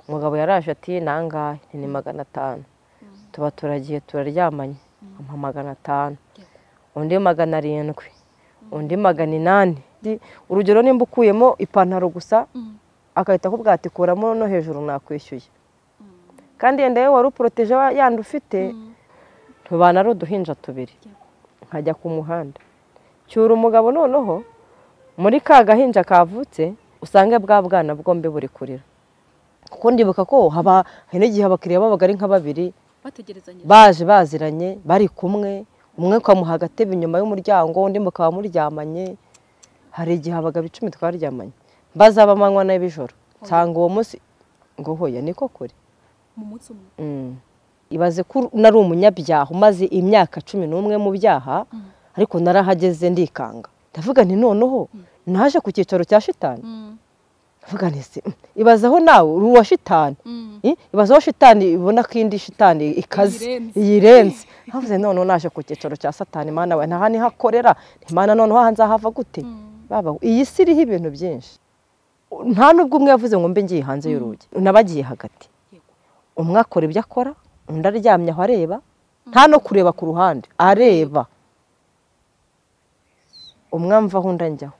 umugabo yaraje ati nangahe ni magana atanu tuba turagiye turaryamanye ampa magana atanu undi magana arindwi undi magana inani urugero nimba ukuyemo ipantaro gusa agahita akubwira ati kuramo no hejuru nakwishyuye kandi yenda yewe wari uporoteje yandi ufite tubana ari uduhinja tubiri nkajya ku muhanda cyura umugabo noneho muri ka gahinja kavutse usange bwa bwana bwombi buri kurira kuko ndibuka ko haba hari n'igihe abakiriya babaga ari nka babiri baje baziranye bari kumwe umwe ukamuha agatebe inyuma y'umuryango undi mukaba muryamanye hari igihe habaga icumi twaryamanye bazaba amanywa n'abijoro nsanga uwo munsi ngo hoya niko kure ibaze ko nari umunyabyaha umaze imyaka cumi n'umwe mu byaha ariko narahageze ndikanga ndavuga ni noneho naje ku cyicaro cya shitani ndavuga nise ibazaho nawe uri uwa shitani ibazaho shitani ibona ko indi shitani ikaze yirenze havuze noneho naje ku cyicaro cya satani mana we ntaha niho akorera imana noneho hanze hava gute iyi si iriho ibintu byinshi nta n'ubwo umwe yavuze ngo mbe ngiye hanze y'urugi nabagiye hagati umwe akora ibyo akora undi aryamye aho areba nta no kureba ku ruhande areba umwamvaho undi ajyaho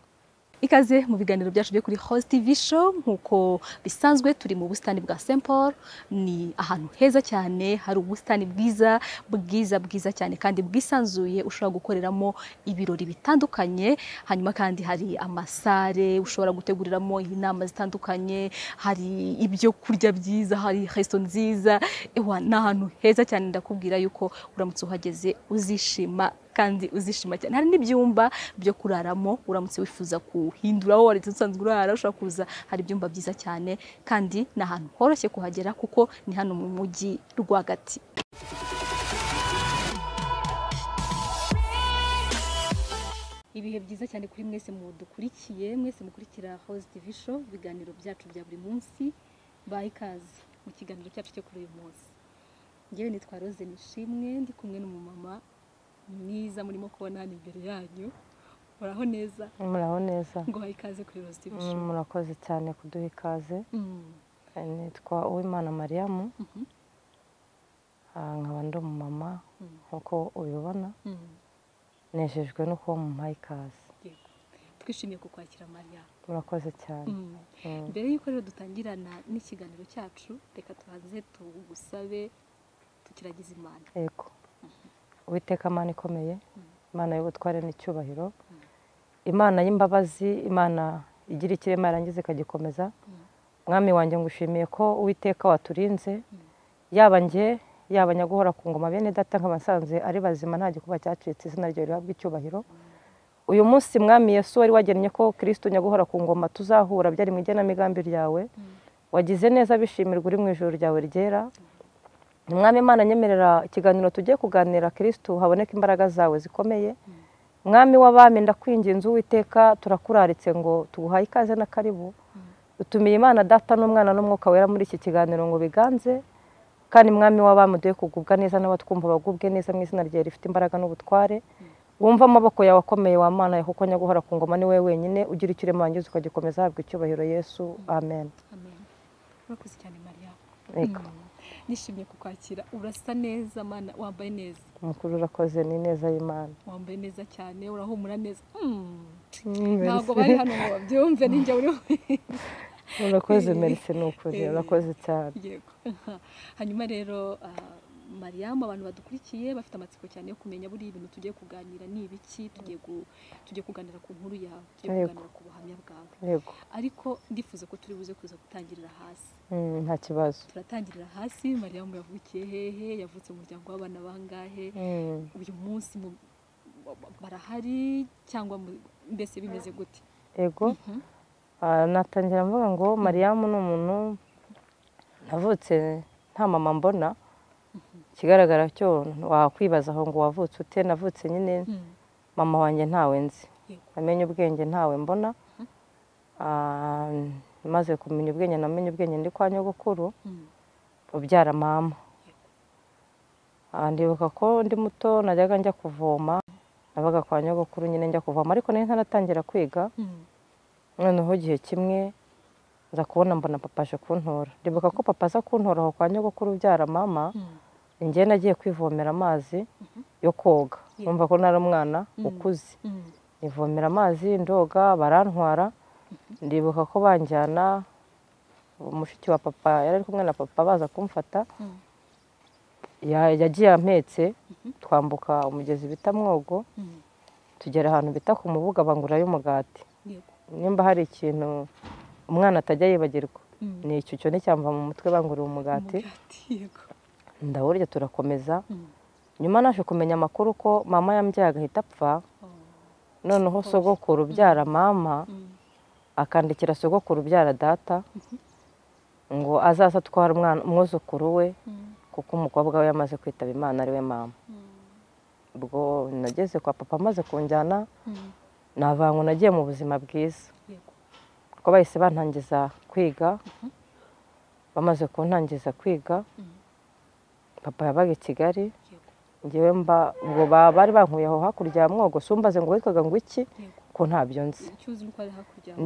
ikaze mu biganiro byacu byo kuri host tv show nk'uko bisanzwe turi mu busitani bwa st paul ni ahantu heza cyane hari ubusitani bwiza bwiza bwiza cyane kandi bwisanzuye ushobora gukoreramo ibirori bitandukanye hanyuma kandi hari amasare ushobora guteguriramo inama zitandukanye hari ibyo kurya byiza hari resto nziza ewa ni ahantu heza cyane ndakubwira yuko uramutse uhageze uzishima kandi uzishima cyane hari n'ibyumba byo kuraramo uramutse wifuza kuhindura aho wari usanzwe urara ushobora kuza hari ibyumba byiza cyane kandi ni ahantu horoshye kuhagera kuko ni hano mu mujyi rwagati ibihe byiza cyane kuri mwese mu dukurikiye mwese mukurikira house tv show ibiganiro byacu bya buri munsi baha ikaze mu kiganiro cyacu cyo kuri uyu munsi ngewe nitwa rose nishimwe ndi kumwe n'umumama mwiza murimo kubona hano imbere yanyu muraho neza muraho neza ngo bahe ikaze kuri rozi tivi murakoze cyane kuduha ikaze nitwa uwimana mariyamu nkaba ndi umumama nk'uko ubibona nejejwe no kuba mumpaye ikaze twishimiye kukwakira mariya murakoze cyane mbere y'uko rero dutangirana n'ikiganiro cyacu reka tubanze tugusabe tukiragize imana yego uwiteka imana ikomeye imana y'ubutware n'icyubahiro imana y'imbabazi imana igira ikirema yarangiza ikagikomeza mwami wanjye ngushimiye ko uwiteka waturinze yaba njye yaba nyaguhora ku ngoma bene data nk'abasanzwe ari bazima nta gikuba cyacitse izina ryawe rihabwa icyubahiro uyu munsi mwami Yesu wari wagennye ko kirisito nyaguhora ku ngoma tuzahura byari mu igenamigambi ryawe wagize neza bishimirwa uri mu ijoro ryawe ryera mwami imana nyemerera ikiganiro tugiye kuganira kirisitu haboneka imbaraga zawe zikomeye mwami w'abami ndakwinginze uwiteka turakuraritse ngo tuguhaye ikaze na karibu utumiye imana data n'umwana n'umwuka wera muri iki kiganiro ngo biganze kandi mwami w'abami uduhe kugubwa neza n'abatwumva bagubwe neza mu izina ryawe rifite imbaraga n'ubutware wumva amaboko yawe akomeye wamana yawe kuko nyaguhora ku ngoma ni wowe wenyine ugira ikirema wangiza ukagikomeza habwa icyubahiro yesu amen urakoze cyane mariya nishimiye kukwakira urasa neza mana wambaye neza umukuru urakoze ni neza y'imana wambaye neza cyane urahumura neza ntabwo bari hano ngo babyumve ninjye uriho urakoze merisi ni ukuri urakoze cyane hanyuma rero mariyamu abantu badukurikiye bafite amatsiko cyane yo kumenya buriya ibintu tugiye kuganira ni ibiki tugiye kuganira ku nkuru yawe tugiye kuganira ku buhamya bwawe ariko ndifuza ko turi buze kuza gutangirira hasi nta kibazo turatangirira hasi mariyamu yavukiye hehe yavutse mu muryango w'abana bangahe uyu munsi barahari cyangwa mbese bimeze gute yego natangira mvuga ngo mariyamu ni umuntu navutse nta mama mbona ikigaragara cyo wakwibaza aho ngo wavutse ute navutse nyine mama wanjye ntawe nzi namenye ubwenge ntawe mbona maze kumenya ubwenge namenye ubwenge ndi kwa nyogokuru ubyara mama ndibuka ko ndi muto najyaga njya kuvoma nabaga kwa nyogokuru nyine njya kuvoma ariko nari ntanatangira kwiga noneho igihe kimwe nza kubona mbona papa aje kuntora ndibuka ko papa aza kuntora aho kwa nyogokuru ubyara mama njye nagiye kwivomera amazi yo koga numva ko nari umwana ukuze nivomera amazi ndoga barantwara ndibuka ko banjyana mushiki wa papa yari ari kumwe na papa baza kumfata ya- yagiye ampetse twambuka umugezi bita mwogo tugera ahantu bita ku mubuga bangurayo umugati nimba hari ikintu umwana atajya yibagirwa ni icyo cyo nticyamva mu mutwe banguriye umugati ndawurya turakomeza nyuma naje kumenya amakuru ko mama yambyaye agahita apfa noneho sogokuru ubyara mama akandikira sogokuru ubyara data ngo azaze atware umwana umwuzukuru we kuko umukobwa we yamaze kwitaba imana ariwe mama ubwo nageze kwa papa amaze kunjyana navangu nagiye mu buzima bwiza kuko bahise bantangiza kwiga bamaze kuntangiza kwiga papa yabaga i kigali ngewe mba ngo ba- bari bankuye aho hakurya ya mwogo sumbaze ngo witwaga ngo iki ko ntabyo nzi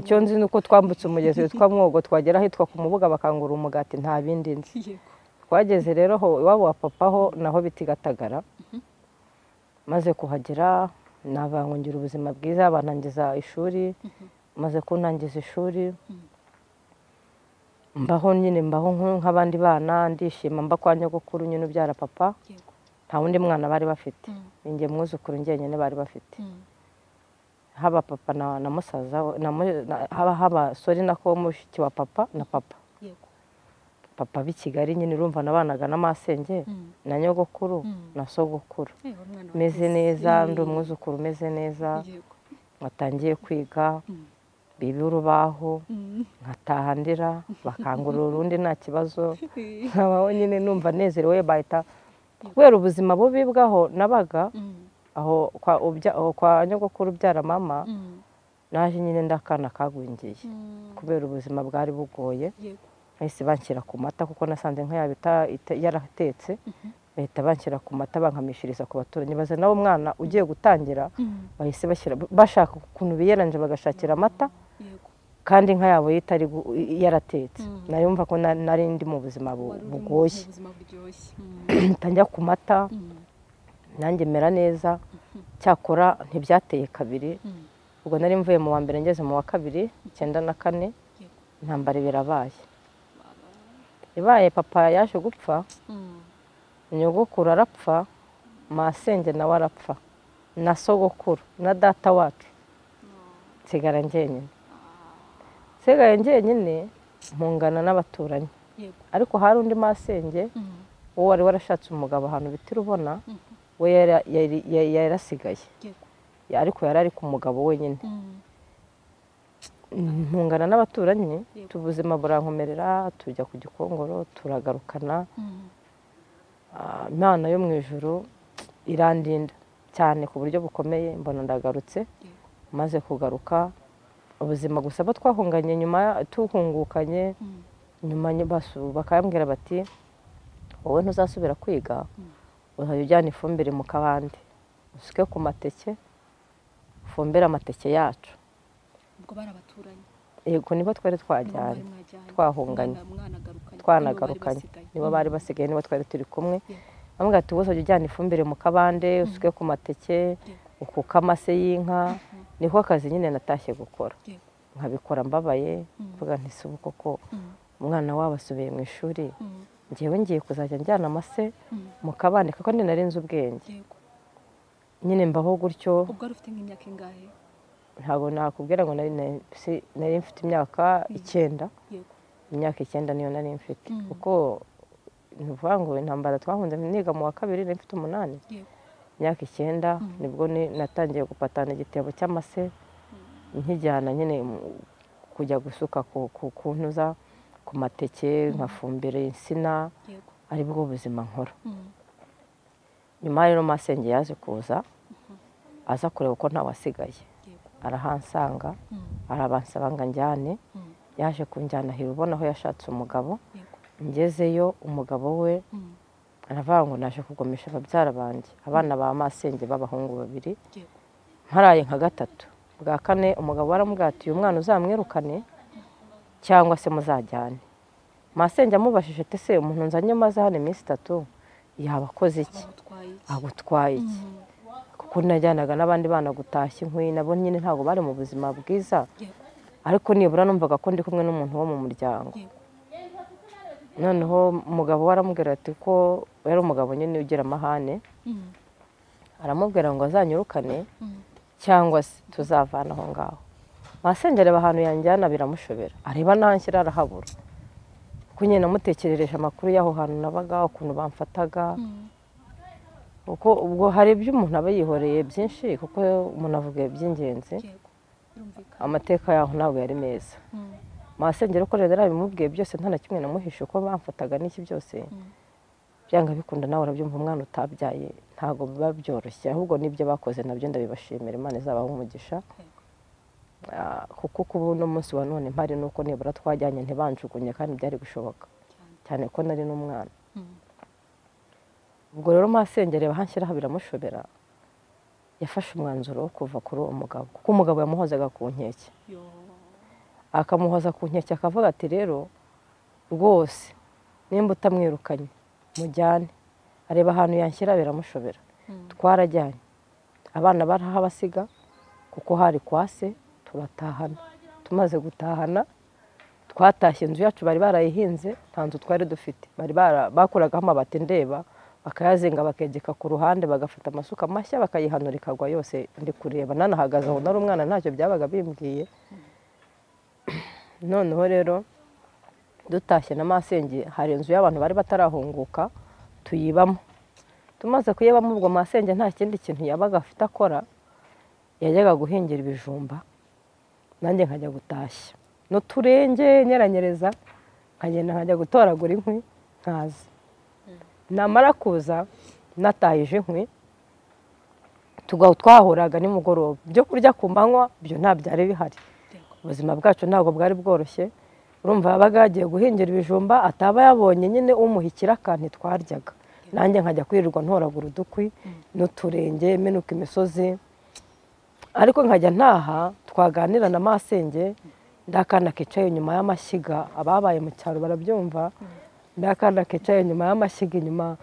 icyo nzi ni uko twambutse umugezi witwa mwogo twagera ahitwa ku mubuga bakangura umugati nta bindi nzi twageze rero ho iwabo wa papa ho naho bitigatagara maze kuhagera navangungira ubuzima bwiza banangiza ishuri maze kuntangiza ishuri mbaho nyine mbaho nk- nk'abandi bana ndishima mba kwa nyogokuru nyine ubyara papa nta wundi mwana bari bafite ni njye mwuzukuru njyenyine bari bafite haba papa na na musaza we- na mu- na- haba haba sori nako mushiki wa papa na papa papa b'i kigali nyine urumva nabanaga n'amasenge na nyogokuru Mm. na sogokuru meze neza ndi umwuzukuru umeze neza watangiye kwiga Mm. biba urubaho nkataha ndira bakangurura urundi nta kibazo nkabaho nyine numva nezerewe bahita kubera ubuzima bubi bwaho nabaga aho kwa, ubya, aho kwa nyogokuru ubyara mama naje nyine ndakana kagwingiye kubera ubuzima bwari bugoye bahise banshyira ku mata kuko nasanze nka yaba ita- ita- yaratetse bahita banshyira ku mata bankamishiriza ku baturanyi baza nawe umwana ugiye gutangira bahise bashyira bashaka ukuntu biyeranje bagashakira amata kandi inka yabo yitari yaratetse Mm. nayumva ko na- nari ndi mu buzima bu- bugoye njya ku mata nanjye mera neza cyakora ntibyateye kabiri ubwo nari mvuye mu wa mbere ngeze mu wa kabiri icyenda na kane intambara birabaye ibaye papa yaje gupfa nyogokuru arapfa masenge nawe arapfa na sogokuru na data wacu nsigara njyenyine nsigaye njyenyine mpungana n'abaturanyi ariko hari undi masenge uwo wari warashatse umugabo ahantu bita urubona we yari- yari- yari yari asigaye ariko yari ari ku mugabo wenyine ntungana n'abaturanyi Yego. ubuzima burankomerera tujya ku gikongoro turagarukana ah, imana yo mu ijuru irandinda cyane ku buryo bukomeye mbona ndagarutse Yego. maze kugaruka ubuzima gusa abo twahunganye nyuma ya- tuhungukanye nyuma nyo- basu- bakambwira bati wowe ntuzasubira kwiga uzajya ujyana ifumbire mu kabande usuke ku mateke ufumbire amateke yacu ubwo bari abaturanyi yego nibo twari nibo mwari twajyanye mwajyanye. twahunganye. Mwana- mwanagarukanye twanagarukanye nibo bari basigaye. nibo bari basigaye nibo twari turi kumwe Yego. bamwe ati ubuso jya ujyana ifumbire mu kabande usuke ku mateke ukuke amase y'inka niko kazi nyine natashye gukora Yego. nkabikora mbabaye Mm. mvuga nti si ubu koko Mm, umwana wabo asubiye mu ishuri mm, ngewe ngiye kuzajya njyana amase mm. mu kabande kuko ndi nari nzi ubwenge Yego. nyine mbaho gutyo ubwo wari ufite nk'imyaka ingahe ntabwo nakubwira ngo nari nari- si- nari mfite imyaka icyenda yego imyaka icyenda niyo nari mfite Mm. kuko ni ukuvuga ngo intambara twahunze niga mu wa kabiri nari mfite umunani yego imyaka icyenda nibwo ni- natangiye gupatana igitebo cy'amase nkijyana nyine mu- kujya gusuka ku- ku ku ntuza ku mateke nkafumbira insina yego ari bwo buzima nkora Mm, nyuma rero masenge yaje kuza aza kureba ko ntawasigaye yego arahansanga Mm, arabansaba ngo anjyane mm, yaje kunjyana ahera ubona aho yashatse umugabo yego ngezeyo umugabo we Mm, aravuga ngo naje kugumisha ababyara banjye abana ba masenge b'abahungu babiri yego mparaye nka gatatu bwa kane umugabo waramubwira ati uyu mwana uzamwirukane cyangwa se muzajyane masenge amubajije ati se umuntu nzanye maze hano iminsi itatu yaba akoze iki bagutwaye iki? agutwaye iki kuko najyanaga n'abandi bana gutashya inkwi nabo nyine ntabwo bari mu buzima bwiza Yego, ariko nibura numvaga ko ndi kumwe n'umuntu wo mu muryango yego. noneho umugabo we aramubwira ati ko yari umugabo nyine ugira amahane Mm, aramubwira ngo azanyirukane mm. cyangwa se tuzavana aho ngaho masenge areba ahantu yanjyana biramushobera areba n'aho nshyira arahabura kuko nyine namutekerereje amakuru y'aho hantu nabaga ukuntu bamfataga Mm. kuko ubwo hari ibyo umuntu aba yihoreye byinshi kuko umuntu avuga iby'ingenzi yego birumvikana amateka yaho ntabwo yari meza Mm, masengero ko rero abimubwiye byose nta na kimwe namuhishe uko bamfataga n'iki byose mm. byanga bikunda nawe urabyumva umwana utabyaye ntabwo biba byoroshye ahubwo n'ibyo bakoze nabyo ndabibashimira imana izabaha umugisha Ah, kuko kuba uno munsi wa none mpari nuko nibura twajyanye ntibanjugunye kandi byari gushoboka Cyane. cyane ko nari n'umwana Mm, ubwo rero masengere bahanshyiraho biramushobera yafashe umwanzuro wo kuva kuri uwo mugabo kuko umugabo yamuhozaga ku nkeke yo. akamuhoza ku nkeke akavuga ati rero rwose nimba utamwirukanye mujyane areba ahantu yanshyira biramushobera Mm, twarajyanye abana barahabasiga kuko hari kwa se turatahana tumaze gutahana twatashye inzu yacu bari barayihinze nta nzu twari dufite bari bara- bakuragaho amabati ndeba bakayazinga bakegeka ku ruhande bagafata amasuka mashya bakayihanura ikagwa yose ndi kureba nanahagaze aho nari umwana ntacyo byabaga bimbwiye noneho rero dutashye na masenge hari inzu y'abantu bari batarahunguka tuyibamo tumaze kuyibamo ubwo masenge nta kindi kintu yabaga afite akora yajyaga guhingira ibijumba nanjye nkajya gutashya n'uturenge nyeranyereza nkagenda nkajya gutoragura inkwi nkaza namara kuza natahije inkwi tugaho twahuraga nimugoroba ibyo kurya ku manywa byo nta byari bihari yego. ubuzima bwacu ntabwo bwari bworoshye urumva yabaga yagiye guhingira ibijumba ataba yabonye nyine umuhikira akantu twaryaga nanjye nkajya kwirirwa ntoragura udukwi n'uturenge menuka imisozi ariko nkajya ntaha twaganira na masenge ndakana kicaye inyuma y'amashyiga ababaye mu cyaro barabyumva ndakana kicaye inyuma y'amashyiga inyuma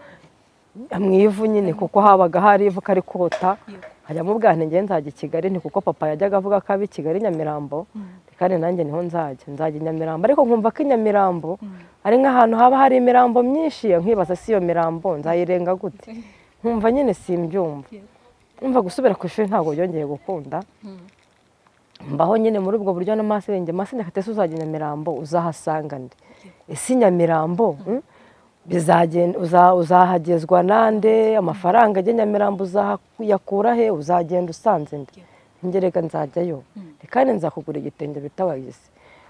mu ivu nyine kuko habaga hari ivu kari kota Yego. nkajya mu bwana njye nzajya i kigali ni kuko papa yajyaga avuga ko abi kigali nyamirambo kandi nanjye niho nzajya nzajya i nyamirambo ariko nkumva ko i nyamirambo ari nk'ahantu haba hari imirambo myinshi nkibaza si iyo mirambo nzayirenga gute nkumva nyine simbyumva Yego. nkumva gusubira ku ishuri ntabwo byongeye gukunda Mm, mbaho nyine muri ubwo buryo n'amasenge masenge ati ese uzajya i nyamirambo uzahasangane ese i nyamirambo mm, bizagenda- uza- uzahagezwa nande amafaranga ajya i nyamirambo uzayakura he uzagenda usanze nde ngereka nzajyayo kandi nzakugura igitenge bita wayisi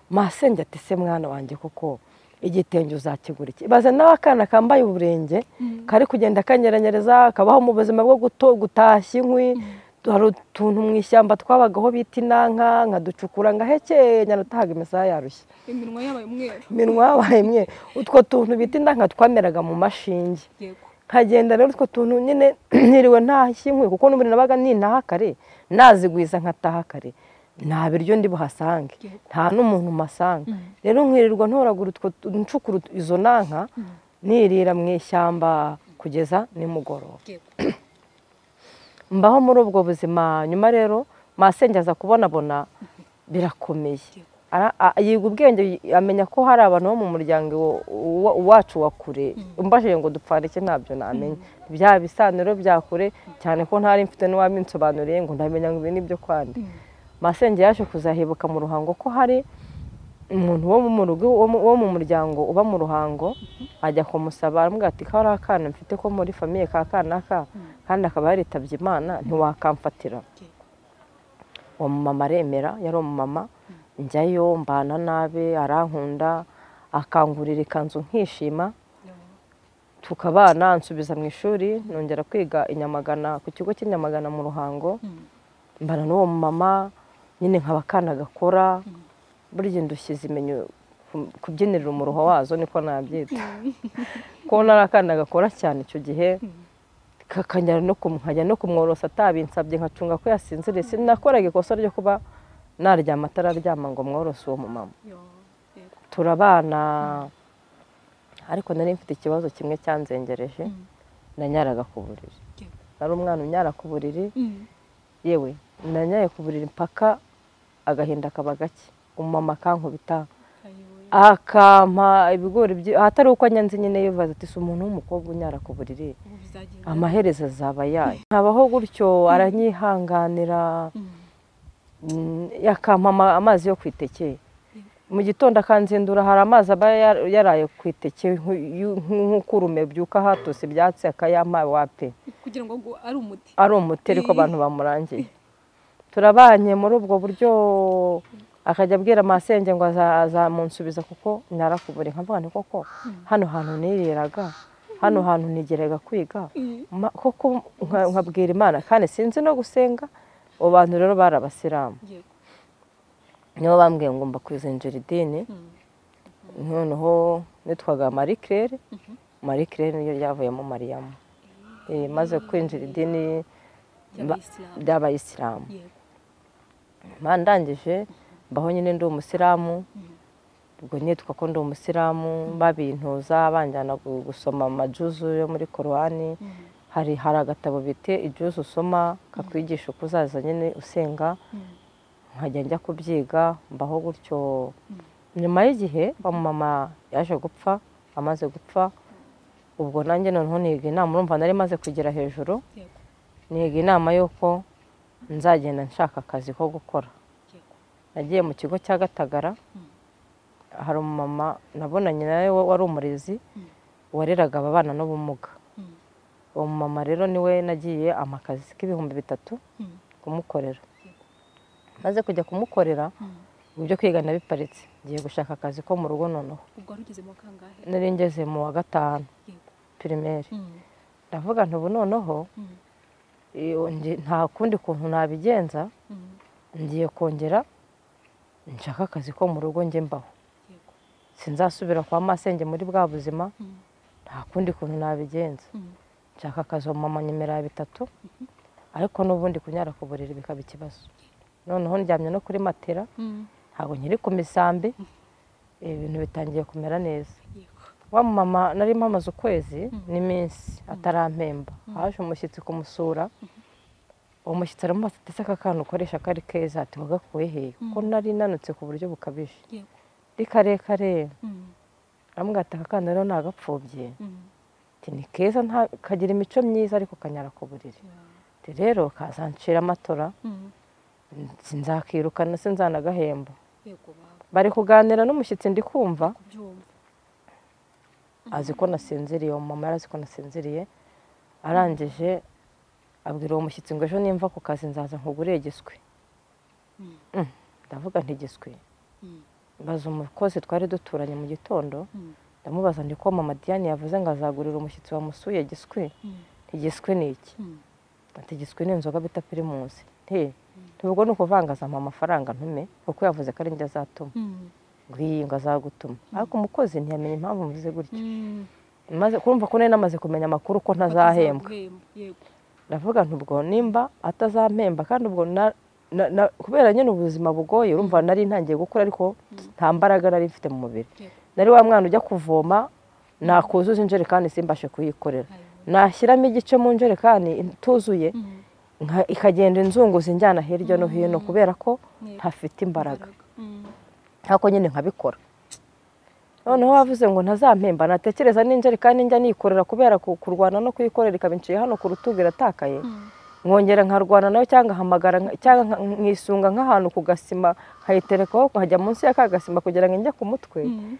masenge ati se mwana wanjye kuko igitenge uzakigura iki baze nawe akana kambaye uburenge kari kugenda kanyeranyereza kabaho mu buzima bwo guto- gutashya inkwi hari utuntu mu ishyamba twabagaho bita inanka nkaducukura ngahekenya natahaga imisaya yarushye iminwa yabaye umweru iminwa yabaye imwe utwo tuntu bita indanka twameraga mu mashinge yego nkagenda rero utwo tuntu nyine ntiriwe ntashya inkwi kuko n'ubundi nabaga nintaha kare nazigwiza nkataha kare nta biryo ndi buhasange Yego. nta n'umuntu mpasanga rero nkirirwa ntoragura utwo tu- ncukura ut- izo nanka nirira mu ishyamba kugeza nimugoroba yego mbaho muri ubwo buzima nyuma rero masenge aza kubonabona birakomeye Ara- a- yiga ubwenge y- amenya ko hari abantu bo mu muryango wo- wo- wacu wa kure mbajije ngo dupfana iki ntabyo namenya bya bisaniro bya kure cyane ko ntari mfite n'uwabinsobanuriye ngo ndamenya ngo ibi ni ibyo kwandi masenge yaje kuzahibuka mu ruhango ko hari umuntu wo mu rugo wo mu- wo mu muryango uba mu ruhango ajya kumusaba aramubwira ati ko hari akana mfite ko muri famiye ka kana ka kandi akaba yaritabye imana ntiwakamfatira yego uwo mumama aremera yari umumama njyayo mbana nabi arankunda akangurira ikanzu nkishima tukabana nsubiza mu ishuri nongera kwiga i Nyamagana ku kigo cy'i Nyamagana mu ruhango Mm. mbana n'uwo mumama nyine nkaba akana gakora burya indushyi zimenya ku- kubyinirira umuruho wazo niko nabyita ko nari akana gakora cyane icyo gihe kakajya no kum- nkajya no kumworosa atabinsabye nkacunga ko yasinziriye sinakoraga ikosa ryo kuba naryama atararyama ngo mworosa uwo mumama yo yego turabana ariko nari mfite ikibazo kimwe cyanzengereje nanyaraga ku buriri Yego. nari umwana unyara ku buriri yewe nanyaye ku buriri mpaka agahinda kaba gake umumama akankubita akampa ibigori byi- ahatari uko anyanze nyine yibaza ati si umuntu w'umukobwa unyara ku buriri amaherezo azaba yayo nkabaho gutyo aranyihanganira mm, yakampa ama- amazi yo ku itekeye mu gitondo akanzindura hari amazi aba ya- yaraye ku iteke nku- yu- nk'ukurume byuka hatose ibyatsi akayampa wape kugira ngo ngo ari umuti ari umuti ariko abantu bamurangiye turabanye muri ubwo buryo akajya abwira masenge ngo aza- azamunsubiza kuko narakubure nkavuga nti koko hano hantu niriraga hano hantu nigeraga kwiga Ma- koko nka- nkabwira imana kandi sinzi no gusenga abo bantu rero bari abasilamu Yego. nibo bambwiye ngo mba kwizinjira idini Mm. noneho nitwaga marie claire marie claire niyo ryavuyemo mariyamu Eh, maze kwinjira idini ba- y'abayisilamu ry'abayisilamu yego mba ndangije mbaho nyine ndi umusilamu ubwo nitwa ko ndi umusilamu babintuza banjyana gu- gusoma amajuzu yo muri korowani Mm. hari hari agatabo bite ijuzu usoma kakwigisha uko uzaza nyine usenga Mm. nkajya njya kubyiga mbaho gutyo nyuma y'igihe mama yaje gupfa amaze gupfa ubwo nanjye noneho niga inama urumva nari maze kugera hejuru yego niga inama y'uko nzagenda nshaka akazi ko gukora yego nagiye mu kigo cya gatagara hari umumama nabonanye nawe wa- wari umurezi wareraga ababana n'ubumuga Mm. uwo mumama rero niwe nagiye amakazi k'ibihumbi bitatu Mm. kumukorera maze kujya kumukorera Mm. ibyo kwiga nabiparitse ngiye gushaka akazi ko mu rugo noneho ubwo wari ugeze mu kangahe nari ngeze mu wa gatanu yego pirimeri Mm. ndavuga nti ubu noneho Mm. iyo ngi- nta kundi kuntu nabigenza Mm. ngiye kongera nshaka akazi ko mu rugo njye mbaho yego sinzasubira kwa masenge muri bwa buzima Mm. nta kundi kuntu nabigenza Mm. nshaka akazi mama nyemera bitatu ariko n'ubundi kunyara ku buriri bikaba ikibazo noneho ndyamye no kuri matera Mm. ntabwo nkiri ku misambi ibintu bitangiye kumera neza yego wa mama nari mpamaze ukwezi n'iminsi atarampemba haje umushyitsi kumusura uwo mushyitsi aramubaza ati ese aka kantu ukoresha kari keza ati wagakuye he ko nari nanutse ku buryo bukabije yego ndi karekare Mm. arambwira ati aka kana rero nagapfubye Mm. ati ni keza nta- kagira imico myiza ariko kanyara ku buriri Ati, rero kazancira amatora Mm. sinzakirukana sinzanagahemba yego baba bari kuganira n'umushyitsi ndi kumva kubyumva azi ko nasinziriye uwo mama yari azi ko nasinziriye arangije abwira uwo mushyitsi ngo ejo nimva ku kazi nzaza nkuguriye igiswi Mm. Mm, ndavuga nti igiswi Mm. mbaza umukozi twari duturanye mu gitondo Mm. ndamubaza ndi ko mama diane yavuze ngo azagurira umushyitsi wamusuye igiswi Mm. Nti, igiswi ni iki Mm. ati igiswi ni inzoga bita pirimusi nti ntubwo ni ukuvangazamo amafaranga ntume kuko yavuze ko ari njye azatuma Mm. ngo iyi ngo azagutuma ariko umukozi ntiyamenye impamvu mvuze gutyo Mm. maze kurumva ko nari namaze kumenya amakuru ko ntazahembwa Batazaguhemba, yego ndavuga nti ubwo nimba atazampemba kandi ubwo na- na- na- kubera nyine ubuzima bugoye urumva nari ntangiye gukura ariko nta mbaraga nari mfite mu mubiri Yego. nari wa mwana ujya kuvoma nakuzuza injerekani simbashe kuyikorera Ayobora. nashyiramo igice mu njerekani ituzuye Mm. nka- ikagenda inzunguza injyana hirya no hino kubera ko Yego. ntafite imbaraga Mm. ntabwo nyine nkabikora noneho wavuze ngo ntazampemba natekereza n'injerekani njya nikorera kubera ku- kurwana no kuyikorera ikaba inciye hano ku rutugu iratakaye nkongera nkarwana nayo cyangwa nkahamagara nka- cyangwa nka- nkisunga nk'ahantu ku gasima nkayiterekaho nkajya munsi ya ka gasima kugira ngo njye ku mutwe Mm.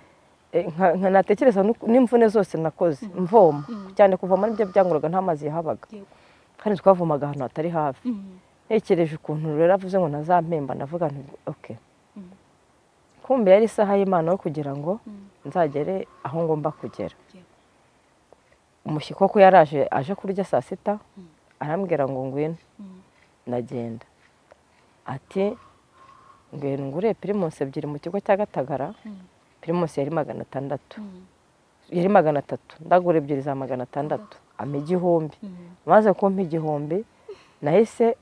Eh, nka- nka- natekereza n'uku- n'imvune zose nakoze mvoma cyane kuvoma nibyo byanguraga nta mazi yahabaga Yego. kandi twavomaga ahantu hatari hafi Mm. ntekereje ukuntu rero avuze ngo ntazampemba ndavuga nti oke Mm. kumbe yari isaha y'imana yo kugira ngo Mm. nzagere aho ngomba kugera Yego. umushyi koko yaraje aje kurya saa sita arambwira ngo ngwino Mm. ndagenda ati ngwino ngure pirimusi ebyiri mu kigo cya gatagara Mm. pirimusi yari magana atandatu Mm. yari magana atatu ndagura ebyiri za magana atandatu ama igihumbi Mm. maze kumpa igihumbi nahise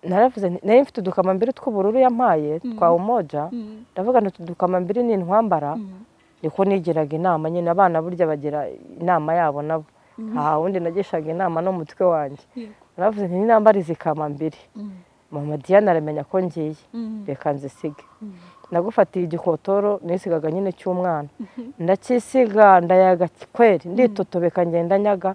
naravuze nti nari mfite udukamambiri tw'ubururu yampaye Mm. twa umoja Mm. ndavuga nti utu dukamambiri ni intwambara Mm. niko nigiraga inama nyine abana burya bagira inama yabo nabo nta wundi nagishaga inama no mu mutwe wanjye Yego. naravuze nti ninambara izi kamambiri Mm. mama diane aramenya ko ngiye Mm. reka nzisige Mm. nagufatiye igikotoro nisigaga nyine cy'umwana ndakisiga ndayaga kweri nditotobeka ngenda nyaga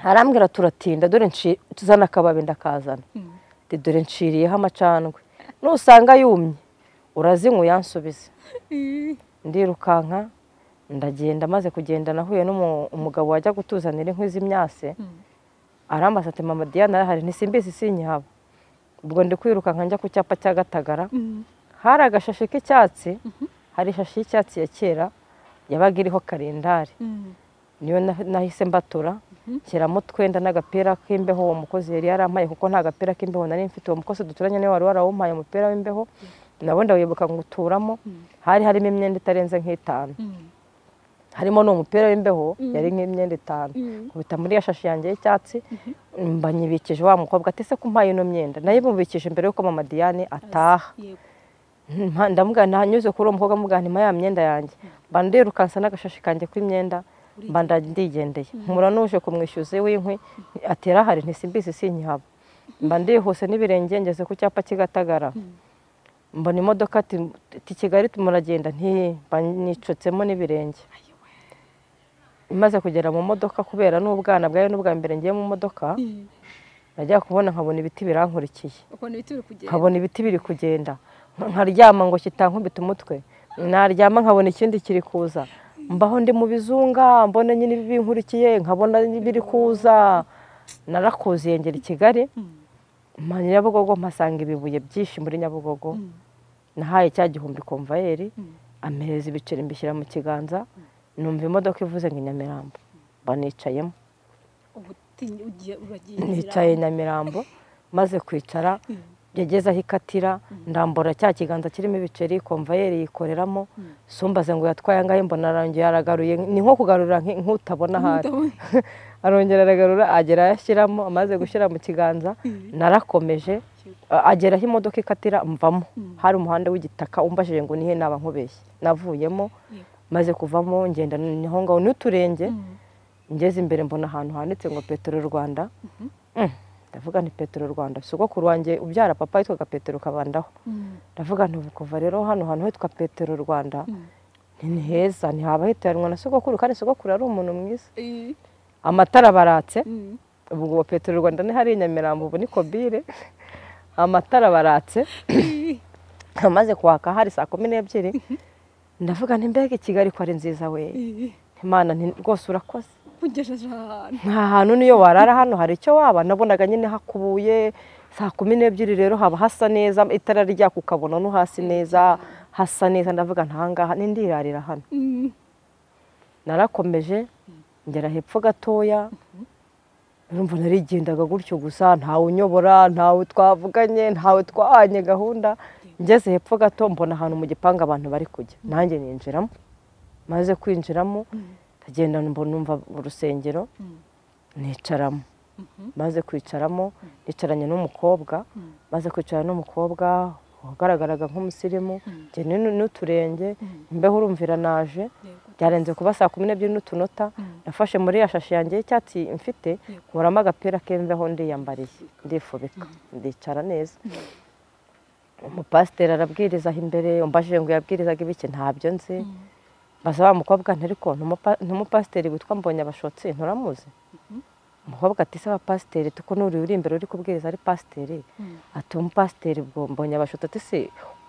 arambwira turatinda dore nci- tuzana akababi ndakazana Mm. Ati, dore nciriyeho amacandwe nusanga yumye urazinywa uyansubize Mm. ndirukanka ndagenda maze kugenda nahuye n'umugabo wajya gutuzanira inkwi z'imyase Mm. arambaza ati mama diane arahari ntisimbizi sinyihaba ubwo ndi kwirukanka njya ku cyapa cya gatagara Mm. hari agashashi k'icyatsi hari ishashi y'icyatsi ya kera yabaga iriho karendari Mm. niyo na- nahise mbatura nshyiramo utwenda n'agapira k'imbeho uwo mukozi yari yarampaye kuko nta gapira k'imbeho nari mfite uwo mukozi duturanye niwe wari warawumpaye umupira w'imbeho nabo ndawibuka nguturamo hari harimo imyenda itarenze nk'itanu Mm. harimo n'uwo mupira w'imbeho yari nk'imyenda itanu Mm. kubita muri ya shashi yanjye y'icyatsi mbanyibikije wa mukobwa ati se kumpaye ino myenda nayibumvikije mbere yuko mama diane ataha Yego. Mpa- ndamubwira nanyuze kuri uwo mukobwa amubwira nti ya myenda yanjye mba ndirukansa n'agashashi kanjye k'imyenda mba nda- ndigendeye nkura n'uje kumwishyuza w'inkwi atera hari ntisimbizi sinyihaba mba ndihuse n'ibirenge ngeze ku cyapa kigatagara mbona imodoka ati ati kigali muragenda nti mba nicotsemo n'ibirenge imaze kugera mu modoka kubera n'ubwana bwayo n'ubwa mbere ngiye mu modoka Mm. najya kubona nkabona ibiti birankurikiye Ukabona ibiti biri kugenda. nkabona ibiti biri kugenda nkaryama ngo kitankubita umutwe naryama nkabona ikindi kiri kuza mbaho ndi mu bizunga mbona nyine binkurikiye nkabona biri kuza narakuziye ngera i kigali Mm. mpa nyabugogo mpasanga ibibuye byinshi muri nyabugogo Mm. nahaye cya gihumbi komvayeri Mm. ampereza ibiceri mbishyira mu kiganza numva imodoka ivuze ngo i nyamirambo mba nicayemo Ubu utinye- ugiye uragiye nicaye nyamirambo maze kwicara yageze aho ikatira ndambura cya kiganza kirimo ibiceri komvayeri yikoreramo sumbaze ngo yatwaye angahe mbona arangiye aragaruye ni nko kugarura nk- nk'utabona ahari Utabona. arongera aragarura agera aho ashyiramo amaze gushyira mu kiganza narakomeje a- agera aho imodoka ikatira mvamo hari umuhanda w'igitaka umbajije ngo nihe naba nkubeshye navuyemo Yego. nicaye maze kuvamo ngenda niho ngaho n'uturenge Mm. ngeze imbere mbona ahantu handitse ngo petero rwanda Mm, ndavuga nti petero rwanda sogokuru wanjye ubyara papa yitwaga petero kabandaho Mm. ndavuga nti ubu kuva rero hano hantu hitwa petero rwanda Mm. nti ni heza ntihaba hitaranwa na sogokuru kandi sogokuru ari umuntu mwiza Eh. amatara baratse Mm. ubu ngo petero rwanda ni hari i nyamirambo ubu ni kobire amatara baratse Eh. amaze kwaka hari saa kumi n'ebyiri ndavuga nti mbega i kigali ko ari nziza we Eh. imana nti rwose urakoze Ugejeje ahantu. nta hantu niyo warara hano hari icyo waba nabonaga nyine hakubuye saa kumi n'ebyiri rero haba hasa neza itara ryaka ukabona no hasi neza hasa neza ndavuga ntahangaha n'indirarira hano Mm. narakomeje ngera hepfo gatoya urumva narigendaga gutyo gusa ntawe unyobora ntawe twavuganye ntawe twahanye gahunda ngeze hepfo gato mbona ahantu mu gipangu abantu bari kujya nanjye ninjiramo maze kwinjiramo ndagenda mbona numva urusengero Mm. nicaramo Mhm. maze kwicaramo nicaranye n'umukobwa Mm. maze kwicara n'umukobwa wagaragaraga nk'umusirimu Mm. njye ni- n'uturenge Mm. imbeho urumvira naje Yego. byarenze kuba saa kumi n'ebyiri n'utunota Mm. nafashe muri ya shashi yanjye y'icyatsi mfite nkuramo agapira k'imbeho ndiyambariye ndifubika ndicara neza umupasiteri arabwiriza aho imbere umbajije ngo yabwirizaga ibiki ntabyo nzi mbaza wa mukobwa nti ariko ni umupa- ni umupasiteri witwa mbonye abashotsi nturamuzi umukobwa ati se wa pasiteri tuko n'uri uri imbere uri kubwiriza ari pasiteri Mm. ati umupasiteri bwo mbonye abashotsi ati se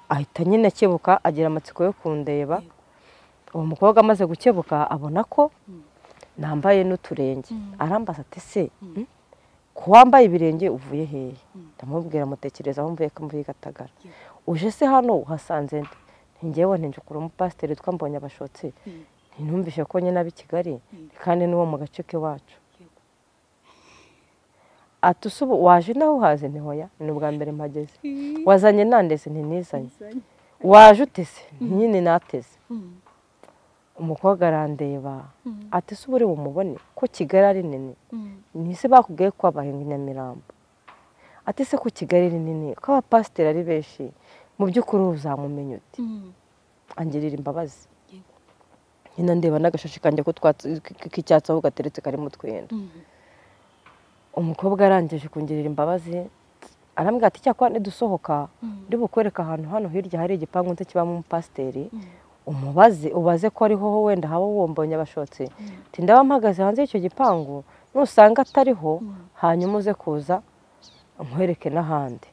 ahita nyine akebuka agira amatsiko yo kundeba Yego. uwo mukobwa amaze gukebuka abona ko Mm. nambaye n'uturenge Mm. arambaza ati se mm, ku wambaye ibirenge uvuye hehe ndamubwira mutekereza aho mvuye ko mvuye i gatagara Yego. uje se hano uhasanze nde ntingewe ntinjukura umupasiteri witwa mbonye abashotsi Mm. ntinumvishe ko nyine ab'i kigali kandi n'uwo mu gace k'iwacu Yego. ati "Ese ubu waje nawe uhazi ntihoya ni ubwa mbere mpageze Eh. wazanye nandeze ntinizanye Uzanye. waje uteze nyine nateze Mm. umukobwa arandeba Mm. ati se ubu uri bumubone ko kigali ari nini Mm. ni ese bakubwiye ko habahinga i nyamirambo ati se ko kigali ari nini ko abapasiteri ari benshi mu by'ukuri uzamumenya uti angirira imbabazi Yego. nyina ndeba n'agashashi kanjye ko twatsi- k- k- k'icyatsi aho gateretse karimo utwenda umukobwa arangije kungirira imbabazi arambwira ati cyakora nidusohoka ndi bukwereka ahantu hano hirya hari igipangu nze kibamo umupasiteri umubaze ubaze ko ariho wenda haba wombonye abashotsi ati ndaba mpagaze hanze y'icyo gipangu nusanga atariho hanyuma uze kuza nkwereke n'ahandi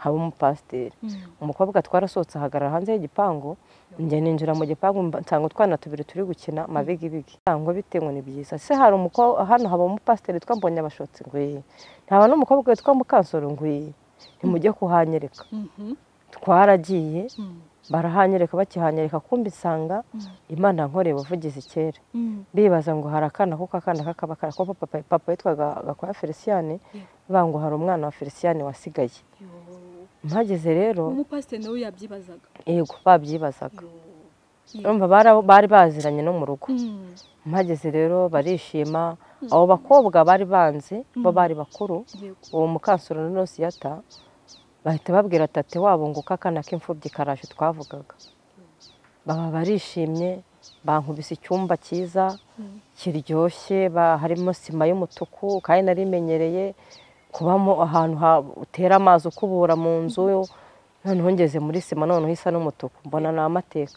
haba umupasiteri umukobwa twarasohotse ahagarara hanze y'igipangu njya ninjira mu gipangu mba- nsanga utwana tubiri turi gukina mabigibigi ntabwo bitewe ni byiza se hari umukobwa hano haba umupasiteri witwa mbonyabashotsi ngwiye ntaba n'umukobwa witwa mukansoro ngwiye ntimujye kuhanyereka twaragiye barahanyereka bakihanyereka kumbi nsanga imana yankoreye ubuvugizi kera bibaza ngo hari akana kuko akana kakaba kara kuko papa, papa yitwaga gakwaya feliciyani bango hari umwana wa feliciyani wasigaye mpageze rero umupasiteri nawe yabyibazaga yego babyibazaga Yo. urumva bara- bari baziranye no mu rugo Mm. mpageze rero barishima abo bakobwa bari banze bo bari bakuru Yego. uwo mukansoro na nosiyata bahita babwira tate wabo ngo kakana k'imfubyi karaje twavugaga baba barishimye bankubise icyumba cyiza kiryoshye ba- harimo sima y'umutuku kandi nari imenyereye kubamo ahantu ha- utera amazi ukubura mu nzu noneho ngeze muri sima noneho isa n'umutuku mbona ni amateka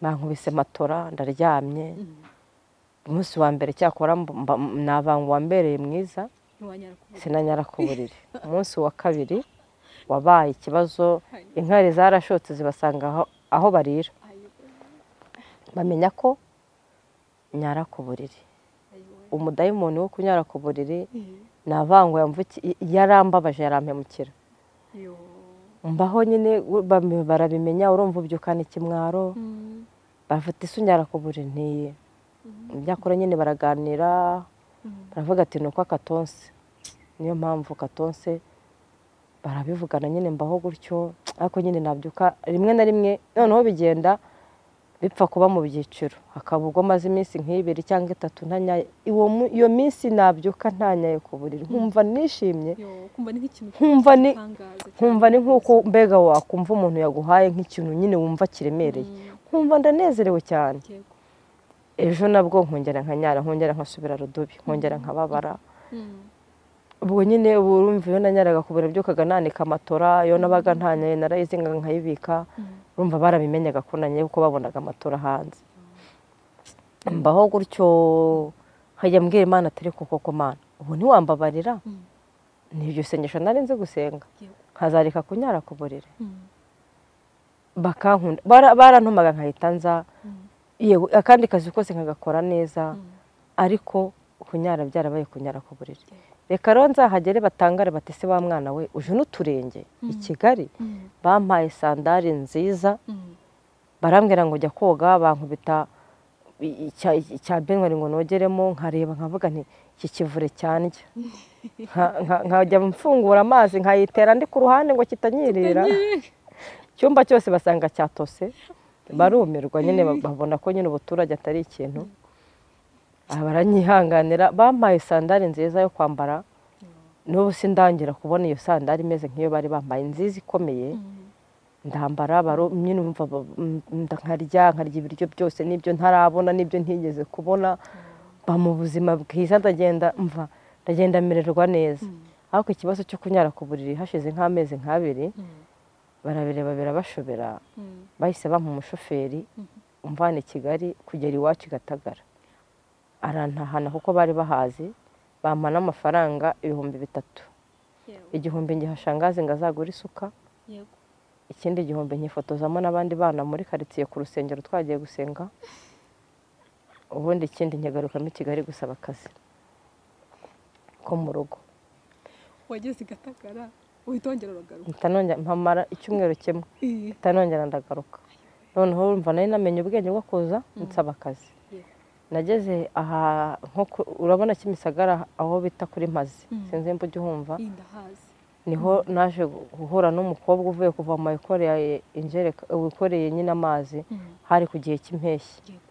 bankubise matora ndaryamye umunsi wa mbere cyakora mba- mba- nabanga uwambereye mwiza Ntiwanyara kuvuga. sinanyara ku buriri umunsi wa kabiri wabaye ikibazo Hanyuma. inkari zarashotse zibasanga aho- aho barira Ayo, bamenya ko nyara ku buriri ayo, ayo. umudayimoni wo kunyara ku buriri Mm. navango yarambabaje yarampemukira Yo. mbaho nyine u- bam- barabimenya urumva ubyukana ikimwaro Mm. bafite isunyara ku buriri ntiye ibyakora nyine baraganira Mm. baravuga ati ni uko akatonse niyo mpamvu katonse barabivugana nyine mbaho gutyo ariko nyine nabyuka rimwe na rimwe noneho bigenda bipfa kuba mu byiciro hakaba ubwo maze iminsi nk'ibiri cyangwa itatu ntanyaye Uwo mu- iyo minsi nabyuka ntanyaye ku buriri nkumva nishimye Yo, kumva ni nk'ikintu Nkumva ni- cy'igitangaza cyane. nkumva ni nk'uko mbega wakumva umuntu yaguhaye nk'ikintu nyine wumva kiremereye Mm. nkumva ndanezerewe cyane Yego. ejo nabwo nkongera nkanyara nkongera nkasubira rudubi nkongera nkababara Mm. ubwo nyine ubu urumva iyo nanyaraga ku biro byukaga nanika amatora iyo nabaga ntanyaye narayizinga nkayibika Mm. urumva barabimenyaga ko nanyaye kuko babonaga amatora hanze mbaho gutyo nkajya mbwira imana atari koko ko mana ubu ntiwambabarira Mm. ni iryo sengesho nari nzi gusenga Yego. nkazareka kunyara ku buriri Mm. bakankunda Bara- barantumaga nkahita nza Mm. yego akandi kazi kose nkagakora neza Mm. ariko kunyara byarabaye kunyara ku buriri reka rero nzahagere batangare batese wa mwana we uje n'uturenge i kigali Mm. bampaye sandari nziza Mm. barambwira ngo jya koga bankubita i- icya- icya benwari ngo nogeremo nkareba nkavuga nti iki kivure cyandya Nka- nka- nkajya mfungura amazi nkayitera ndi ku ruhande ngo kitanyirira icyumba cyose basanga cyatose barumirwa nyine babona ko nyine ubuturage atari ikintu Aha baranyihanganira bampaye sandari nziza yo kwambara n'ubu sindangira kubona iyo sandari imeze nk'iyo bari bambaye nziza ikomeye Mm. ndambara baro nyine umva ba- m- nda- nkarya nkarya ibiryo byose n'ibyo ntarabona n'ibyo ntigeze kubona mba mu buzima bwiza ndagenda mva ndagenda mererwa neza ariko ikibazo cyo kunyara ku buriri hashize nk'amezi nk'abiri Mm. barabireba birabashobera Mm. bahise bampa umushoferi umvana i kigali kugera iwacu i gatagara arantahana kuko bari bahazi bampa n'amafaranga ibihumbi bitatu Yego. igihumbi ngihashangazi ngo azagure isuka Yego. ikindi gihumbi nkifotozamo n'abandi bana muri karitsiye ku rusengero twagiye gusenga ubundi ikindi nkigarukamo i kigali gusaba akazi ko mu rugo wageze i gatagara uhita wongera uragaruka mpita nongera mpamara icyumweru kimwe Eh, mpita nongera ndagaruka noneho urumva nari namenye ubwenge bwo kuza nsaba akazi Yeah. nageze aha nko ku- urabona kimisagara aho bita kuri mazi Mm. sinzi nimba ujya uhumva iyi ndahazi niho naje guhura n'umukobwa uvuye kuvoma wikoreye injereka wikoreye nyine amazi Mm. hari ku gihe cy'impeshyi Yego.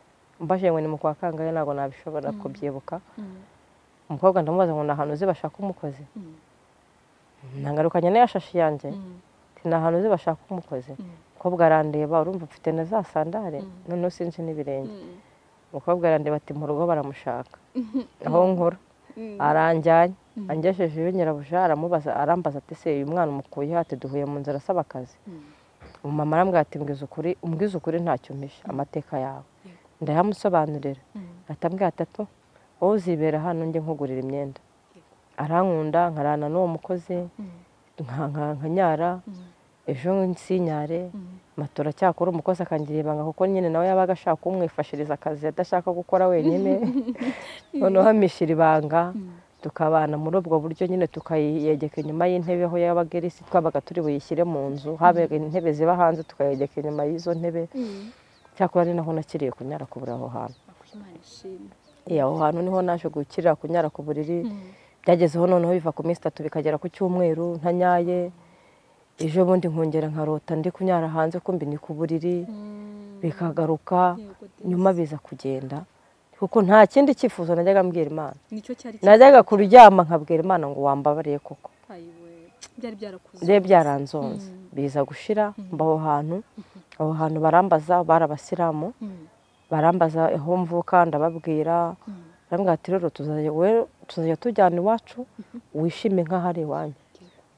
mbashije ngo ni mu kwa kangahe ntabwo nabishobora kubyibuka Mm. umukobwa ndamubaza ngo ni ahantu uzi bashaka umukozi Mm. ntagarukanye n'iyo shashi yanjye Mm. ni ahantu uzi bashaka umukozi Mm. umukobwa arandeba urumva ufite na za sandare noneho sinzi n'ibirenge Mm. umukobwa arandeba ati mu rugo baramushaka aho nkora aranjyanye angeshejeyo nyirabuja aramubaza arambaza ati se uyu mwana umukuye ati duhuye mu nzira asaba akazi umumama arambwira ati mbwiza ukuri umbwiza ukuri ntacyo umpisha amateka yawe ndayamusobanurira atambwira atatu wowe uzibera hano njye nkugurira imyenda arankunda nkarana n'uwo mukozi nka- nka- nkanyara ejo nsinyare matora cyakora umukozi akangira ibanga kuko nyine nawe yabaga ashaka kumwifashiriza akazi adashaka gukora wenyine noneho amishira ibanga tukabana muri ubwo buryo nyine tukayegeka inyuma y'intebe aho yabaga iri si twabaga turi buyishyire mu nzu habaga intebe ziba hanze tukayegeka inyuma y'izo ntebe cyakora ari naho nakiriye kunyara kubura aho hantu Iya, aho hantu niho naje gukirira kunyara ku buriri byagezeho noneho biva ku minsi itatu bikagera ku cyumweru ntanyaye ejo bundi nkongera nkarota ndi kunyara hanze kumbi ni ku buriri bikagaruka nyuma biza kugenda kuko nta kindi cyifuzo najyaga mbwira imana nicyo cyari najyaga kuryama nkabwira imana ngo wambabariye koko Ayiwe, byari byarakuze rero byaranzonze biza gushira mba aho hantu aho hantu barambaza bari abasilamu Mm. barambaza aho mvuka ndababwira barambwira ati rero tuzajya we- tuzajya tujyana iwacu wishime nk'aho ari iwanyu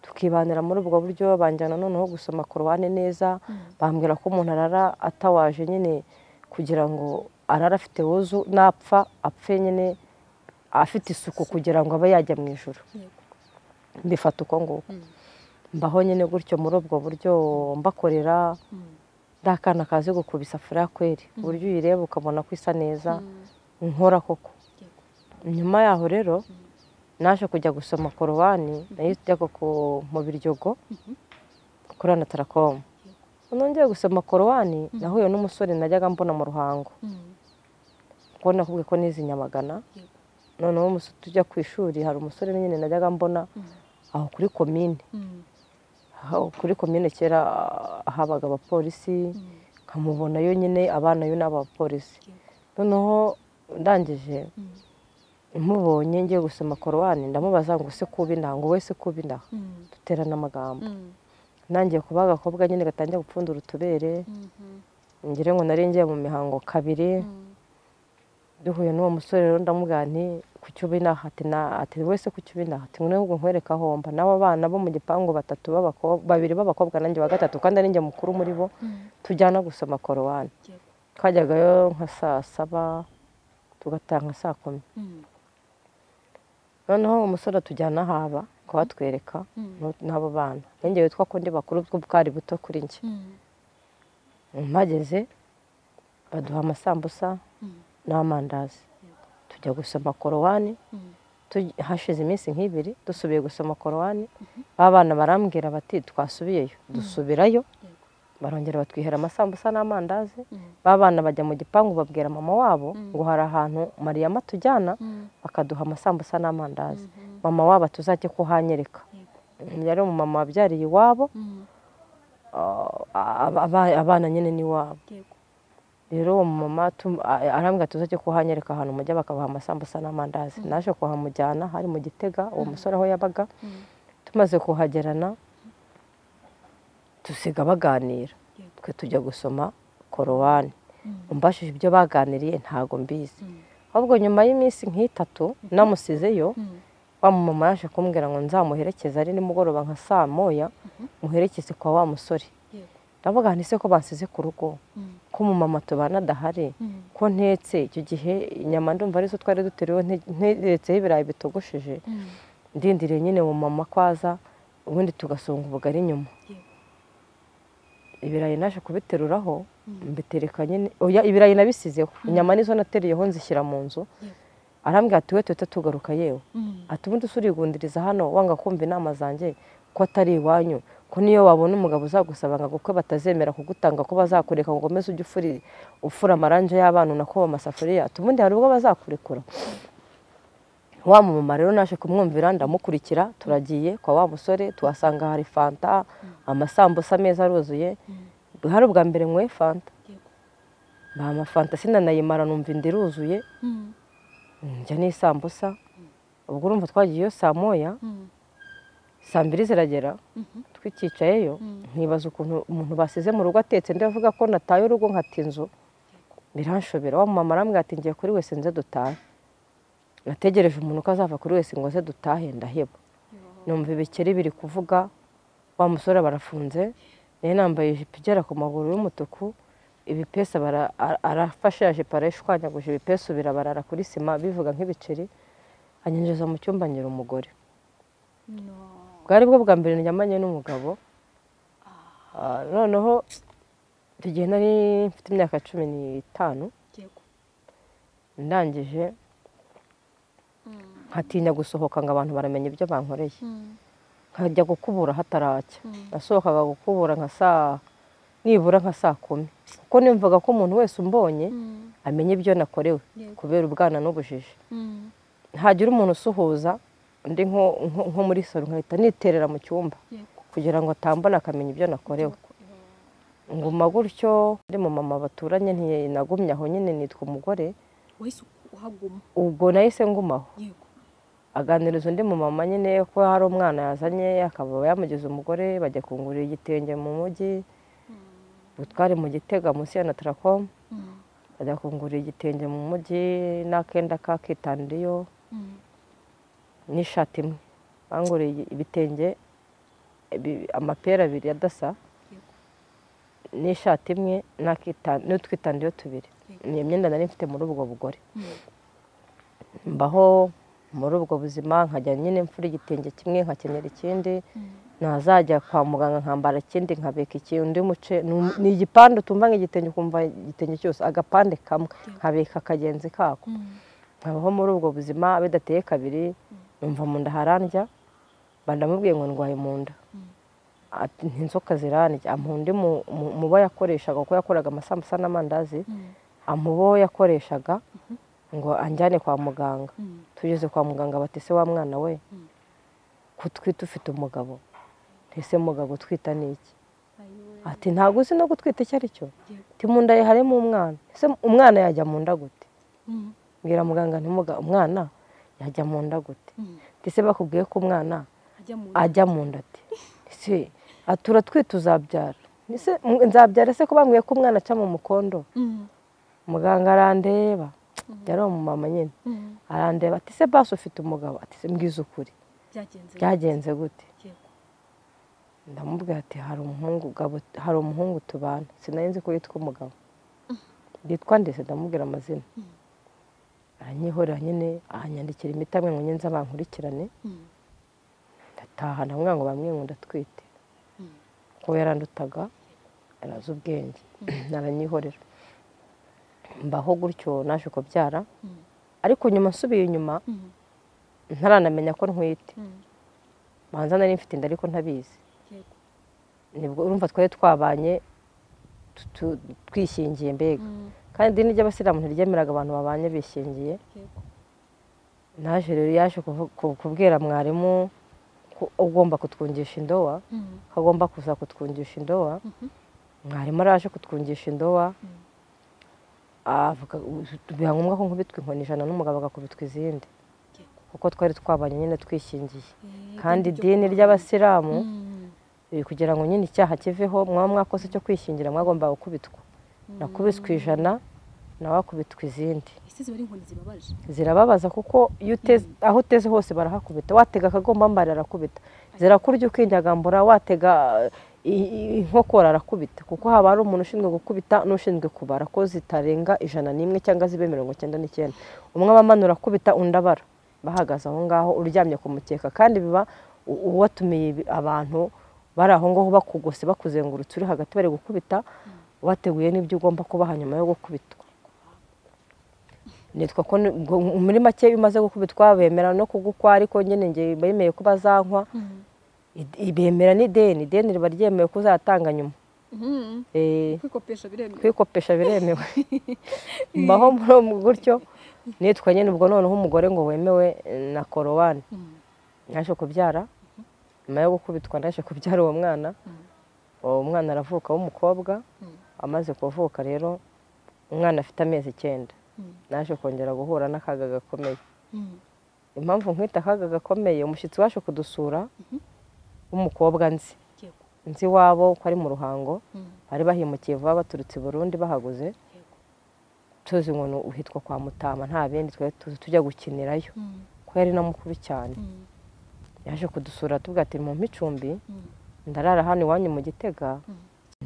tukibanira muri ubwo buryo banjyana noneho gusoma korowani neza bambwira ko umuntu arara atawaje nyine kugira ngo arare afite wuzu napfa apfe nyine afite isuku kugira ngo abe yajya mu ijoro Yego. mbifata uko nguko Mm. mbaho nyine gutyo muri ubwo buryo mbakorera Mm. ndakana kazi gukubisa furakweri ku buryo uyireba ukabona ko isa neza Mm. nkora koko Yego. nyuma yaho rero naje kujya gusoma korowani nayo ijyaga ku- mu biryogo kuri anatarakomu noneho ngiye gusoma korowani nahuye n'umusore najyaga mbona mu ruhango Mm. kuko nakubwiye ko n'izi nyamagana Yego. noneho umusore tujya ku ishuri hari umusore nyine najyaga mbona aho kuri komine Mm. aho kuri komine kera ah, habaga abapolisi nkamubonayo nyine abana yo ni abapolisi noneho ndangije Mm. mubonye ngiye gusoma korowani ndamubaza ngo use kuba indaha ngo wese kuba indaha Mm. duterana amagambo Mm. nangiye kuba agakobwa nyine gatangiye gupfundura utubere Mhm. ngire ngo nari ngiye mu mihango kabiri Mm. duhuye n'uwo musore rero ndamubwira nti ku cyuba inaha ati na ati wese ku cyuba inaha ati ngwino ngo nkwereke aho mba n'abo bana bo mu gipangu batatu b'abakobwa babiri b'abakobwa nanjye wa gatatu kandi ari njye mukuru muri bo Mm. tujyana gusoma korowani Yego. twajyagayo nka saa saba tugatanga saa kumi Mm. noneho umusore atujyana haba kuhatwereka Mm. n'u- n'abo bana nanjye witwa ko ndi bakuru bwo bwari buto kuri njye Mm. mpageze baduha amasambusa Mm. n'amandazi tujya gusoma korowani Mm. tuj- hashize iminsi nk'ibiri dusubiye gusoma korowani ba bana barambwira bati twasubiyeyo dusubirayo barongera batwihera amasambusa n'amandazi Mm. ba bana bajya mu gipangu babwira mama wabo Mm. ngo hari ahantu mariyama tujyana Mm. bakaduha amasambusa n'amandazi Mhm. mama wabo atuzajye kuhanyereka Yego. yari umumama wabyariye iwabo Mm. Ah, aba- abana nyine ni wabo Yego. rero uwo mumama tum- a- arambwira tuzajye kuhanyereka ahantu mujya bakabaha amasambusa n'amandazi naje kuhamujyana hari mu gitega uwo musore aho yabaga Mm. tumaze kuhagerana dusiga baganira Yego. twe tujya gusoma korowani Mm. umbashije ibyo baganiriye ntago mbizi Mm. ahubwo nyuma y'iminsi nk'itatu namusizeyo Mm. wa mumama yaje kumbwira ngo nzamuherekeze ari nimugoroba nka saa moya muherekeze kwa wa musore Yego. ndavuga nti se ko bansize ku rugo Mm. ko umumama tubana adahari Mm. ko ntetse icyo gihe inyama ndumva arizo twari duteruyeho nte- nteretseho ibirayi bitogosheje Mm. ndindiriye nyine umumama ko aza ubundi tugasonga ubugari nyuma Yego. ibirayi naje kubiteruraho mbitereka nyine oya ibirayi nabisizeho inyama nizo nateriyeho nzishyira mu nzu Yego. arambwira ati we tuhita tugaruka yewe Mm. ati ubundi usurigundiriza hano wanga kumva inama zanjye ko atari iwanyu ko niyo wabona umugabo uzagusaba ngo agukwe batazemera kugutanga ko bazakureka ngo ukomeze ujye ufuri ufura amaranje y'abana unakoba amasafuriya ati ubundi hari ubwo bazakurekura wa mumama rero naje kumwumvira ndamukurikira turagiye kwa wa musore tuhasanga hari fanta amasambusa meza aruzuye hari ubwa mbere nkwe fanta Yego. mbaha amafanta sinanayimara numva inda iruzuye Mm. njya n'isambusa ubwo urumva twagiyeyo saa moya Mm. saa mbiri ziragera twikicayeyo nkibaza ukuntu umuntu basize mu rugo atetse ndi avuga ko nataye urugo nkata inzu biranshobera wa mumama arambwira ati ngiye kuri wese nze dutahe nategereje umuntu ko azava kuri wese ngo aze dutahe ndaheba numva ibikeri biri kuvuga wa musore barafunze nayo nambaye ijipo igera ku maguru y'umutuku ibipesi arafashe ya jipo arayishwanyaguje ibipesi birabarara kuri sima bivuga nk'ibiceri anyinjiza mu cyumba ngira umugore bwari bwo bwa mbere ndyamanye n'umugabo Ah, noneho icyo gihe nari mfite imyaka cumi n'itanu ndangije nkatinya gusohoka ngo abantu baramenya ibyo bankoreye nkajya gukubura hataracya nasohokaga gukubura nka saa nibura nka saa kumi kuko nimvaga ko umuntu wese umbonye amenya ibyo nakorewe Yego. kubera ubwana n'ubujiji ntagira umuntu usuhuza ndi nko- nko nko muri salo nkahita niterera mu cyumba kugira ngo atambona akamenya ibyo nakorewe nguma gutyo ndi mu mama baturanye ntinagumye aho nyine nitwa umugore wese uhaguma ubwo nahise ngumaho yego aganiriza undi mu mama nyine ko hari umwana yazanye akaba yamugize umugore bajya kungurira igitenge mu mujyi ubu twari mu gitega munsi ya natarakomu Mm, bajya kungurira igitenge mu mujyi n'akenda kakitandiriyo mm, n'ishati imwe banguriye ibitenge bi- amapera abiri ya dasa n'ishati imwe n'akita- n'utwitandiyo tubiri ni imyenda nari mfite muri ubwo bugore mbaho muri ubwo buzima nkajya nyine mfura igitenge kimwe nkakenyera ikindi nazajya kwa muganga nkambara ikindi nkabika iki undi muce ni- ni igipande utumva nk'igitenge ukumva igitenge cyose agapande kamwe nkabika akagenzi kako mm, nkabaho muri ubwo buzima bidateye kabiri numva mu nda harandya bandamubwiye ngo ndwaye mu nda ati ntinzoka zirandya amuha undi mu- mu- mubo yakoreshaga kuko yakoraga amasambusa n'amandazi mm, amubo yakoreshaga ngo anjyane kwa muganga mm, tugeze kwa muganga bati ese wa mwana we Mm. kutwita ufite umugabo ese mugabo utwita ni iki ayo, ati ntabwo uzi no gutwita icyo ari cyo Yego. ati mu nda ye harimo umwana ese umwana yajya mu nda gute mm, mbwira muganga ntimuga umwana yajya mu nda gute mm, ati ese bakubwiye ko umwana ajya mu ajya mu nda ati ese atura twita uzabyara Ese m- nzabyara ese ko bambwiye ko umwana aca mu mukondo Mm, muganga arandeba yari umumama nyine mm, arandeba ati ese basi ufite umugabo ati ese mbwiza ukuri byagenze byagenze gute yego ndamubwira ati hari umuhungu Gabo- hari umuhungu tubana sinari nzi ko yitwa umugabo yitwa ndetse ndamubwira amazina aranyihorera nyine ahanyandikira imiti amwe ngo nyenze abankurikirane Mm, ndataha ndamwira ngo bamwe ngo ndatwite mm, kuko yarandutaga arazi ubwenge aranyihorera mbaho gutyo naje kubyara mm, ariko nyuma nsubiye inyuma mm, ntaranamenya ko ntwite mm, banza nari mfite inda ariko ntabizi yego nibwo urumva twari twabanye tu- tu- twishingiye mbega Mm, kandi idini ry'abasilamu ntiryemeraga abantu babanye bishingiye yego naje rero yaje kuvu- ku- kubwira mwarimu ko ugomba kutwungisha indowa Mm, ko agomba kuza kutwungisha indowa mhm, mwarimu araje kutwungisha indowa Mm. avuga biba ngombwa ko nkubitwa inkoni ijana n'umugabo agakubitwa izindi yego kuko twari twabanye nyine twishingiye Eh, kandi ryo idini kwa- ry'abasilamu Mm, riri kugira ngo nyine icyaha kiveho mwaba mwakoze cyo kwishingira mwagomba gukubitwa nakubiswe ijana nawe akubitwa izindi ese ziba ari inkoni zibabaje zirababaza kuko iyo uteze aho uteze hose barahakubita watega akagomba mbari arakubita zirakurya ukinyagambura watega eh, i- i- inkokora arakubita kuko haba hari umuntu ushinzwe gukubita n'ushinzwe kubara ko zitarenga ijana n'imwe cyangwa zibe mirongo icyenda n'icyenda umwe aba amanura akubita undi abara bahagaze aho ngaho uryamye ku mukeka kandi biba u- uwatumiye ibi- abantu bari aho ngaho bakugose bakuzengurutse uri hagati bari gukubita wateguye n'ibyo ugomba kubaha nyuma yo gukubitwa nitwa ko ni- ngo muri make iyo umaze gukubitwa bemera no kugukwa ariko nyine ngewe bemeye ko bazankwa Mm, I- i- bemera n'ideni ideni riba ryemewe ko uzatanga nyuma mhm, Eh, kwikopesha biremewe kwikopesha biremewe mbaho muri mu gutyo nitwa nyine ubwo noneho umugore ngo wemewe eh, na korowani Mm, naje kubyara nyuma yo gukubitwa naje kubyara uwo mwana mm, uwo mwana aravuka w'umukobwa mm, amaze kuvuka rero umwana afite amezi icyenda mm, naje kongera guhura n'akaga gakomeye mm, impamvu nkwita akaga gakomeye umushyitsi waje kudusura w'umukobwa nzi yego nzi iwabo ko ari mu ruhango Mm. bari bahimukiye vuba baturutse i burundi bahaguze tuzi umuntu uhitwa kwa mutama nta bindi twari tuzi tujya gukinirayo Mm. ko yari na mukuru cyane Mm. yaje kudusura tuvuga ati mu icumbi Mm. ndarara hano iwanyu mu gitega Mm.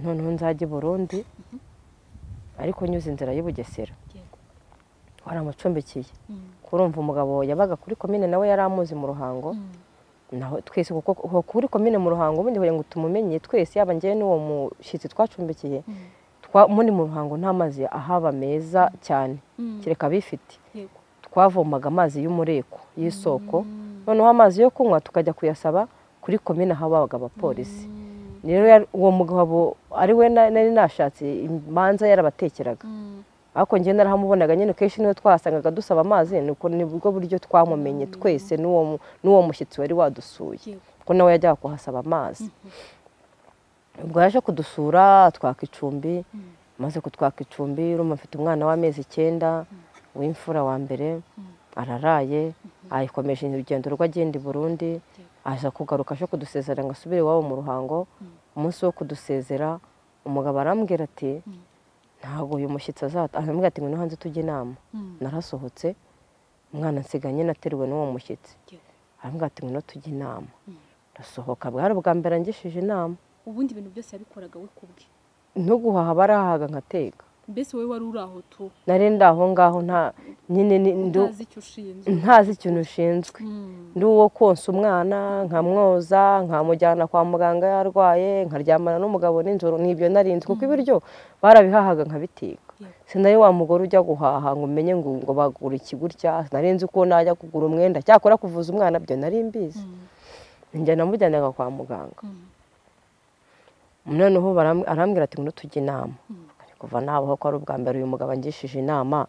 noneho nzajya i burundi ariko nyuze inzira y'i bugesera yego waramucumbikiye Mm. kurumva umugabo yabaga kuri komine nawe yari amuzi mu ruhango Mm. naho twese kuko kuko kuri komine mu ruhango ubundi kugira ngo tumumenye twese yaba njyewe n'uwo mushyitsi twacumbikiye Mm. twa- muri mu ruhango nta mazi ahaba meza cyane Mm. kereka abifite yego twavomaga amazi y'umureko y'isoko Mm. noneho amazi yo kunywa tukajya kuyasaba kuri komine habaga abapolisi Mm. rero yari- uwo mugabo ari we na- nari nashatse imanza yarabatekeraga Mm. ariko njye narahamubonaga nyine kenshi niwe twahasangaga dusaba amazi ni uko nibwo buryo twamumenye twese n'uwo mu- n'uwo mushyitsi wari wadusuye yego kuko nawe yajyaga kuhasaba amazi ubwo yaje kudusura twaka icumbi Mm. maze kutwaka icumbi urumva mfite umwana w'amezi icyenda w'imfura wa mbere araraye ayikomeje urugendo rwe agenda i burundi aza kugaruka aje kudusezera ngo asubire iwabo mu ruhango umunsi wo kudusezera umugabo arambwira ati ntabwo uyu mushyitsi azata arambwira ati ngwino hanze tujye inama Mm. narasohotse umwana nsiganye nateruwe n'uwo mushyitsi yego aravuga ati ngwino tujye inama Mm. ndasohoka bwari ubwa mbere angishije inama ubundi ibintu byose yabikoraga we kubwe ntuguhaha barahahaga nkateka mbese wowe wari uri aho tu nari ndi aho ngaho nta nyine ni- ndu- utazi icyo ushinzwe ntazi ikintu ushinzwe Mm. ndi uwo konsa umwana nkamwoza nkamujyana kwa muganga yarwaye nkaryamana n'umugabo nijoro n'ibyo narinzi kuko ibiryo barabihahaga nkabiteka yego sinari wa mugore ujya guhaha ngo umenye ngo ngo bagura iki gutya nari nzi ko najya kugura umwenda cyakora kuvuza umwana byo nari mbizi Mm. njya namujyanaga kwa muganga Mm. noneho baram- arambwira ati ngwino tujye inama Mm. kuva nabaho ko ari ubwa mbere uyu mugabo angishije inama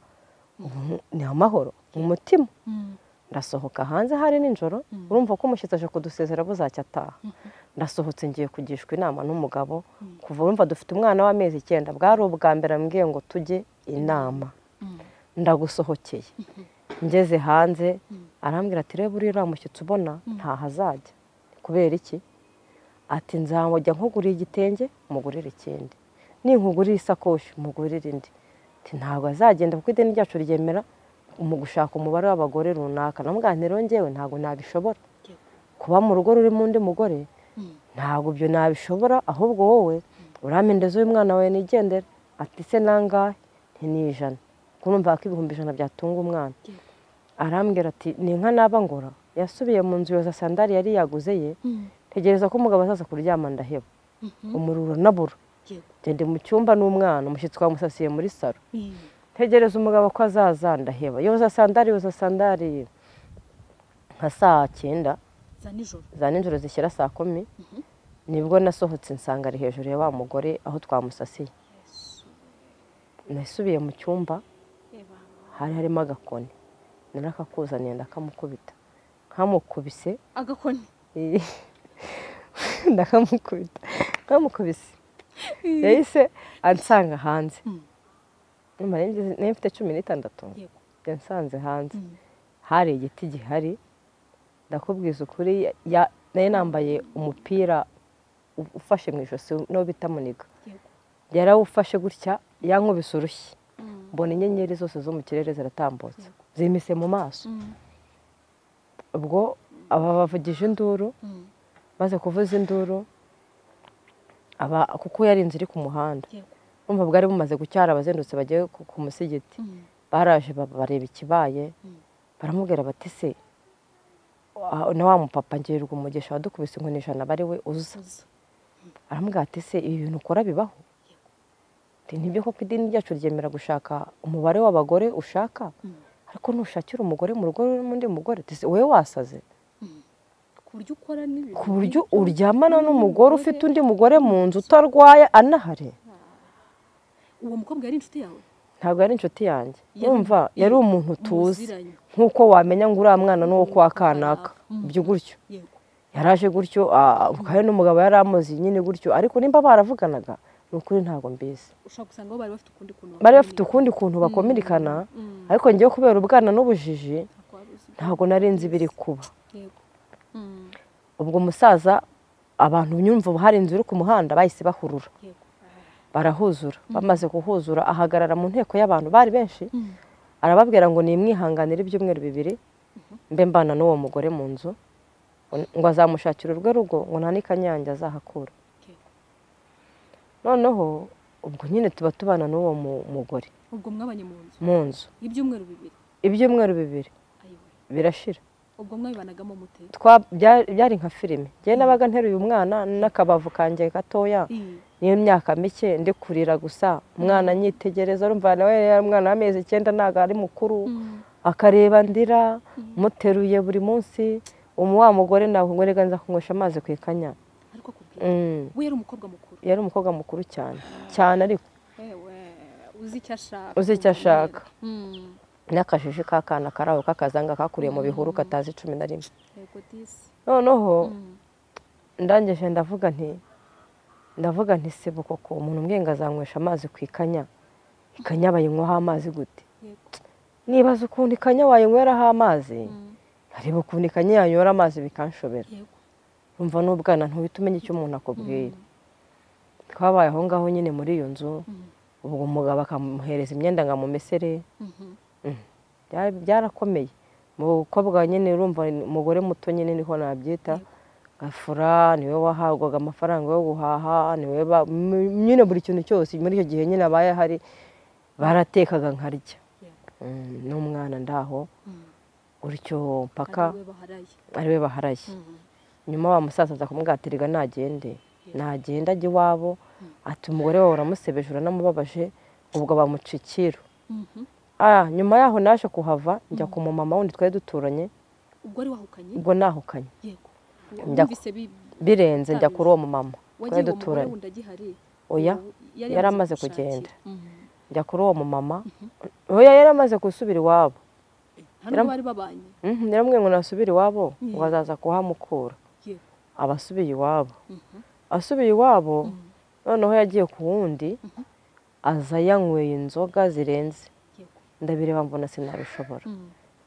ubu ni amahoro mu mutima Mm. ndasohoka hanze hari nijoro Mm. urumva ko umushyitsi aje kudusezera buzacya ataha Mhm. ndasohotse ngiye kugishwa inama n'umugabo Mm. kuva urumva dufite umwana w'amezi icyenda bwari ubwa mbere ambwiye ngo tujye inama Mm. ndagusohokeye ngeze hanze Mm. arambwira ati reba uriya mushyitsi ubona Mm. ntaho azajya kubera iki ati nzamujya nkugurira igitenge mugurire ikindi ninkugurira isakoshi mugurire indi ati ntabwo azagenda kuko ideni ryacu ryemera mu gushaka umubare w'abagore runaka namubwaniro ngewe ntabwo nabishobora yego kuba mu rugo rurimo undi mugore Mm. ntabwo ibyo nabishobora ahubwo wowe uramendeza uyu mwana wawe nigendera ati se nangahe nti ni ijana kurumva ko ibihumbi ijana byatunga umwana yego arambwira ati ni nka naba ngora yasubiye mu nzu yoza sandari yari yaguze ye Mm. tegereza ko umugabo azaza kuryama ndaheba Mhm. umuriro nabura yego ngende mu cyumba n'umwana umushyitsi wamusasiye muri saro Mm. tegereza umugabo ko azaza ndaheba yoza sandari yoza sandari nka saa cyenda za nijoro za nijoro zishyira saa kumi Mhm. nibwo nasohotse nsanga ari hejuru ya wa mugore aho twamusasiye Yesu. nasubiye mu cyumba Eba. hari harimo agakoni narakakuzaniye ndakamukubita nkamukubise agakoni ndakamukubita nkamukubise yahise ansanga hanze Mm. nyuma nari nari mfite cumi n'itandatu yego yansanze hanze Mm. hari igiti gihari ndakubwiza ukuri ya- nari nambaye umupira u- ufashe mu ijosi n'uwo bita muniga yego yarawufashe gutya yankubise urushyi Mm. mbona inyenyeri zose zo mu kirere ziratambutse Yego. zimise mu maso Mm. ubwo aba bavugije induru Mm. maze kuvuza induru aba kuko yari inzu iri ku muhanda yego urumva bwari bumaze gucyara abazengurutse bagiye ku ku musigiti Mm. baraje ba- bareba ikibaye Mm. baramubwira bati se wa- na wa mupapa ngirirwa umugisha wadukubise inkoni ijana aba ari we uza Uza. aramubwira ati se ibi bintu ukora bibaho Ati, nibyo koko idini ryacu ryemera gushaka umubare w'abagore ushaka Mm. ariko nushakira umugore mu rugo rurimo undi mugore ati se wowe wasaze Mm. ku buryo ukora n'ibintu ku buryo nk'ibyo. uryamana n'umugore ufite undi mugore mu nzu nzu. utarwaye anahari uwo mukobwa yari inshuti yawe ntabwo yari inshuti yanjye Yari- yumva yari yari umuntu tuzi muziranye. nk'uko wamenya ngo uriya mwana ni uwo kwa kanaka Mm. byo gutyo yego yaraje gutyo ah, hari n'umugabo yari amuzi nyine gutyo ariko nimba baravuganaga ni ukuri ntabwo mbizi ushobora gusanga bo bari bafite ukundi kuntu bari bafite ukundi kuntu bakomerikana Mm. ariko ngewe kubera ubwana n'ubujiji ntabwo wari uzi. ntabwo narinzi biri kuba yego Mm. ubwo umusaza abantu nyumva hari inzu iri ku muhanda bahise bahurura barahuzura bamaze kuhuzura ahagarara mu nteko y'abantu bari benshi arababwira ngo nimwihanganire ibyumweru bibiri mbe mbana n'uwo mugore mu nzu ngo azamushakira urwe rugo ngo nta n'ikanyange azahakura noneho ubwo nyine tuba tubana n'uwo mugore ubwo mwabanye mu nzu mu nzu ibyumweru bibiri ibyumweru bibiri ayiwe birashira ubwo mwabibanagamo mute Twa- bya- byari nka filime njyewe nabaga nteruye umwana n'akabavu kanjye gatoya Iyi. n'imyaka mike ndi kurira gusa umwana anyitegereza urumva nawe yari umwana w'amezi icyenda ntabwo ari mukuru Mm. akareba ndira muteruye buri munsi umu wa mugore ntabwo ngo reka nza kunywesha amazi ku ikanya ariko kubwira Mm. we yari umukobwa mukuru yari umukobwa mukuru cyane cyane ariko yewe uzi icyo ashaka Uzi icyo ashaka. Mm. n'akajiji k'akana kari aho k'akazanga kakuriye mu bihuru katazi cumi na rimwe yego disi noneho Mm. ndangije ndavuga nti ndavuga nti sibo koko umuntu umwenga azanywesha amazi ku ikanya ikanya bayinywaho amazi gute yego nibaza ukuntu ikanya wayinyweraraho amazi Mm. areba ukuntu ikanya yanywera amazi bikanshobera yego umva n'ubwana ntuhita umenya icyo umuntu akubwiye twabaye aho ngaho nyine muri iyo nzu Mm. ubwo umugabo akamuhereza imyenda ngo amumesere Mhm. Byari- byarakomeye umukobwa nyine urumva ni umugore muto nyine niho nabyita gafura niwe wahabwaga amafaranga yo guhaha niwe ba- m- nyine buri kintu cyose muri icyo gihe nyine abaye ahari baratekaga nkarya yego Mm, n'umwana ndaho Mm. gutyo mpaka ariwe baharaye ariwe baharaye Mhm. nyuma wa musaza aza kumwatiriga nagende nagenda ajya iwabo ati umugore wawe uramusebeje uranamubabaje ubwo bamucikira Mhm. ah nyuma yaho naje kuhava njya ku mumama wundi twari duturanye ubwo ari wahukanye ubwo nahukanye yego Njya ku- wumvise bi- birenze njya kuri uwo mumama wagiye twari uwo mugore duturanye wundi agihari oya ubu yari amaze kugushakira. kugenda. Mhm. njya kuri uwo mumama oya yari amaze gusubira iwabo hano Yaram- bari babanye Mhm, yaramubwiye ngo nasubire iwabo ngo Mm. azaza kuhamukura yego aba asubiye iwabo Mhm. asubiye iwabo Mm. noneho yagiye ku wundi aza yanyweye inzoga zirenze yego ndabireba mbona sinabishobora Mm.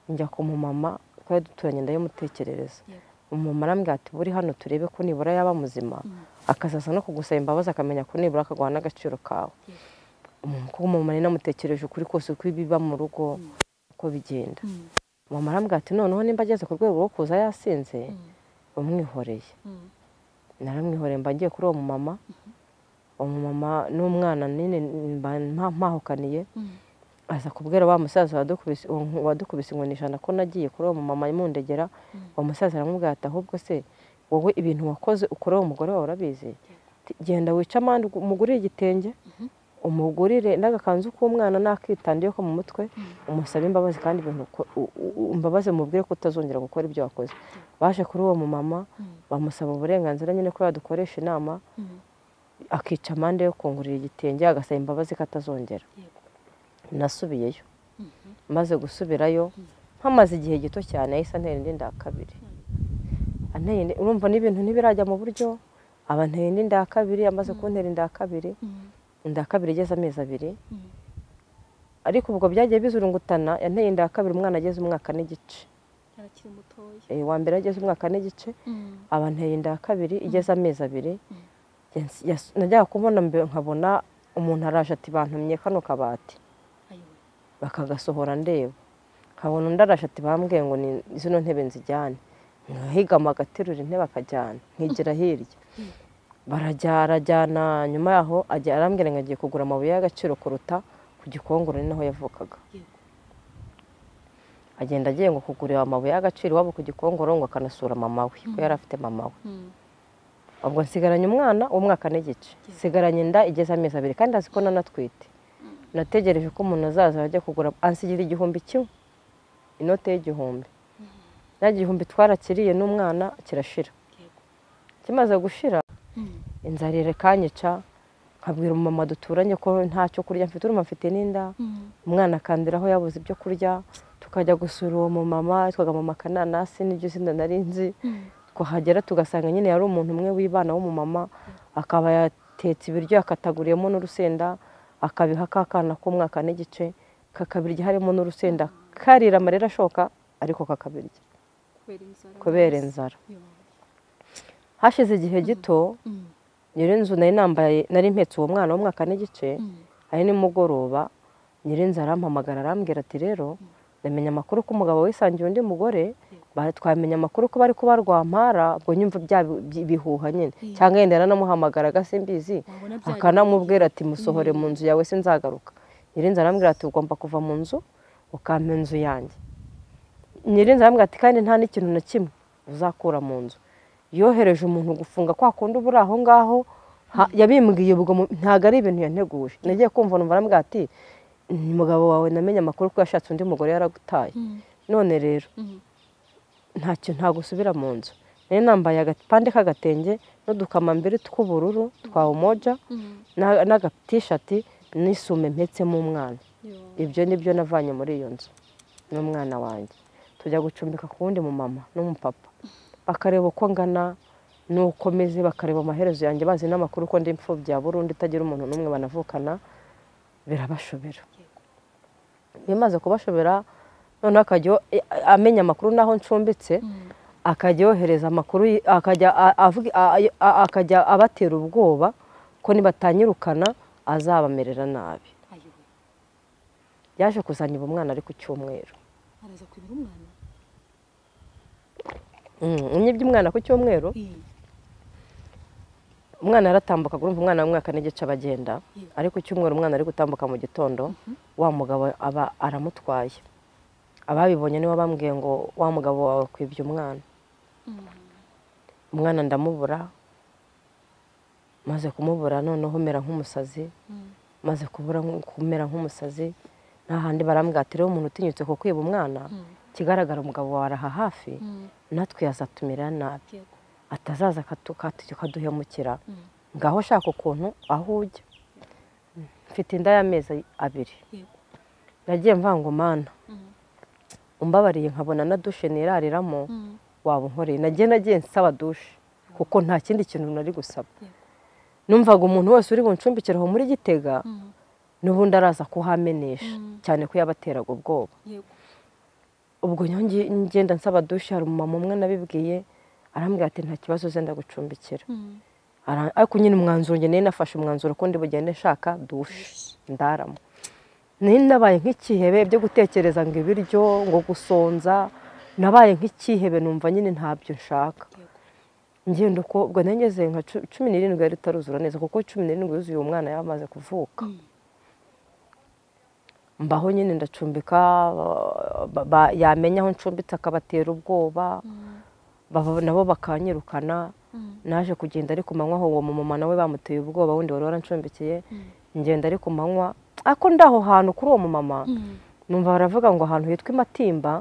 njya ku mumama twari duturanye ndayimutekerereza yego umumama arambwira ati buri hano turebe ko nibura yaba muzima Mm. akazaza no kugusaba imbabazi akamenya ko nibura akaguha n'agaciro kawe Yego. Umu- kuko umumama namutekereje ukuri kose uko ibiba mu rugo uko bigenda Mm. umumama arambwira ati noneho nimba ageze ku rwego rwo kuza yasinze Mm. umwihoreye Mm. naramwihoreye mba ngiye kuri uwo mumama umumama n'umwana nyine mba mpa- mpahukaniye Mm. aza kubwira wa musaza wadukubise- uwo- wadukubise inkoni ijana ko nagiye kuri uwo mumama mundegera uwo musaza aramubwira ati ahubwo se wowe ibintu wakoze ukora uwo mugore wawe urabizi Ati, genda wica amande ugu- umugurire igitenge umugurire n'agakanzu k'umwana n'akitandi ko mu mutwe umusabe imbabazi kandi ibintu uko- u- u- imbabazi mubwire ko utazongera gukora ibyo wakoze baje kuri uwo mumama bamusaba uburenganzira nyine ko yadukoresha inama Mm. akica amande yo kungurira igitenge agasaba imbabazi ko atazongera yego nasubiyeyo Mhm. maze gusubirayo mpamaze igihe gito cyane yahise antera indi nda ya kabiri anteye indi- urumva n'ibintu ntibirajya mu buryo aba anteye indi nda ya kabiri amaze kuntera inda ya kabiri Mm. inda ya kabiri igeze amezi abiri Mm. ariko ubwo byagiye bizurungutana yanteye inda ya kabiri umwana ageze umwaka n'igice arakiri mutoya Eh, uwa mbere ageze umwaka n'igice Mm. aba anteye inda ya kabiri igeze amezi abiri Mm. Yas- yas- najyaga kubona mbe- nkabona umuntu araje ati bantumye kano kabati ayiwe bakagasohora ndeba nkabona undi arasha ati bambwiye ngo ni zino ntebe nzijyane nkahigama agaterura intebe akajyana nkigira hirya barajya arajyana nyuma yaho ajya arambwira ngo agiye kugura amabuye y'agaciro kuruta ku gikongoro ni naho yavukaga yego agenda agiye ngo kugurira amabuye y'agaciro iwabo ku gikongoro ngo akanasura mama we kuko yari afite mama we Mm. ubwo nsigaranye umwana w'umwaka n'igice nsigaranye inda igeze amezi abiri kandi azi ko nanatwite nategereje ko umuntu azaza ajya kugura ansigira igihumbi kimwe inote y'igihumbi ya gihumbi twarakiriye n'umwana kirashira yego kimaze gushira Mm. inzara irekanyica nkabwira umumama duturanye ko nta cyo kurya mfite urumva mfite n'inda Mm. umwana akandira aho yabuze ibyo kurya tukajya gusura uwo mumama yitwaga mama kananasi n'iryo zina nari nzi Mm. twahagera tugasanga nyine yari umuntu umwe w'ibana w'umumama akaba yatetse ibiryo yakataguriyemo n'urusenda akabiha kakana k'umwaka n'igice kakabirya harimo n'urusenda karira amarira ashoka ariko kakabirya kubera inzara kubera inzara Yo. hashize igihe gito nyirinzu nari nambaye nari mpetse uwo mwana w'umwaka n'igice hari nimugoroba nyirinzu arampamagara arambwira ati rero ndamenya amakuru ko umugabo wisangiye undi mugore twamenya amakuru ko bari kuba rwampara ubwo nyumva bya bihuha nyine cyangwa yenda yaranamuhamagaraga simbizi akanamubwira ati musohore mu nzu yawe sinzagaruka nyirinzu arambwira ati ugomba kuva mu nzu ukampa inzu yanjye nyirinzu arambwira ati kandi nta n'ikintu na kimwe uzakura mu nzu yohereje umuntu gufunga kwa kundi uba uri aho ngaho yabimbwiye ubwo ntabwo ari ibintu yanteguje nagiye kumva numva arambwira ati umugabo wawe namenye amakuru ko yashatse undi mugore yaragutaye none rero ntacyo ntabwo usubira mu nzu nari nambaye agapande k'agatenge n'udukamambiri tw'ubururu twa umoja n'agatishati n'isume mpetsemo umwana ibyo ni byo navanye muri iyo nzu n'umwana wanjye tujya gucumbika ku wundi mu mama n'umupapa bakareba uko ngana n'uko meze bakareba amaherezo yanjye bazi n'amakuru ko ndi imfubyi ya burundu itagira umuntu n'umwe banavukana birabashobera bimaze kubashobera noneho akajya amenya amakuru n'aho ncumbitse akajya yohereza amakuru akajya abatera ubwoba ko nibatanyirukana azabamerera nabi yaje kuzanira umwana ari ku cyumweru araza kubera umwana unyibye umwana ku cyumweru umwana aratambuka urumva umwana w'umwaka n'igice abagenda ariko icyumweru umwana ari gutambuka mu gitondo wa mugabo aba aramutwaye ababibonye nibo bambwiye ngo wa mugabo wawe kwibye umwana umwana ndamubura maze kumubura noneho umera nk'umusazi maze kumera nk'umusazi nta handi barambwira ati rero umuntu utinyutse ku kwiba umwana kigaragara umugabo wawe araha hafi natwe yazatumira nabi atazaza akaduhemukira ngaho ushaka ukuntu aho ujya mfite inda y'amezi abiri nagiye mvangumana umbabariye nkabona na dushe nirariramo waba unkoreye nagiye nagiye nsaba dushe kuko nta kindi kintu nari gusaba numvaga umuntu wese uri buncumbikire aho muri gitega n'ubundi araza kuhamenesha cyane ko yabateraga ubwoba ubwo ngenda nsaba dushe hari umumama umwe nabibwiye arambwira ati nta kibazo zenda gucumbikira ariko nyine umwanzuro nge nari nafashe umwanzuro kundi bugende nshaka dushe ndaramo nari nabaye nk'ikihebe byo gutekereza ngo ibiryo ngo gusonza nabaye nk'ikihebe numva nyine ntabyo nshaka ngenda uko ubwo ngeze nka cumi n'irindwi yari itaruzura neza kuko cumi n'irindwi yuzuye uwo mwana yamaze kuvuka mbaho nyine ndacumbika yamenya aho ncumbitse akabatera ubwoba nabo bakanyirukana naje kugenda ari ku manywa aho uwo mumama nawe bamuteye ubwoba wundi wari warancumbitse ngenda ari ku manywa ariko ndaho hantu kuri uwo mumama numva baravuga ngo ahantu hitwa imatimba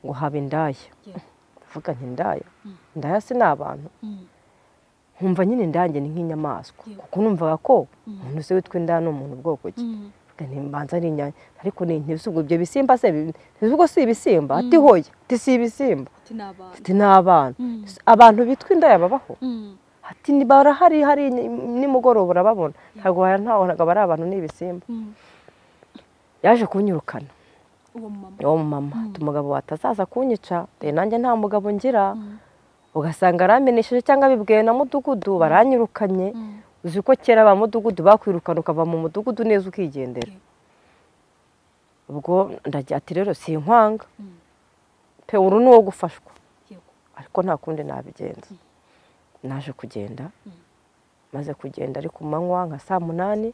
ngo haba indaya ndavuga nti indaya indaya si ni abantu nkumva nyine indange ni nk'inyamaswa kuko numvaga ko umuntu uzi witwa indaya ni umuntu ubwoko ki ntimbanza ari inyanya ariko ntibisugo ibyo bisimba se ntibisugo si ibisimba ati hoya ati si ibisimba ati ni abantu abantu bitwa indaya babaho ati barahari hari nimugoroba urababona ntabwo ntabwo ari abantu ni ibisimba yaje kunyirukana uwo mumama umugabo watazaza kunyica nanjye nta mugabo ngira ugasanga aramenesheje cyangwa bibwiwe na mudugudu baranyirukanye uzi ko kera ba mudugudu bakwirukana ukava mu mudugudu neza ukigendera ubwo ndagira ati rero si inkwanga pe uru ni uwo gufashwa ariko nta kundi nabigenza naje kugenda maze kugenda ari ku manywa nka saa munani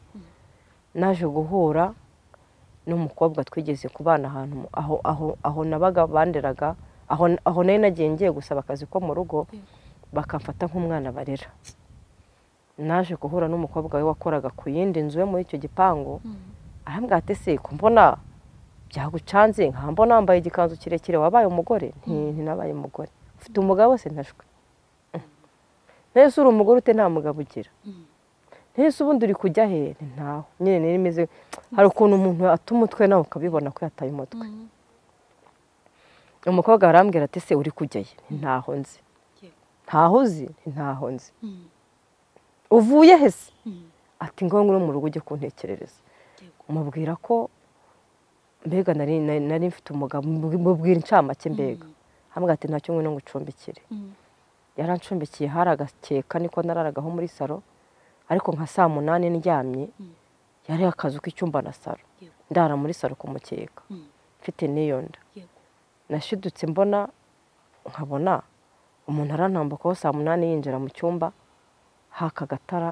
naje guhura n'umukobwa twigeze kubana ahantu aho nabaga banderaga aho nari nagiye ngiye gusaba akazi ko mu rugo bakamfata nk'umwana barera naje guhura n'umukobwa we wakoraga ku yindi nzu yo muri icyo gipangu arambwira ati se mbona byagucanze nkaba mbona wambaye igikanzu kirekire wabaye umugore ntinabaye umugore ufite umugabo se ntashwe nese uri umugore ute nta mugabo ugira nese ubundi uri kujya he ntaho nyine nari imeze hari ukuntu umuntu ata umutwe nawe ukabibona ko yataye umutwe umukobwa arambwira ati se uri kujya ye ntaho nzi ntaho uzi ntaho nzi uvuye hese ati ngombwa uri mu rugo ujye kuntekerereza mubwira ko mbega nari mfite umugabo mubwira incamake mbega hambwa ati ntacyo ngo ucumbikire yaranshumbikiye hari agakeka niko nararagaho muri salo ariko nka saa munani ndyamye yari akazu k'icyumba na salo Yego. ndara muri salo ku mukeka Mm. mfite n'iyo nda yego nashidutse mbona nkabona umuntu arantambukaho saa munani yinjira mu cyumba haka agatara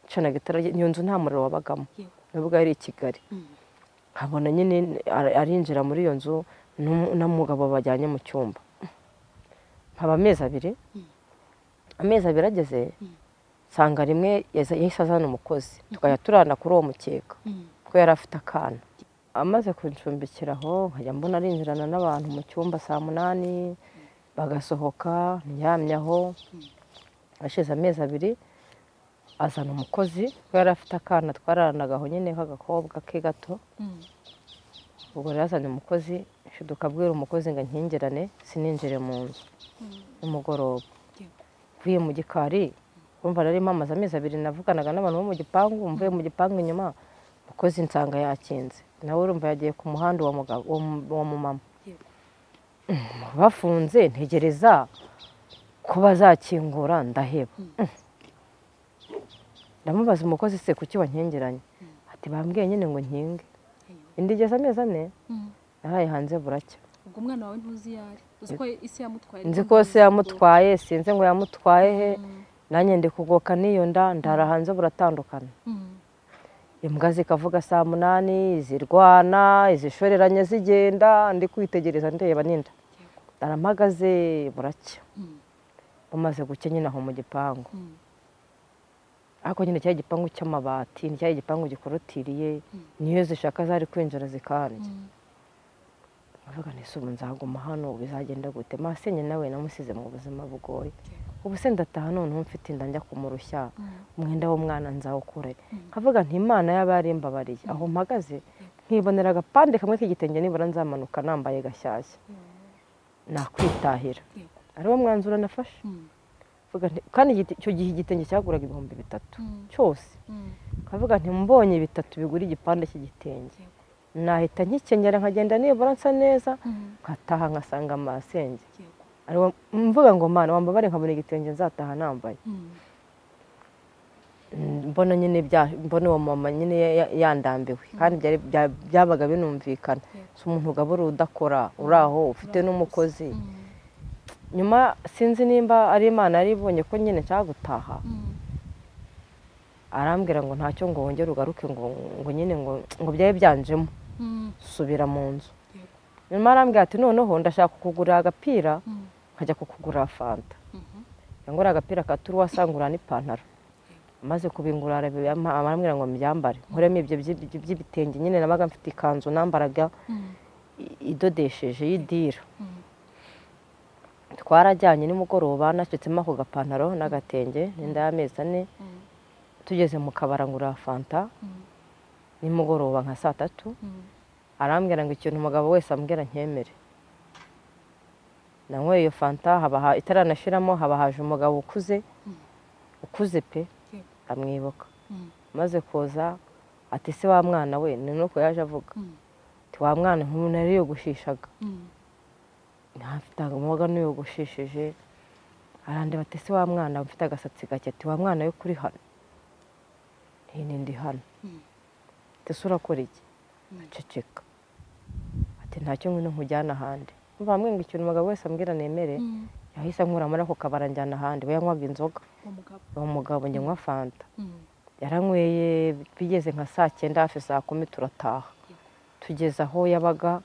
ncana agatara iyo nzu nta muriro wabagamo yego nubwo yari i kigali Mm. nkabona nyine ar- arinjira muri iyo nzu n'um- n'umugabo bajyanye mu cyumba nkaba amezi abiri Mm. amezi abiri ageze Mm. nsanga rimwe yaza- yahise azana umukozi tukajya turana kuri uwo mukeka Mm. kuko yari afite akana amaze kuncumbikira aho nkajya mbona arinjirana n'abantu mu cyumba saa munani bagasohoka ndyamye aho ashize amezi abiri azana umukozi kuko yari afite akana twaranagaho nyine k'agakobwa ke gato Mm. ubwo rero yazanye umukozi nshiduka abwira umukozi ngo nkingirane sininjire mu nzu nimugoroba Yego. mvuye mu gikari urumva nari mpamaze amezi abiri navuganaga n'abantu bo mu gipangu mvuye mu gipangu inyuma umukozi nsanga yakinze nawe urumva yagiye ku muhanda wa mugabo wa mu- wa mumama Yego. Mm, bafunze ntegereza ko bazakingura ndaheba Mm. ndamubaza umukozi se kuki wankingiranye ati bambwiye nyine ngo nkinge indi igeze amezi ane Mm. naraye hanze buracya ubwo umwana wawe ntuzi iyo ari uzi ko isi yamutwaye nzi ko se yamutwaye sinzi ngo yamutwaye he nanjye ndi kugoka n'iyo nda ndara hanze buratandukana Mm. imbwa zikavuga saa munani zirwana izishoreranye zigenda ndi kwitegereza ndeba ninda Yego. ndaramagaze buracya Mm. bumaze gucya nyine aho mu gipangu Mm. ariko nyine cya gipangu cy'amabati ni cya gipangu gikorotiriye Mm. niyo zishaka zari kwinjira zikandya Mm. ndavuga nti se ubu nzaguma hano bizagenda gute masenye nawe namusize mu buzima bugoye Yego. ubu se ndataha noneho mfite inda njya kumurushya Mm. umwenda w'umwana nzawukure Mm. nkavuga nti imana y'abarimbabariye aho mpagaze nkibonera agapande kamwe k'igitenge nibura nzamanuka nambaye gashyashya nakwitahira Yego. ariwo mwanzuro nafashe Mm. Mvuga nti- kandi igiti- icyo gihe igitenge cyaguraga ibihumbi bitatu Mm. cyose Mm. nkavuga nti mbonye bitatu bigura igipande cy'igitenge Yego. nahita nkikenyera nkagenda nibura nsa neza Mm. nkataha ngasanga amasenge Yego. ariwo mvuga ngo mana wambabare nkabona igitenge nzataha nambaye Mm. mbona nyine bya mbona uwo mama nyine ya- ya- yandambiwe kandi byari- bya- byabaga binumvikana si umuntu ugabura udakora uri aho ufite n'umukozi Mm. nyuma sinzi nimba ari imana yari ibonye ko nyine nshaka gutaha Mm. arambwira ngo ntacyo ngo wongere ugaruke ngo ngo nyine ngo ngo byabe byanjemo Mm. subira mu nzu Yego. nyuma arambwira ati noneho ndashaka kukugurira agapira Mm. nkajya kukugurira fanta Mhm. yangurira agapira ka turu wasangura n'ipantaro amaze kubingura arabiyama- arambwira ngo mbyambare nkuremo ibyo by'i- by'ibitenge nyine nabaga mfite ikanzu nambaraga Mm. i- idodesheje y'idira Mm. twarajyanye nimugoroba nashyutsemo ako gapantaro n'agatenge n'inda y'amezi ane Mm. tugeze mu kabara ngura fanta Mm. nimugoroba nka saa tatu Mm. arambwira ngo ikintu umugabo wese ambwira nkemere nanyweye iyo fanta haba ha- itaranashiramo haba haje umugabo ukuze Mm. ukuze pe Yego. amwibuka Mm. maze kuza ati se wa mwana we ni nuko yaje avuga Mm. ati wa mwana nk'ubu nariyogoshishaga Mm. ntafite umubaga niyogoshishije arandeba ati se wa mwana ufite agasatsi gake ati wa mwana we kuri hano ntini ndi hano Mm. ati se urakora iki Mm. aceceka ati ntacyo ngwino nkujyana ahandi mva hamwe ngo ikintu umugabo wese ambwira nemere Mm. yahise ankura muri ako kabara njyana ahandi we yanywaga inzoga Uwo mugabo. uwo mugabo njye nywa fanta Mm. yaranyweye bigeze nka saa cyenda hafi saa kumi turataha tugeze aho yabaga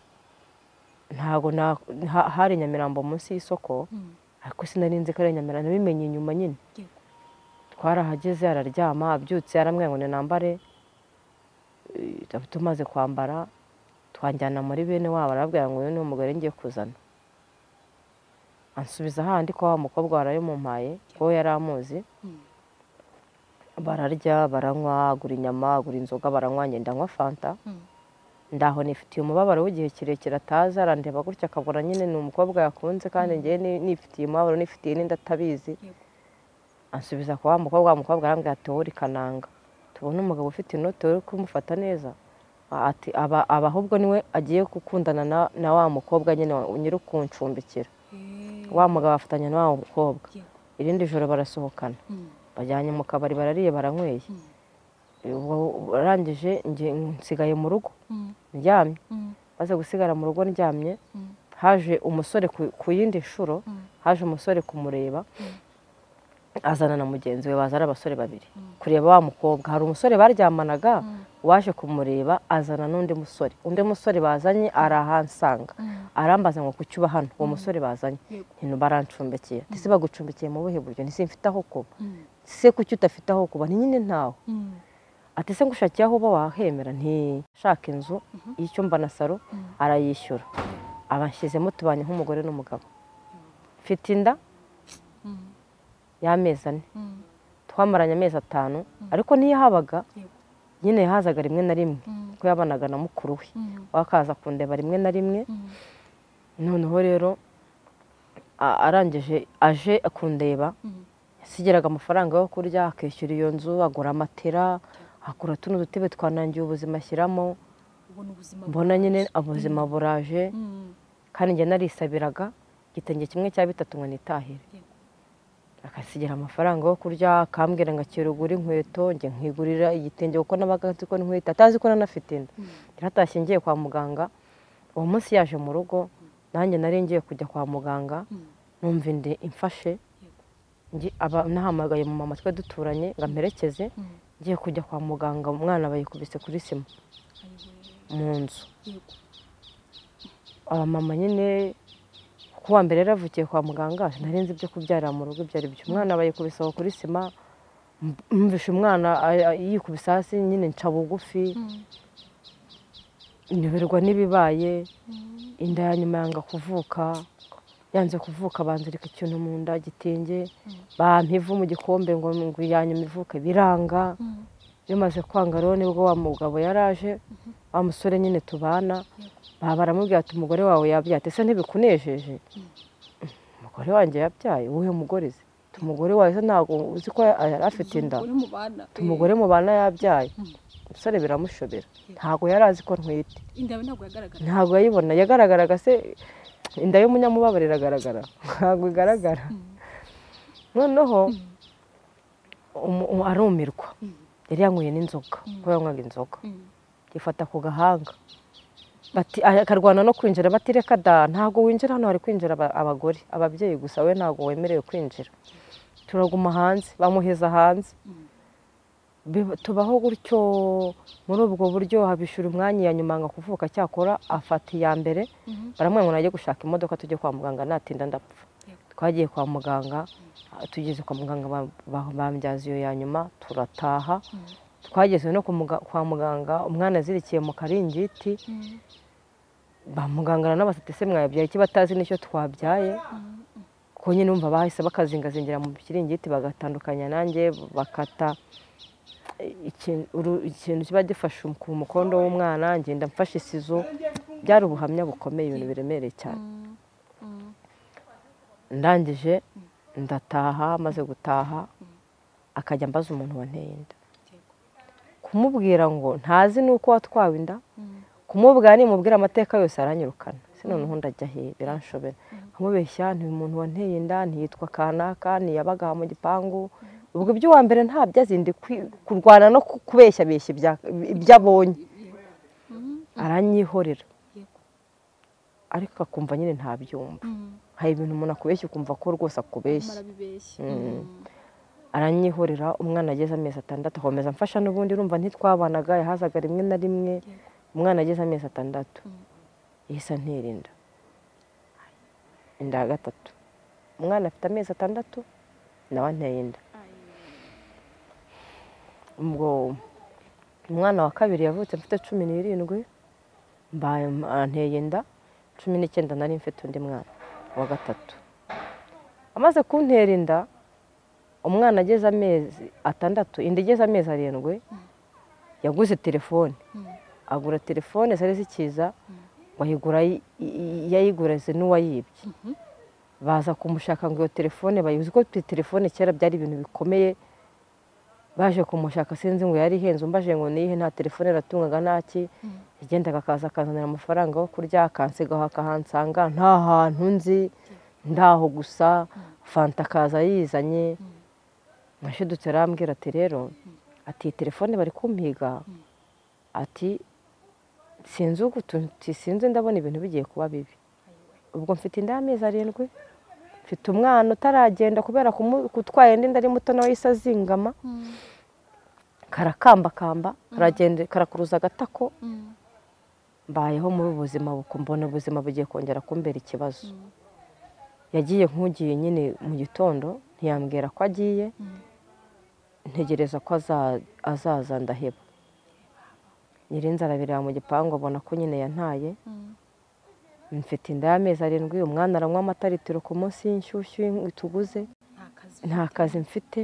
ntago na- ha- hari nyamirambo munsi y'isoko Mm. ariko sinarinze ko ari nyamirambo nabimenye nyuma nyine Yego. twarahageze araryama abyutse aramwira ngo ninambare Eh, tumaze kwambara twanjyana muri bene wabo arabwira ngo uyu ni umugore ngiye kuzana ansubiza handi ko wa mukobwa warayimumpaye ko we yari amuzi Mm. bararya baranywa agura inyama agura inzoga baranywa ngenda anywa fanta Mm. ndaho nifitiye umubabaro w'igihe kirekire atazi arandeba gutya akabona nyine ni umukobwa yakunze kandi ngewe ni- nifitiye umubabaro nifitiye n'inda atabizi Yego. ansubiza kwa wa mukobwa wa mukobwa arambwira ati wowe uri kananga tubona umugabo ufite inote uri kumufata neza ati aba aba ahubwo niwe agiye gukundana na, na wa mukobwa nyine wa- nyiri ukuncumbikira Eh. wa mugabo afatanya na wa mukobwa Yego. irindi joro barasohokana bajyanye mu kabari barariye baranyweye Ubu arangije nge- nsigaye mu rugo ndyamye maze gusigara mu rugo ndyamye haje umusore ku- ku yindi nshuro haje umusore kumureba azana na mugenzi we baza ari abasore babiri kureba wa mukobwa hari umusore baryamanaga waje kumureba azana n'undi musore undi musore bazanye arahansanga arambaza ngo kuki uba hano uwo musore bazanye nti barancumbikiye ese bagucumbikiye mu buhe buryo ntise mfite aho kuba se kuki udafite aho kuba ni nyine ntawe ati se ngushakiye aho uba wahemera ntishaka inzu y'icyumba na saro arayishyura abashyizemo tubanye nk'umugore n'umugabo mfite inda y'amezi ane twamaranye amezi atanu ariko niyo habaga Yego. nyine yahazaga rimwe na rimwe kuko yabanaga na mukuru we wakaza kundeba rimwe na rimwe noneho rero a- arangije aje kundeba yasigiraga amafaranga yo kurya akishyura iyo nzu agura amatera akura tuno dutebe twanangiye ubuzima ashyiramo mbona nyine ubuzima buraje kandi njye narisabiraga igitenge kimwe cya bitatu ngo nitahire Yego. akasigira amafaranga yo kurya akambwira ngo akirugura inkweto njye nkigurira igitenge kuko nabaga nzi ko n'inkweto atazi ko nanafite inda yaratashye ngiye kwa muganga uwo munsi yaje mu rugo nanjye nari ngiye kujya kwa muganga numva indi imfashe Ngi- aba- nahamagaye mu mama twe duturanye ngo amperekeze ngiye kujya kwa muganga umwana bayikubise kuri sima mu nzu abamama nyine ku wa mbere yaravukiye kwa muganga nari nzi ibyo kubyarira mu rugo ibyo ari byo umwana bayikubise aho kuri sima mb- mvishe umwana a- a- yikubise hasi nyine nca bugufi nyoberwa n'ibibaye inda ya nyuma yanga kuvuka yanze kuvuka banzirika ikintu mu nda gitenge bampa ivu mu gikombe ngo ngo iya nyuma ivuke biranga bimaze kwanga rero nibwo wa mugabo yaraje wa musore nyine tubana baba baramubwira ati umugore wawe yabyaye ati ese ntibikunejeje umugore wanjye yabyaye uwuhe mugore ze Ati, umugore wawe se ntabwo uzi ko yari afite inda Ati, umugore mubana yabyaye Mm. umusore biramushobera Yeah. ntabwo yari azi ko ntwite inda ntabwo yagaragara ntabwo yayibona yagaragaraga se inda y'umunyamubabaro iragaragara ntabwo igaragara noneho umu- umu- arumirwa yari yanyweye n'inzoga kuko yanywaga inzoga yifata ku gahanga bati akarwana no kwinjira bati reka da ntabwo winjira hano hari kwinjira aba- abagore ababyeyi gusa we ntabwo wemerewe kwinjira turaguma hanze bamuheza hanze Bi- tubaho gutyo muri ubwo buryo habishyura umwanya iya nyuma ngo kuvuka cyakora afata iya mbere baramubwira ngo najye gushaka imodoka tujye kwa muganga natinda ndapfa twagiye kwa muganga tugeze kwa muganga ba- ba- bambyaza iyo ya nyuma turataha twageze no ku muga- kwa muganga umwana azirikiye mu karingiti ba muganga na basate se mwabyaye iki batazi n'icyo twabyaye kuko nyine numva bahise bakazingazingira mu kiringiti bagatandukanya nanjye bakata ikintu uru- ikintu kiba gifashe ku mukondo w'umwana ngenda mfashe isizo byari ubuhamya bukomeye ibintu biremereye cyane ndangije ndataha maze gutaha akajya ambaza umuntu wanteye inda kumubwira ngo ntazi n'uko watwawe inda kumubwira nimubwira amateka yose aranyirukana se noneho ndajya he biranshobera nkamubeshya nti uyu muntu wanteye inda ntiyitwa kanaka ntiyabaga aha mu gipangu ubwo iby'uwa mbere ntabyo azi ndi kwi- kurwana no ku- kubeshya beshya ibya- ibyo abonye aranyihorera ariko akumva nyine ntabyumva hari ibintu umuntu akubeshya ukumva ko rwose akubeshya marabibeshya aranyihorera umwana ageze amezi atandatu akomeza mfasha n'ubundi urumva ntitwabanaga yahazaga rimwe na rimwe umwana ageze amezi atandatu yahise antera inda inda ya gatatu umwana afite amezi atandatu nawe anteye inda ubwo umwana wa kabiri yavutse mfite cumi n'irindwi mbaye anteye inda cumi n'icyenda nari mfite undi mwana wa gatatu amaze kuntera inda umwana ageze amezi atandatu inda igeze amezi arindwi yaguze telefone agura telefone zari zikiza ngo ayigura yi- yi- yayigurize n'uwayibye baza kumushaka ngo iyo telefone bayibuze ko telefone kera byari ibintu bikomeye baje kumushaka sinzi ngo yari ihenze umbaje ngo niyihe nta telefone natungaga ntaki yagendaga akaza akazanira amafaranga yo kurya akansigaho akahansanga nta hantu nzi ndaho gusa fanta akaza yizanye mwashidutse arambwira ati rero ati iyi telefone bari kumpiga ati sinzi ugutuntu sinzi ndabona ibintu bigiye kuba bibi ubwo mfite inda y'amezi arindwi mfite umwana utaragenda kubera gutwara indi nda ari muto nawe yahise azingama karakambakamba karagenda karakuruza agatako mbayeho muri ubu buzima mbona ubuzima bugiye kongera kumbera ikibazo yagiye nk'ugiye nyine mu gitondo ntiyambwira ko agiye ntegereza ko azaza ndaheba nyirinzi arabireba mu gipangu abona ko nyine yantaye mfite inda y'amezi arindwi umwana aranywa amata litiro ku munsi y'inshyushyu tuguze nta kazi mfite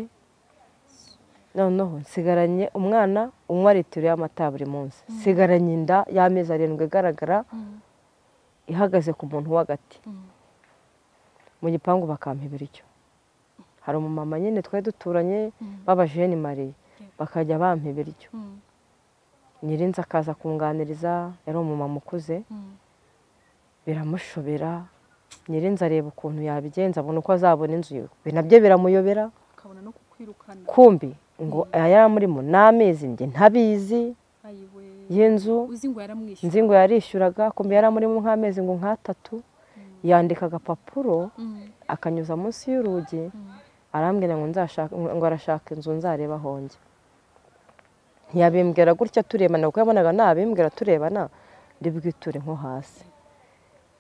noneho nsigaranye umwana unywa litiro y'amata buri munsi nsigaranye inda y'amezi arindwi igaragara ihagaze ku muntu wo hagati mu gipangu bakampa ibiryo hari umumama nyine twari duturanye b'abajeni mariye bakajya bampa ibiryo nyirinzi akaza kunganiriza yari umumama ukuze biramushobera nyirinzi areba ukuntu yabigenza abona uko azabona inzu yiwe nabyo biramuyobera akabona no kukwirukana kumbi ngo aya yaramurimo ni amezi njye ntabizi y'inzu uzi ngo yaramwishyura nzi ngo yarishyuraga kumbi yaramurimo nk'amezi ngo nk'atatu yandika agapapuro akanyuza munsi y'urugi arambwira ngo nzashaka ngo arashaka inzu nzareba ahonge ntiyabimbwira gutya turebana kuko yabonaga nabimbwira turebana bwiture nko hasi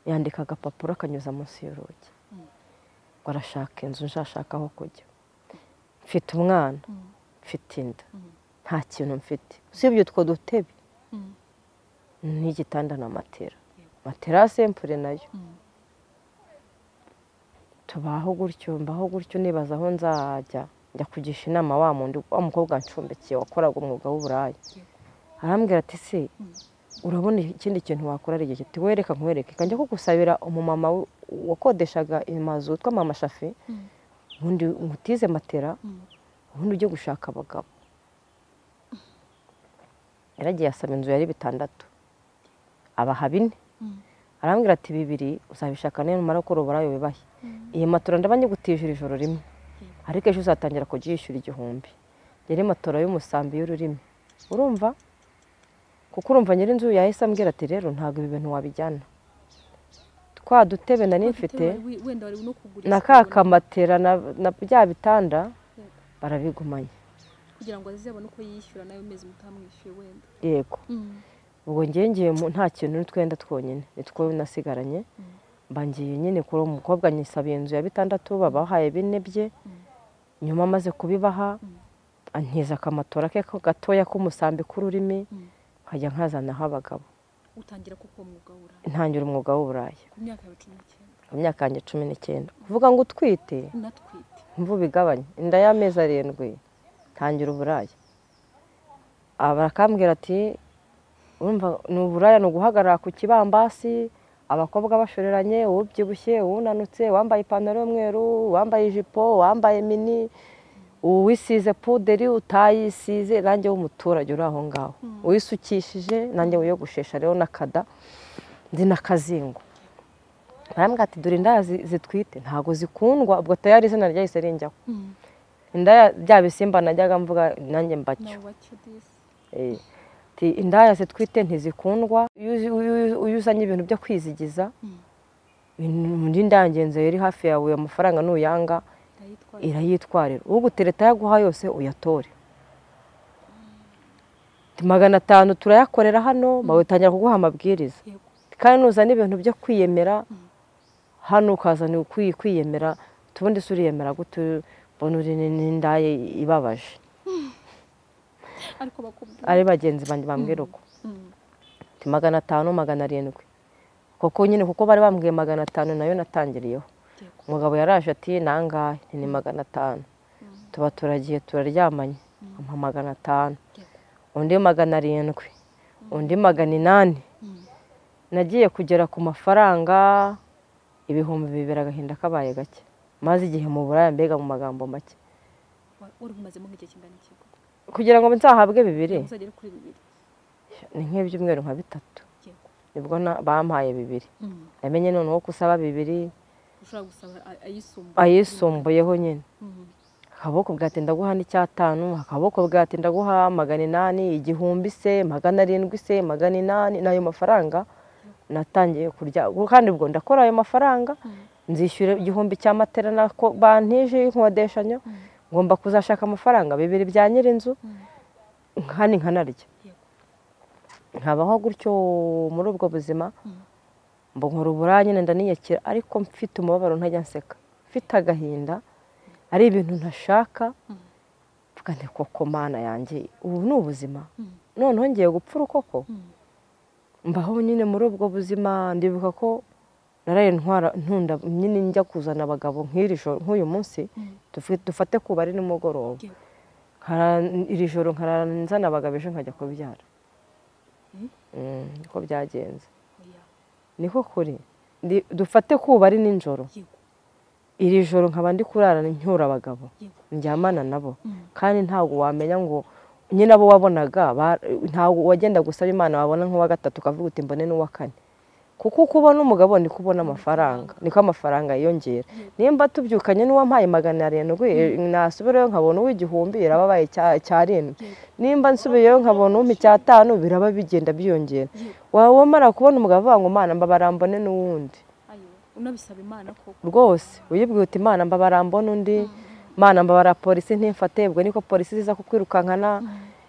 yandika agapapuro akanyuza munsi y'urugi ngo arashaka inzu nshashaka aho kujya mfite umwana mfite inda nta kintu mfite usibye utwo dutebe n'igitanda na matera matera sempure nayo tubaho gutyo mbaho gutyo nibaza aho nzajya njya kugisha inama wa muntu wa mukobwa ncumbikiye wakoraga umwuga w'uburaya arambwira ati se urabona ikindi kintu wakora ari igihe kiti wereka nkwereke kajya kugusabira umumama wakodeshaga amazu witwa mama shafi ubundi ngutize matera ubundi ujye gushaka abagabo yaragiye asaba inzu yari bitandatu abaha bine arambwira ati bibiri uzabishaka niyo numara gukora uburaya ubibahe iyi matora ndaba nyigutijira ijoro rimwe ariko ejo uzatangira kujya yishyura igihumbi yari matora y'umusambi y'ururimi urumva kuko urumva nyir'inzu yahise ambwira ati rero ntabwo ibi bintu wabijyana twa dutebe nari mfite na ka kamatera na bya bitanda barabigumanye kugira ngo azabone uko yishyura nayo mezi mutamwishyuye wenda yego ubwo ngengeye nta kintu twenda twonyine nitwo nasigaranye mbangiye nyine kuri uwo mukobwa nyisabiye inzu ya bitandatu babahaye bine bye nyuma amaze kubibaha antiza akamatora ke gatoya k'umusambi k'ururimi nkajya nkazanaho abagabo utangira kuko mwuga w'uburaya ntangira umwuga w'uburaya ku myaka yawe cumi n'icyenda mu myaka yanjye cumi n'icyenda kuvuga ngo utwite natwite imvubu igabanya inda y'amezi arindwi tangira uburaya aha barakambwira ati urumva ni uburaya ni uguhagarara ku kibambasi abakobwa bashoreranye uwubyibushye uwunanutse uwambaye ipantaro y'umweru uwambaye ijipo uwambaye mini uwisize puderi utayisize nanjye w'umuturage uri aho ngaho uwisukishije nanjye wiyogoshesha rero n'akada ndi n'akazingo barambwira ati dore indaya zi- zitwite ntabwo zikundwa ubwo tayari izina ryahise rinjyaho indaya bya bisimba najyaga mvuga nanjye mbacyo nawe wacyo disi Eh, ati indaya zitwite ntizikundwa iyo uzi- iyo- iyo uzanye ibintu byo kwizigiza indi ndangenzi iri hafi yawe amafaranga nuyanga ndayitwa irayitwarira ugutereta yaguha yose uyatore Ati, magana atanu turayakorera hano batangira kuguha amabwiriza yego kandi nuzana ibintu byo kwiyemera hano ukazana ukwiye kwiyemera tubundi se uriyemera gute mbona uri n'indaye ibabaje ariko bakubwira ari bagenzi banjye bambwira uko Mm. Ati, magana atanu magana arindwi koko nyine kuko bari bambwiye magana atanu nayo natangiriyeho yego umugabo yaraje ati nangahe Nti, ni magana atanu tuba turagiye turaryamanye ampa magana atanu yego undi magana arindwi undi magana inani nagiye kugera ku mafaranga ibihumbi bibiri agahinda kabaye gake maze igihe mu buraya mbega mu magambo make Wa- wari umazemo nk'igihe kingana iki koko kugira ngo nzahabwe bibiri uzagera kuri bibiri ni nk'ibyumweru nka bitatu yego nibwo na- bampaye bibiri Mm. namenye noneho ko usaba bibiri ushobora gusaba ayisumbuye ayisumbuyeho nyine akaboko bwate ndaguha n'icyatanu akaboko bwate ndaguha magana inani igihumbi se magana arindwi se magana inani ni ayo mafaranga natangiye kurya kandi ubwo ndakora ayo mafaranga nzishyura igihumbi cya matera nako bantije y'inkodeshanyo ngomba kuzashaka amafaranga bibiri bya nyir'inzu nkani nkanarya nkabaho gutyo muri ubwo buzima mbona nkora uburaya nyine ndaniyakira ariko mfite umubabaro ntajya nseka mfite agahinda ari ibintu ntashaka mvuga nti koko mana yanjye ubu ni ubuzima noneho ngiye gupfura ukoko mbaho nyine muri ubwo buzima ndibuka ko naraye ntwara ntunda nyine njya kuzana abagabo nk'iri joro nk'uyu munsi dufi- dufate ku bari nimugoroba Yego. Nkara- iri joro nkarara nzana abagabo ejo nkajya kubyara Mm, niko byagenze oya, niko kuri Ndi- dufate kuba ari nijoro yego iri joro nkaba ndi kurara ncyura abagabo yego njyamana nabo Mm. kandi ntabwo wamenya ngo nyine abo wabonaga ba- ntabwo wagenda gusaba imana wabona nk'uwa gatatu ukavuga uti mbone n'uwa kane kuko uko ubona umugabo niko ubona amafaranga niko amafaranga yiyongera nimba tubyukanye n'uwampaye magana arindwi nasubireyo nkabona uw'igihumbi irababaye icya- icyarindwi nimba nsubiyeyo nkabona uw'icyatanu biraba bigenda byiyongera waba wamara kubona umugabo avuga ngo mana mbabara mbone n'uwundi ayo unabisaba imana koko rwose uyibwiye uti imana mbabara mbona undi imana mbabara polisi ntimfate ubwo niko polisi ziza kukwirukankana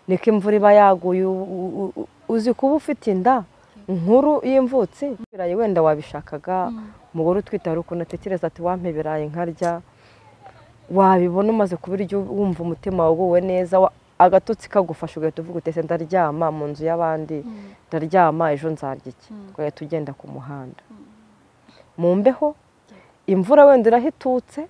niko imvura iba yaguye u- u- u- u- uzi kuba ufite inda nkuru y'imvutsi ibirayi wenda wabishakaga umugore utwite hari ukuntu atekereza ati wampa ibirayi nkarya wabibona umaze kubirya wumva umutima waguwe neza wa- agatotsi kagufasha ugahita uvuga utese ndaryama mu nzu y'abandi ndaryama ejo nzarya iki ugahita ugenda ku muhanda mu mbeho imvura wenda irahitutse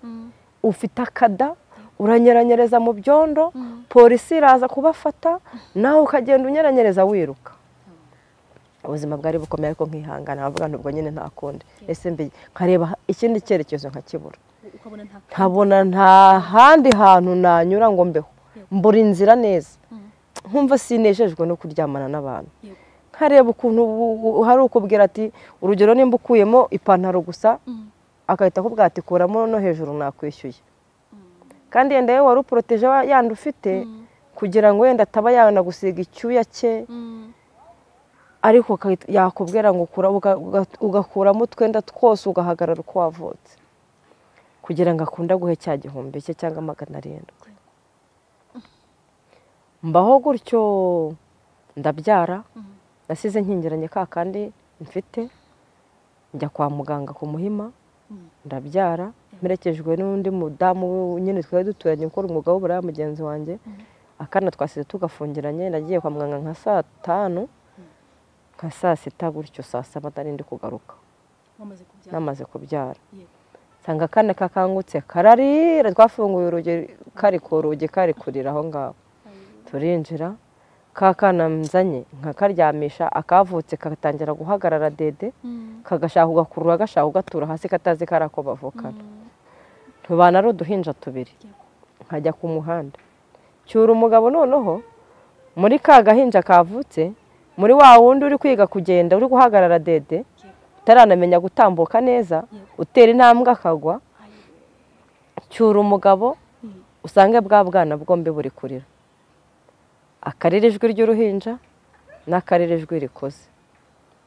ufite akada uranyeranyereza mu byondo polisi iraza kubafata nawe ukagenda unyeranyereza wiruka ubuzima bwari bukomeye ariko nkihangana nkavuga nti ubwo nyine nta kundi ese mbi nkareba ikindi cyerekezo nkakibura ukabona nta nkabona nta handi hantu nanyura ngo mbeho mbura inzira neza Mm. nkumva sinejejwe no kuryamana n'abantu yego nkareba ukuntu bu- bu- hari ukubwira ati urugero nimba ukuyemo ipantaro gusa Mm. agahita akubwira ati kuramo no hejuru nakwishyuye kandi yenda yewe wari uporoteje wa- yandi ufite kugira ngo wenda ataba yanagusiga icyuya cye Mm. ariko akahita- yakubwira ngo ukura- uga- uga- ugakuramo utwenda twose ugahagarara uko wavutse kugira ngo akunde aguhe cya gihumbi cye cyangwa magana arindwi mbaho gutyo ndabyara Mm. nasize nkingiranye ka kandi mfite njya kwa muganga ku muhima Mm. ndabyara mperekejwe n'undi mudamu nyine twari duturanye ukora umwuga w'uburaya mugenzi wanjye akana twasize tugafungiranye nagiye kwa muganga nka saa tanu nka saa sita gutyo saa saba ntarindi kugaruka wamaze kubyara namaze kubyara yego nsanga akana kakangutse kararira twafunguye urugi kari ku rugi kari kurira aho ngaho Ayo. turinjira ka kana nzanye nkakaryamisha akavutse katangira guhagarara dede Mm. kagashaka ugakurura gashaka ugatura hasi katazi ko ari ako bavukana Mm. tubana ari uduhinja tubiri Yego. nkajya ku muhanda cyura umugabo noneho muri ka gahinja kavutse muri wa wundi uri kwiga kugenda uri guhagarara dede Yego. utaranamenya gutambuka neza utera intambwe akagwa Ayo. cyura umugabo Mm. usange bwa bwana bwombi buri kurira akarira ijwi ry'uruhinja n'akarira ijwi rikoze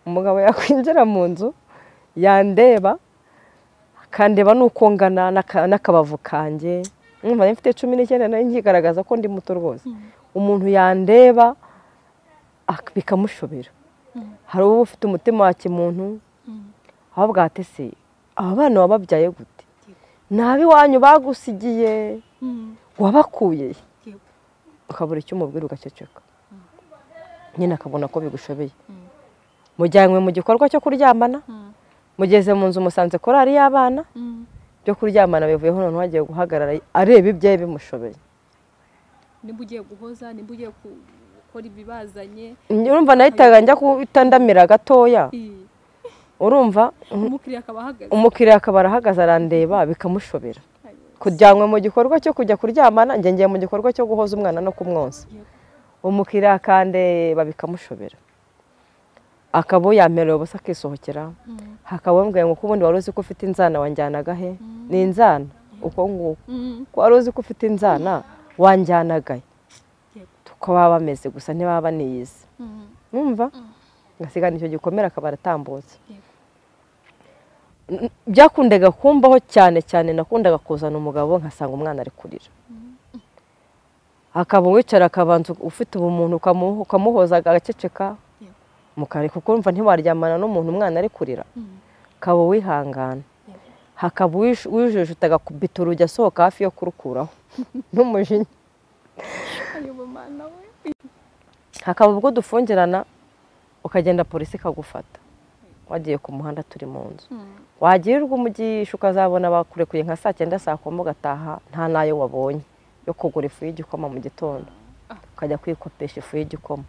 umugabo yakwinjira mu nzu yandeba akandeba n'uko ngana n'aka- n'akabavu kanjye mwumva nari mfite cumi n'icyenda nayo nkigaragaza ko ndi muto rwose umuntu yandeba ak- bikamushobera Mm. hari uba ufite umutima wa kimuntu Mm. ahubwo se aba bana wababyaye gute Yego. ni ab'iwanyu bagusigiye Mm. wabakuye he? Yego. ukabura icyo umubwira ugaceceka nyine akabona ko bigushobeye Mm. mujyanywe mu gikorwa cyo kuryamana Mm. mugeze mu nzu musanze korari y'abana Mm. byo kuryamana bivuyeho noneho hagiye guhagarara areba ibyaye bimushobeye nimba ugiye guhoza nimba ugiye ku- gukora ibibazanye urumva nahitaga njya kutandamira gatoya I- urumva umukiriya akaba ahagaze umukiriya akaba arahagaze arandeba bikamushobera Ayo. kujyanwe mu gikorwa cyo kujya kuryamana njye ngiye mu gikorwa cyo guhoza umwana no kumwonsa Yego. umukiriya akandeba bikamushobera akaba yamerewe ubusa akisohokera hakaba bambwiye ngo ubundi wari uzi ko ufite inzana wanjyanaga he ni inzana uko nguko ko wari uzi ko ufite inzana wanjyanaga he tukaba bameze gusa ntibaba baniyizi mwumva agasigana icyo gikomere akaba aratambutse byakundaga kumbaho cyane cyane nakundaga kuzana umugabo nkasanga umwana ari kurira akaba wicara akabanza ufite ubumuntu ukamuhoza agaceceka mukare kuko urumva ntiwaryamana n'umuntu umwana ari kurira ukaba wihangana hakaba wijujuta agakubita urugi asohoka hafi yo kurukuraho n'umujinya hakaba ubwo dufungirana ukagenda polisi ikagufata wagiye ku muhanda turi mu nzu wagirirwa umugisha ukazabona bakurekuye nka saa cyenda saa kumi ugataha nta n'ayo wabonye yo kugura ifu y'igikoma mu gitondo ukajya kwikopesha ifu y'igikoma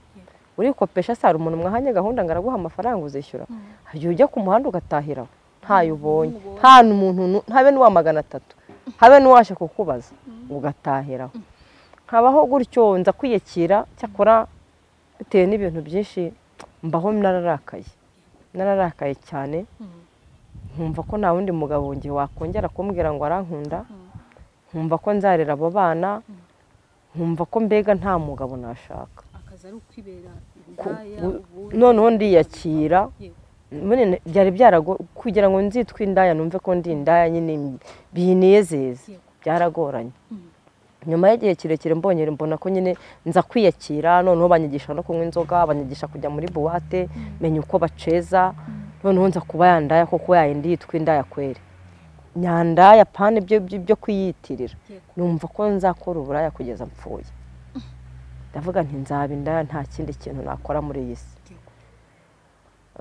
urikopesha saa umuntu mwahanye gahunda ngo araguha amafaranga uzishyura igihe ujya ku muhanda ugatahira ntayo ubonye nta n'umuntu habe n'uwa magana atatu habe n'uwaje kukubaza ugatahiraho habaho gutyo nza kwiyakira cyakora bitewe n'ibintu byinshi mbaho nararakaye nararakaye cyane nkumva ko nta wundi mugabo ngiye wakongera kumbwira ngo arankunda nkumva ko nzarera abo bana nkumva ko mbega nta mugabo nashaka noneho ndiyakira byari byarago kugira ngo nzitwe indaya numve ko ndi indaya nyine binezeza byaragoranye nyuma y'igihe kirekire mbonye mbona ko nyine nza kwiyakira noneho banyigisha no kunywa inzoga banyigisha kujya muri buwate menya uko baceza noneho nza kuba yandaya kuko yayindi yitwa indaya kwere nyandaya pana ibyo byo kuyiyitirira numva ko nzakora uburaya kugeza mpfuye ndavuga nti nzaba indaya nta kindi kintu nakora muri iyi si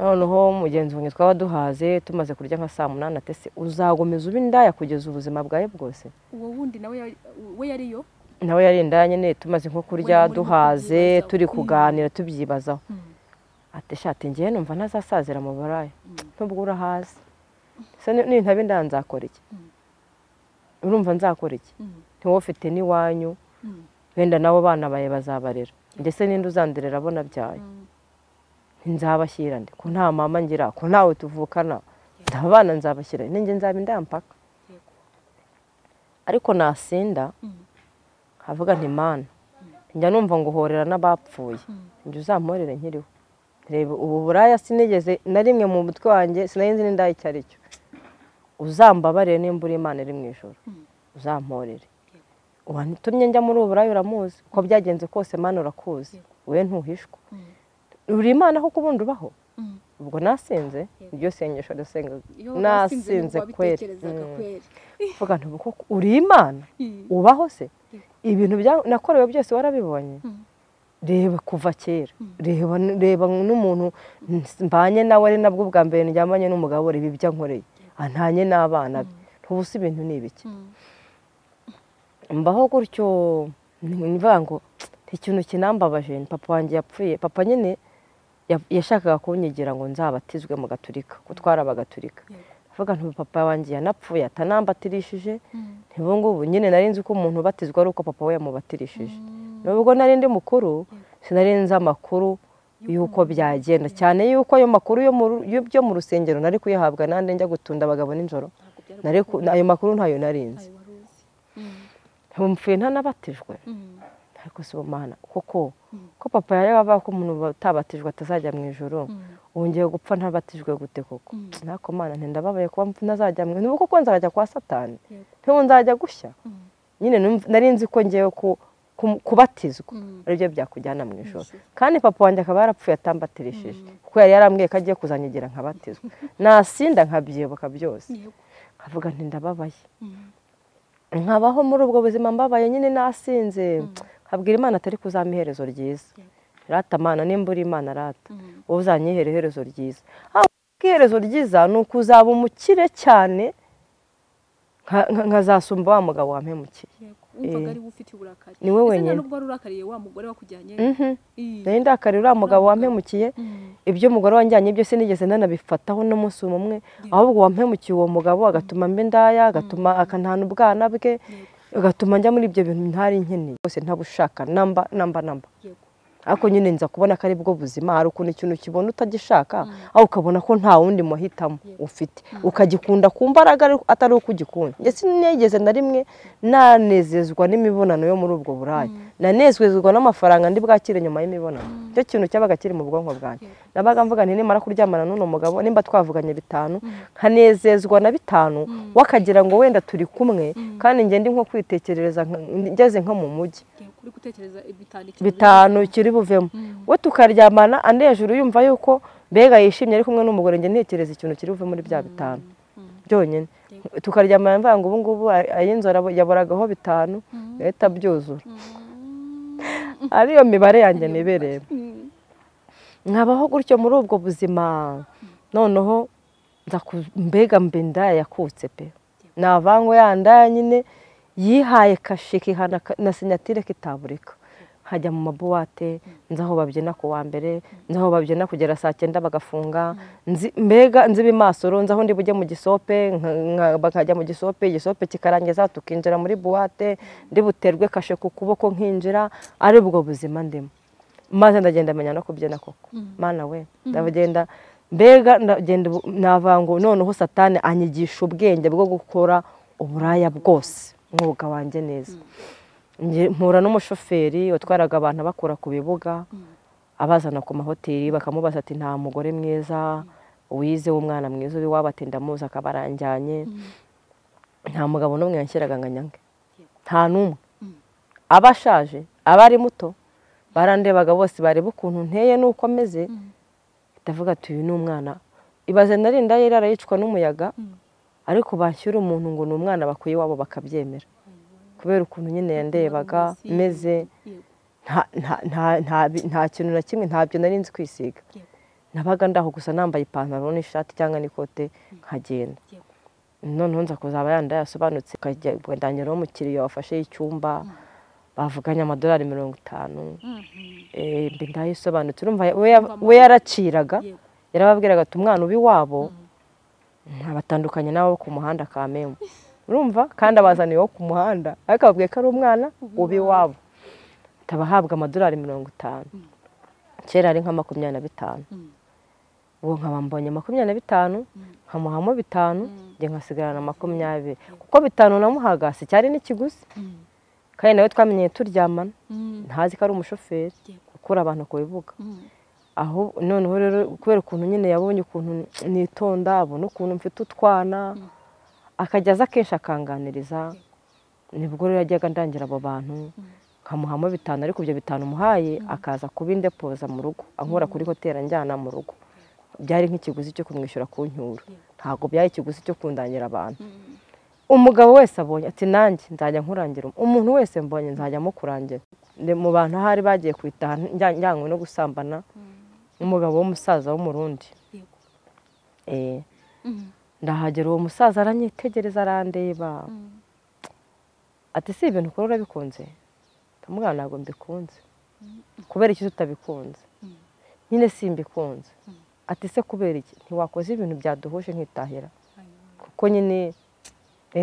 noneho mugenzi wanjye twaba duhaze tumaze kurya nka saa munani atese uzagomeza uba indaya kugeza ubuzima bwawe bwose uwo wundi nawe we yariyo nawe yari indaya nyine tumaze nko kurya duhaze turi kuganira tubyibazaho ateshate ngewe numva ntazasazira mu baraya nubwo urahaze n'intebe indaya nzakora iki urumva nzakora iki ntiwowe ufite n'iwanyu wenda nabo bana bawe bazabarera ndetse n'indi uzanderera abo nabyaye nzabashyira ndi ko nta mama ngira ko ntawe tuvukana nta bana nzabashyira ninjye nzaba indampaka ariko nasinda havuga nti mana njya numva ngo uhorera n'abapfuye njya uzamporere nkiriho reba ubu buraya sinigeze na rimwe mu mutwe wanjye sinayinzi n'indaya icyo ari cyo uzambabarire nimba uri imana iri mu ijoro uzamporere uwatumye njya muri ubu buraya uramuzi uko byagenze kose mana urakuzi wowe ntuhishwa uri imana aho ubundi ubaho ubwo nasinze iryo sengesho ndasengaga nasinze kweri mvuga ntubu koko uri imana ubaho se ibintu nakorewe byose warabibonye reba kuva kera reba n'umuntu mbanye nawe ari nabwo bwa mbere ndyamanye n'umugabo reba ibyo ankoreye antanye n'abana be ntubusa ibintu ni ibiki mbaho gutyo mvuga ngo ikintu kinambabaje ni papa wanjye yapfuye papa nyine yashakaga kunyigira ngo nzabatizwe mu gaturika ko twarabagatulika avuga nti papa wanjye yanapfuye atanambatirishije ngubu nyine nari nzi ko umuntu ubatizwa ari uko papa we yamubatirishije nubwo nari ndi mukuru sinari nzi amakuru y'uko byagenda cyane y'uko ayo makuru yo mu rusengero nari kuyahabwa nande njya gutunda abagabo nijoro ayo makuru ntayo nari nzi mpfuye ntanabatijwe ariko si ubumana koko ko papa yari avuga ko umuntu utabatijwe atazajya mu ijoro wongeye gupfa ntabatijwe gute koko ntako mana ntindababaye kuba ntazajya mu ijoro kuko nzajya kwa satani ntiwo nzajya gushya nyine nari nzi ko ngewe kubatizwa aribyo byakujyana mu ijoro kandi papa wanjye akaba yarapfuye atambatirishije kuko yari yarambwiye ko agiye kuzanyigira nkabatizwa nasinda nkabyibuka byose nkavuga ntindababaye nkabaho muri ubwo buzima mbabaye nyine nasinze habwira imana atari kuzama iherezo ryiza rata amana nimba uri imana rata wowe uzanyihera iherezo ryiza iherezo ryiza ni ukuzaba umukire cyane nkazasumba wa mugabo wampemukiye ni we wenyine nari ndakariye uriya mugabo wampemukiye ibyo umugore wanjyanye byose nigeze nanabifataho n'umunsi umwe ahubwo wampemukiye uwo mugabo agatuma mbe indaya agatuma akantana ubwana bwe ugatuma njya muri ibyo bintu ntari nkeneye rwose ntabushaka namba namba namba ariko nyine nza kubona ko ari bwo buzima hari ukuntu ikintu ukibona utagishaka aho ukabona ko nta wundi muhitamo ufite ukagikunda ku mbaraga atari uko ugikunda ndetse nigeze na rimwe nanezezwa n'imibonano yo muri ubwo buraya nanezezwa n'amafaranga ndi bwakire nyuma y'imibonano icyo kintu cyabaga kiri mu bwonko bwanjye nabaga mvuga nti nimara kuryamana n'uno mugabo nimba twavuganye bitanu nkanezezwa na bitanu wakagira ngo wenda turi kumwe kandi ngende nko kwitekerereza ngeze nko mu mujyi bitanu kiri buvemo we tukaryamana andi hejuru yumva yuko mbega yishimye ari kumwe n'umugore njye ntekereza ikintu kiri buve muri bya bitanu byonyine tukaryamana mvuga ngo ubu ngubu ay'inzara yaboragaho bitanu yahita abyuzura ariyo mibare yanjye nibereye nkabaho gutyo muri ubwo buzima noneho mbega mbe ndaya yakutse pe ni avango ya ndaya nyine yihaye kashe kihana na sinyatire kitaburika hajya mu mabuwate nzi aho babyina ku wa mbere nzi aho babyina kugera saa cyenda bagafunga mbega nziba imasoro nzi aho ndi bujye mu gisope bakajya mu gisope igisope kikarangiza tukinjira muri buwate ndi buterwe kashe ku kuboko nkinjira ari ubwo buzima ndimo maze ndagenda menya no kubyina koko mana we ndagenda mbega ndagenda navango noneho satani anyigisha ubwenge bwo gukora uburaya bwose umwuga wanjye neza mpura n'umushoferi watwaraga abantu abakura ku bibuga abazana ku mahoteli bakamubaza ati nta mugore mwiza wize w'umwana mwiza uri waba ati ndamuzi akaba aranjyanye nta mugabo n'umwe yanshyiraga ngo anyange nta n'umwe aba ashaje aba ari muto barandebaga bose bareba ukuntu nteye n'uko ameze ndavuga ati uyu ni umwana ibaze narinda yari arayicwa n'umuyaga ariko bashyira umuntu ngo ni umwana bakuye iwabo bakabyemera kubera ukuntu nyine yandebaga meze nta kintu na kimwe ntabyo nari nzi kwisiga nabaga ndaho gusa nambaye ipantaro n'ishati cyangwa n'ikote nkagenda noneho nza kuzaba yanda yasobanutse ndanyuraho umukiriya wafashe icyumba bavuganye amadolari mirongo itanu ndayo isobanutse urumva we yaraciraga yarababwiraga ati umwana uba iwabo abatandukanye n'abo ku muhanda ka memu urumva kandi abazaniye wo ku muhanda ariko babwiye ko ari umwana uba iwabo abahabwa amadolari mirongo itanu kera ari nka makumyabiri na bitanu ubu nkabambonye makumyabiri na bitanu nkamuhamo bitanu njye nkasigarana makumyabiri kuko bitanu namuhaga si cyari n'ikiguzi kandi nawe twamenyeye turyamana ntazi ko ari umushoferi ukura abantu ku bibuga aho noneho rero kubera ukuntu nyine yabonye ukuntu nitonda abona ukuntu mfite utwana akajya aza akenshi akanganiriza nibwo rero yajyaga ndangira abo bantu nkamuhamo bitanu ariko ibyo bitanu umuhaye akaza kubindepoza mu rugo ankura kuri hoteli anjyana mu rugo byari nk'ikiguzi cyo kumwishyura ku nyura ntabwo byari ikiguzi cyo kundangira abantu umugabo wese abonye ati nanjye nzajya nkurangira umuntu wese mbonye nzajya mukurangira mu bantu ahari bagiye kwitaha njyanywe no gusambana umugabo w'umusaza w'umurundi ndahagera uwo musaza aranyitegereza arandeba ati si ibintu ukora urabikunze ndamubwira ntabwo mbikunze kubera iki tutabikunze nyine si mbikunze ati se kubera iki ntiwakoze ibintu byaduhuje nkitahira kuko nyine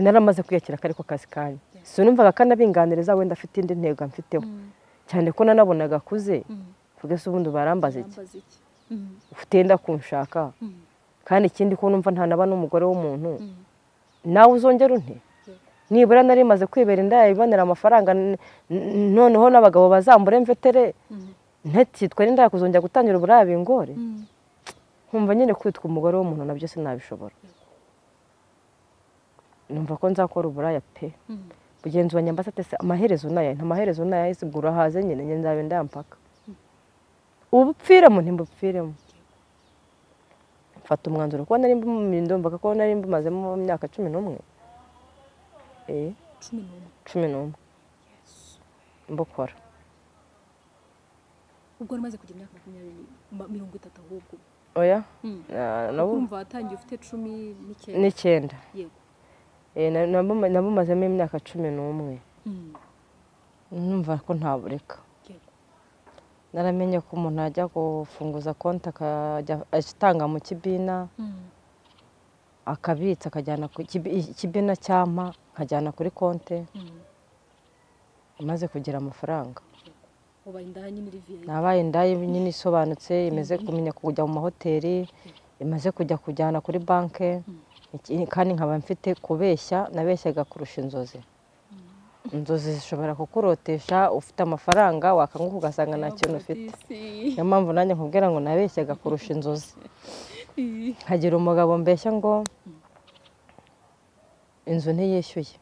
naramaze kwiyakira ko ariko kazi kanyu si numvaga kanabinganiriza wenda afite indi ntego mfiteho cyane ko nanabonaga akuze kugeza ubundi barambaza iki ufite yenda kunshaka kandi ikindi ko numva ntanaba n'umugore w'umuntu nawe uzongera unte nibura nari maze kwibera inda ibonera amafaranga noneho n'abagabo bazambure mvetere ntakitwa n'inda kuzongera gutangira uburaya bingore nkumva nyine kwitwa umugore w'umuntu nabyo sinabishobora numva ko nzakora uburaya pe mugenzi wa nyambaza atese amaherezo nayo nta maherezo nayo isigura haze nyine njye nzabe ndayampaka ubupfiremo ntibupfiremo mfata umwanzuro kuba nari ndumvaga ko nari mbumazemo mu myaka cumi n'umwe cumi n'umwe mbukora ubwo wari umaze kugira imyaka makumyabiri mirongo itatu ahubwo oya urumva watangiye ufite cumi n'icyenda nabumazemo imyaka cumi n'umwe numva ko ntabureka naramenye ko umuntu ajya gufunguza konti akajya atanga mu kibina akabitsa akajyana ku kibina cyampa nkajyana kuri konti amaze kugira amafaranga ubaye indaya nyine riviye nabaye indaya nyine isobanutse imaze kumenya kujya mu mahoteli imaze kujya kujyana kuri banki iki- kandi nkaba mfite kubeshya nabeshyaga kurusha inzozi inzozi zishobora kukurotesha ufite amafaranga wakanguka ugasanga nta kintu ufite niyo mpamvu nanjye nkubwira ngo nabeshyaga kurusha inzozi hagira umugabo mbeshya ngo inzu ntiyishyuye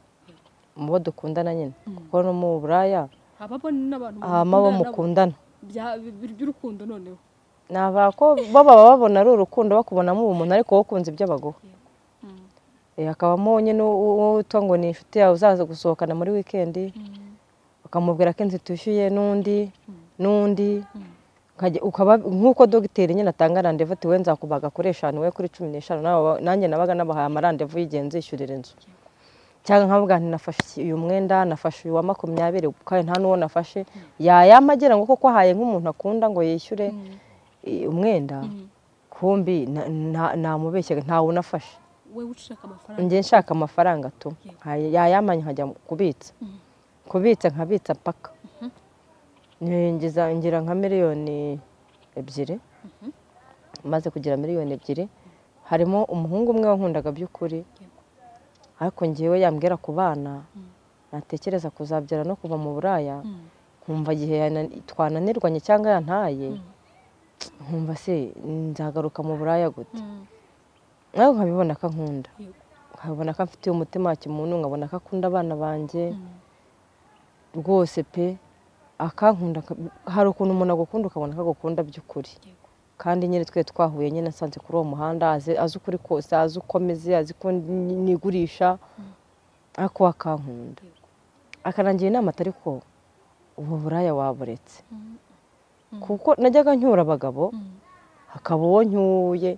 mu bo dukundana nyine kuko no mu buraya habamo n'abantu hama bo mukundana mukundana nabo. Bya- bi- by'urukundo noneho ni abako bo baba babona ari urukundo bakubonamo ubumuntu ariko wowe ukunze ibyo baguha Eh, hakabamo nyine uwo witwa ngo ni inshuti yawe uzaza gusohokana muri wikendi ukamubwira ko inzu itishyuye n'undi n'undi ukajya- ukaba nk'uko dogiteri nyine atanga randevu ati we nzakubaga kuri eshanu we kuri cumi n'eshanu nawe wa- nanjye nabaga nabahaye amarandevu y'igihe nzishyurira inzu cyangwa nkavuga nti nafashe iki- uyu mwenda nafashe uyu wa makumyabiri kandi nta n'uwo nafashe yayama agira ngo kuko ahaye nk'umuntu akunda ngo yishyure i- umwenda kumbi na- na- namubeshyaga ntawe unafashe we ushaka amafaranga njye nshaka amafaranga tu Yeah. Hay- yayamanye nkajya mu- kubitsa Mhm. kubitsa nkabitsa paka ninjiza ngira nka miliyoni ebyiri maze kugira miliyoni ebyiri harimo umuhungu umwe wankundaga by'ukuri ariko ngewe yambwira ku bana natekereza kuzabyara no kuva mu buraya Mm. nkumva igihe yana- twananirwanye cyangwa yantaye nkumva se nzagaruka mu buraya gute Mm. nawe nkabibona ko ankunda Yego. nkabona ko amfitiye umutima wa kimuntu nkabona ko akunda abana banjye Mm. rwose pe akankunda ka- hari ukuntu umuntu agukunda ukabona ko agukunda by'ukuri Yego. kandi nyine twe twahuye nyine asanze kuri uwo muhanda azi azi ukuri kose azi uko ameze azi ko ni- nigurisha ariko we akankunda Yego. akanangira inama atari ko ubu buraya waburetse Mm. kuko najyaga ncyura abagabo Mm. hakaba uwo ncyuye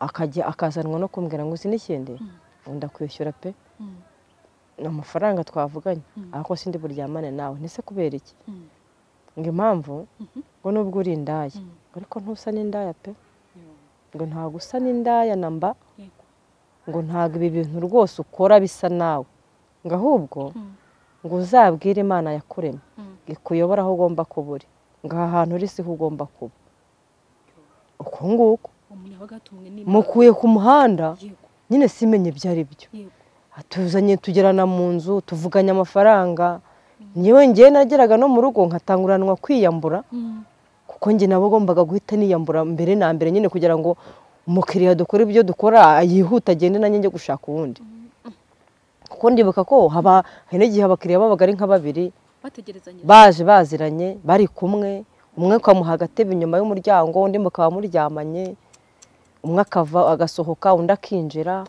akajya akazanwa no kumbwira ngo uzi n'ikindi Mm. wenda kwishyura pe Mm. ni amafaranga twavuganye Mm. ariko sindi buryamane nawe ntese kubera iki Mm. ngo impamvu Mhm. ngo nubwo uri indaya Mm. ngo ariko ntusa n'indaya pe Yego. ngo ntabwo usa n'indaya na mba Yego. ngo ntabwo ibi bintu rwose ukora bisa nawe ngo ahubwo Mm. ngo uzabwire imana yakuremye Mm. ikuyobora aho ugomba kuba uri ngo aha hantu uri siho ugomba kuba uko nguko umunyabagatungwe ni mukuye ku muhanda yego nyine simenye ibyo ari byo yego tuzanye tugerana mu nzu tuvuganye amafaranga ngewe ngewe nageraga no mu rugo nkatanguranwa kwiyambura Mm. kuko njye nabo ngombaga guhita niyambura mbere na mbere nyine kugira ngo umukiriya dukora ibyo dukora yihute agende nanjye njye gushaka uwundi kuko ndibuka ko haba hari n'igihe abakiriya babaga ari nka babiri bategerezanya baje baziranye bari kumwe umwe ukamuha agatebe inyuma y'umuryango undi mukaba muryamanye umwe akava agasohoka undi akinjira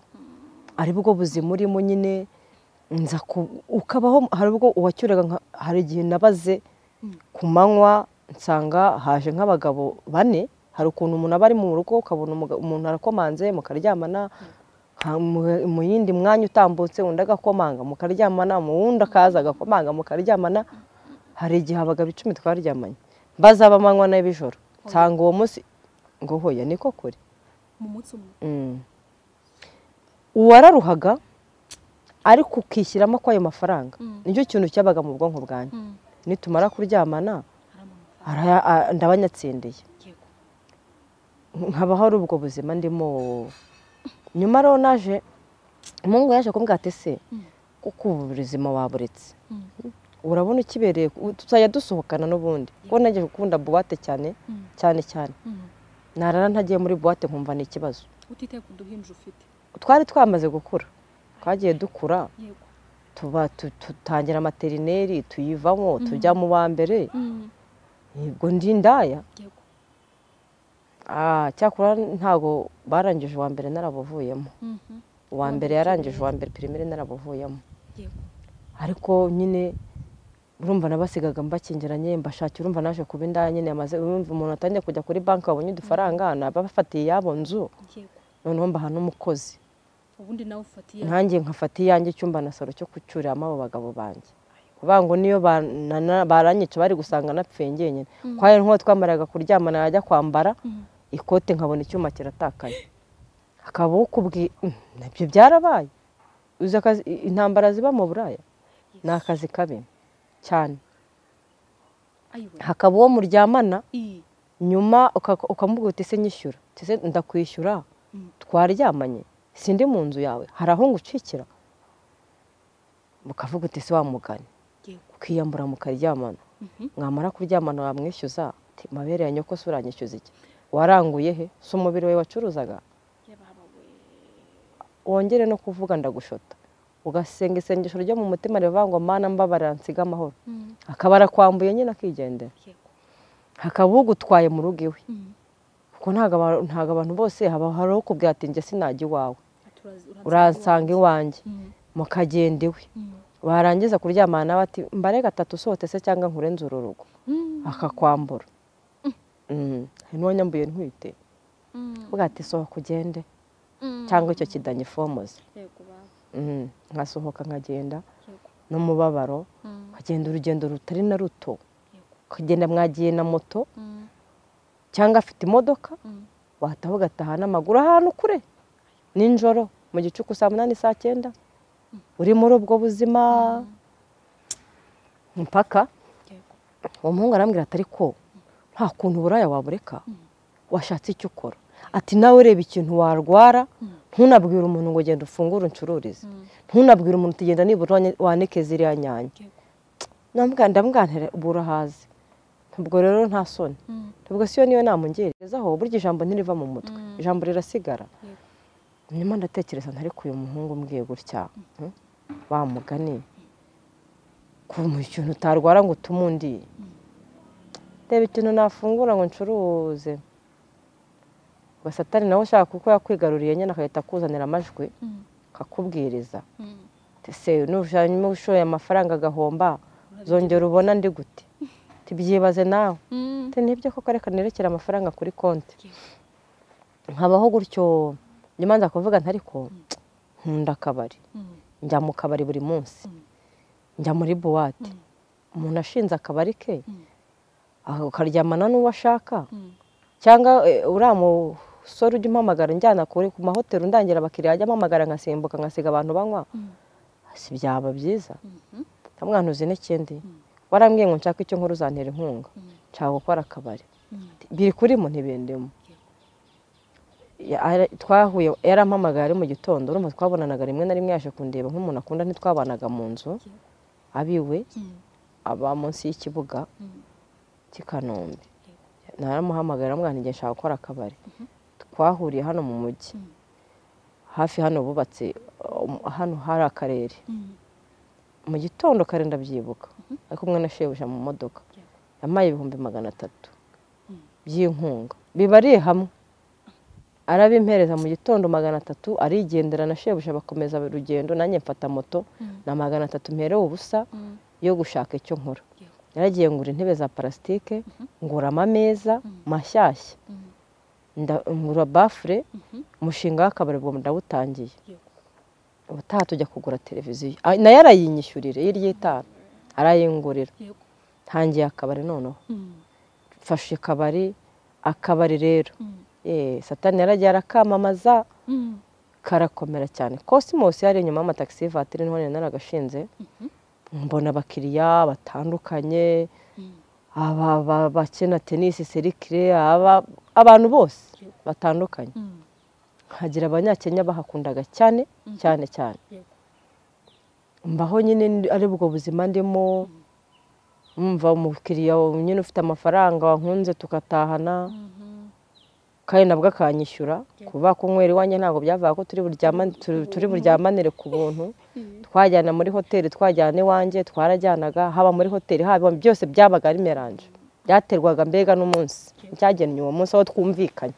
ari bwo buzima urimo nyine nza ku- ukabaho hari ubwo uwacyuraga nka- hari igihe nabaze ku manywa nsanga haje nk'abagabo bane hari ukuntu umuntu aba ari mu rugo ukabona umuga- umuntu arakomanze mukaryamana ha- mu- mu yindi mwanya utambutse undi agakomanga mukaryamana mu wundi akaza agakomanga mukaryamana hari igihe abagabo icumi twaryamanye bazaba amanywa n'abijoro nsanga uwo munsi ngo hoya niko kure mu munsi umwe Mm. uwararuhaga ariko ukishyiramo ko ayo mafaranga Mm. nicyo kintu cyabaga mu bwonko bwanjye Mm. nitumara kuryamana aramanuka araya- a- ndabanyatsindiye yego nkaba hari ubwo buzima ndimo nyuma rero naje umuhungu yaje kumbwira ati se Mm. kuko ubu buzima waburetse Mm. urabona ukibereye ku- tuzajya dusohokana n'ubundi kuko nagiye gukunda buwate cyane Mm. cyane cyane Mm. narara ntagiye muri buwate nkumva ni ikibazo utitaye ku duhinja ufite twari twamaze gukura twagiye dukura yego tuba tu- dutangira materineri tuyivamo tujya mu wa mbere Mm. ubwo ndi indaya yego Ah, cyakora ntabwo barangije uwa mbere narabuvuyemo Mhm. uwa mbere yarangije uwa mbere pirimeri narabuvuyemo yego ariko nyine urumva nabasigaga mbakingiranye mbashakira urumva naje kuba indaya nyine amaze urumva umuntu atangiye kujya kuri banki wabonye udufaranga nabafatiye iyabo nzu yego noneho mbaha n'umukozi ubundi nawe ufatiye nkanjye nkafata iyanjye icyumba na salo cyo gucuriramo abo bagabo banjye kuvuga ngo niyo banana- baranyica bari gusanga napfuye ngenyine kuko hari nk'uwo twamaraga kuryamana yajya kwambara Mm. ikote nkabona icyuma kiratakaye hakaba ukubwiye nabyo byarabaye uzi akazi intambara ziba mu buraya ni akazi kabi cyane hakaba uwo muryamana iyi nyuma ukaka- ukamuvuga uti ese nyishyura uti ese ndakwishyura Mm. twaryamanye sindi mu nzu yawe hari aho ngucikira mukavuga uti ese wamugane yego ukiyambura mukaryamana Mhm. mwamara kuryamana wamwishyuza Ati, mabere ya nyoko se uranyishyuza iki waranguye he si umubiri we wacuruzaga wongere no kuvuga ndagushota ugasenga isengesho ryo mu mutima rivuga ngo mana mbabarira nsiga amahoro Mm, akaba arakwambuye nyine akigendera yego hakaba ugutwaye mu rugo iwe Mm. kuko ntabwo aba- ntabwo abantu bose haba hari uwo kubwira ati njye sinajya iwawe Ati urazi- uransanga uransanga iwanjye iwanjye. Mm, mukagenda iwe mm, warangiza kuryamana nawe ati mbare gatatu usohote se cyangwa nkurenze uru rugo mm, akakwambura Mm. n'uwo nyambuye ntwite mm, uvuga ati sohoka ugende mm. cyangwa icyo kidanyifomoze Yego baba, nkasohoka nkagenda yego. n'umubabaro Mm, nkagenda urugendo rutari na ruto yego. ukagenda mwagiye na moto Mm, cyangwa afite imodoka mm. wataha ugataha n'amaguru ahantu kure nijoro mu gicuku saa munani saa cyenda uri muri ubwo buzima mpaka Yego. uwo muhungu arambwira ati ariko nta kuntu uburaya wabureka washatse icyo ukora ati nawe ureba ikintu warwara ntunabwire umuntu ngo genda ufungure uncururize Mm, ntunabwire umuntu uti genda nibura wane- wanike ziriya nyanya yego. Ndamubwira nti, ndamwantere ubu urahazi ubwo rero nta soni Mm, ubwo siyo niyo namungerezaho burya ijambo ntiriva mu mutwe Mm. ijambo rirasigara yego. nyuma ndatekereza nti ariko uyu muhungu umbwiye gutya hmm, wa mugani kumuha ikintu utarwara ngo utume undi reba ikintu nafungura ngo ncuruze ngo satani nawe ushaka kuko yakwigaruriye nyine agahita akuzanira amajwi Mm, akakubwiriza mm. ese nushanyuma ushoye amafaranga agahomba zongera ubona ndi gute tibyibaze nawe Mm, Ati, nibyo koko reka nerekere amafaranga kuri konti yego. nkabaho gutyo nyuma nza kuvuga nti ariko nkunda akabari Mm, njya mu kabari buri munsi Mm. njya muri buwate Mm. umuntu ashinze akabari ke Mm. ah, ukaryamana n'uwo ashaka mm, cyangwa eh, uriya musore ujya umpamagara njyana kure ku mahoteli undangira abakiriya ajya ampamagara ngasimbuka ngasiga abantu banywa Mm. si byaba byiza mhm, ntamwana uzi n'ikindi Mm. warambwiye ngo nshaka icyo nkuru uzantera inkunga Mm. nshaka gukora akabari mm, biri kurimo ntibindimo Ya- ara- twahuye yarampamagaye ari mu gitando urumva twabonanaga rimwe na rimwe yaje kundeba nk'umuntu akunda ntitwabanaga mu nzu abiwe mm, aba munsi y'ikibuga mm, cy'i Kanombe naramuhamagara mwana igihe nshaka gukora akabari twahuriye hano mu mujyi Mm. hafi hano bubatse um, hano hari akarere mm, mu gitondo kare ndabyibuka ari kumwe na shebuja mu modoka yampaye ibihumbi magana atatu Mm. by'inkunga bibariye hamwe arabimpereza mu gitondo magana atatu arigendera na shebuja bakomeza urugendo nanjye mfata moto Mm. na magana atatu mperewe ubusa mm, yo gushaka icyo nkora yego. yaragiye ngura intebe za parasitike ngura amameza mashyashya Mm, nda- ngura bafure mhm, umushinga w'akabari ubwo ndawutangiye yego. ubutaha tujya kugura televiziyo Ah, nayo arayinyishyurira iyo ry'itara arayingurira yego. ntangiye akabari noneho Mm, mfashe akabari akabari rero mm, Eh, satani yaragiye arakamamaza mm, karakomera cyane cosmos yari inyuma y'amatagisi vatiri niho nari naragashinze mhm, mbona abakiriya batandukanye mm, aba- aba- abakina tenisi serikire aba- abantu bose batandukanye mm, hagira abanyakenya bahakundaga cyane Mhm. cyane cyane yego. mbaho nyine ndi- ari bwo buzima ndimo mva umukiriya nyine ufite amafaranga wankunze tugatahana Mhm, kandi nabwo akanyishyura Yego. kuba kunywera iwanjye ntabwo byavuga ko turi buryama- turi- turi buryamanire ku buntu twajyana muri hoteli twajyana iwanjye twarajyanaga haba muri hoteli haba byose byabaga ari meranje byaterwaga mbega n'umunsi byagennye uwo munsi aho twumvikanye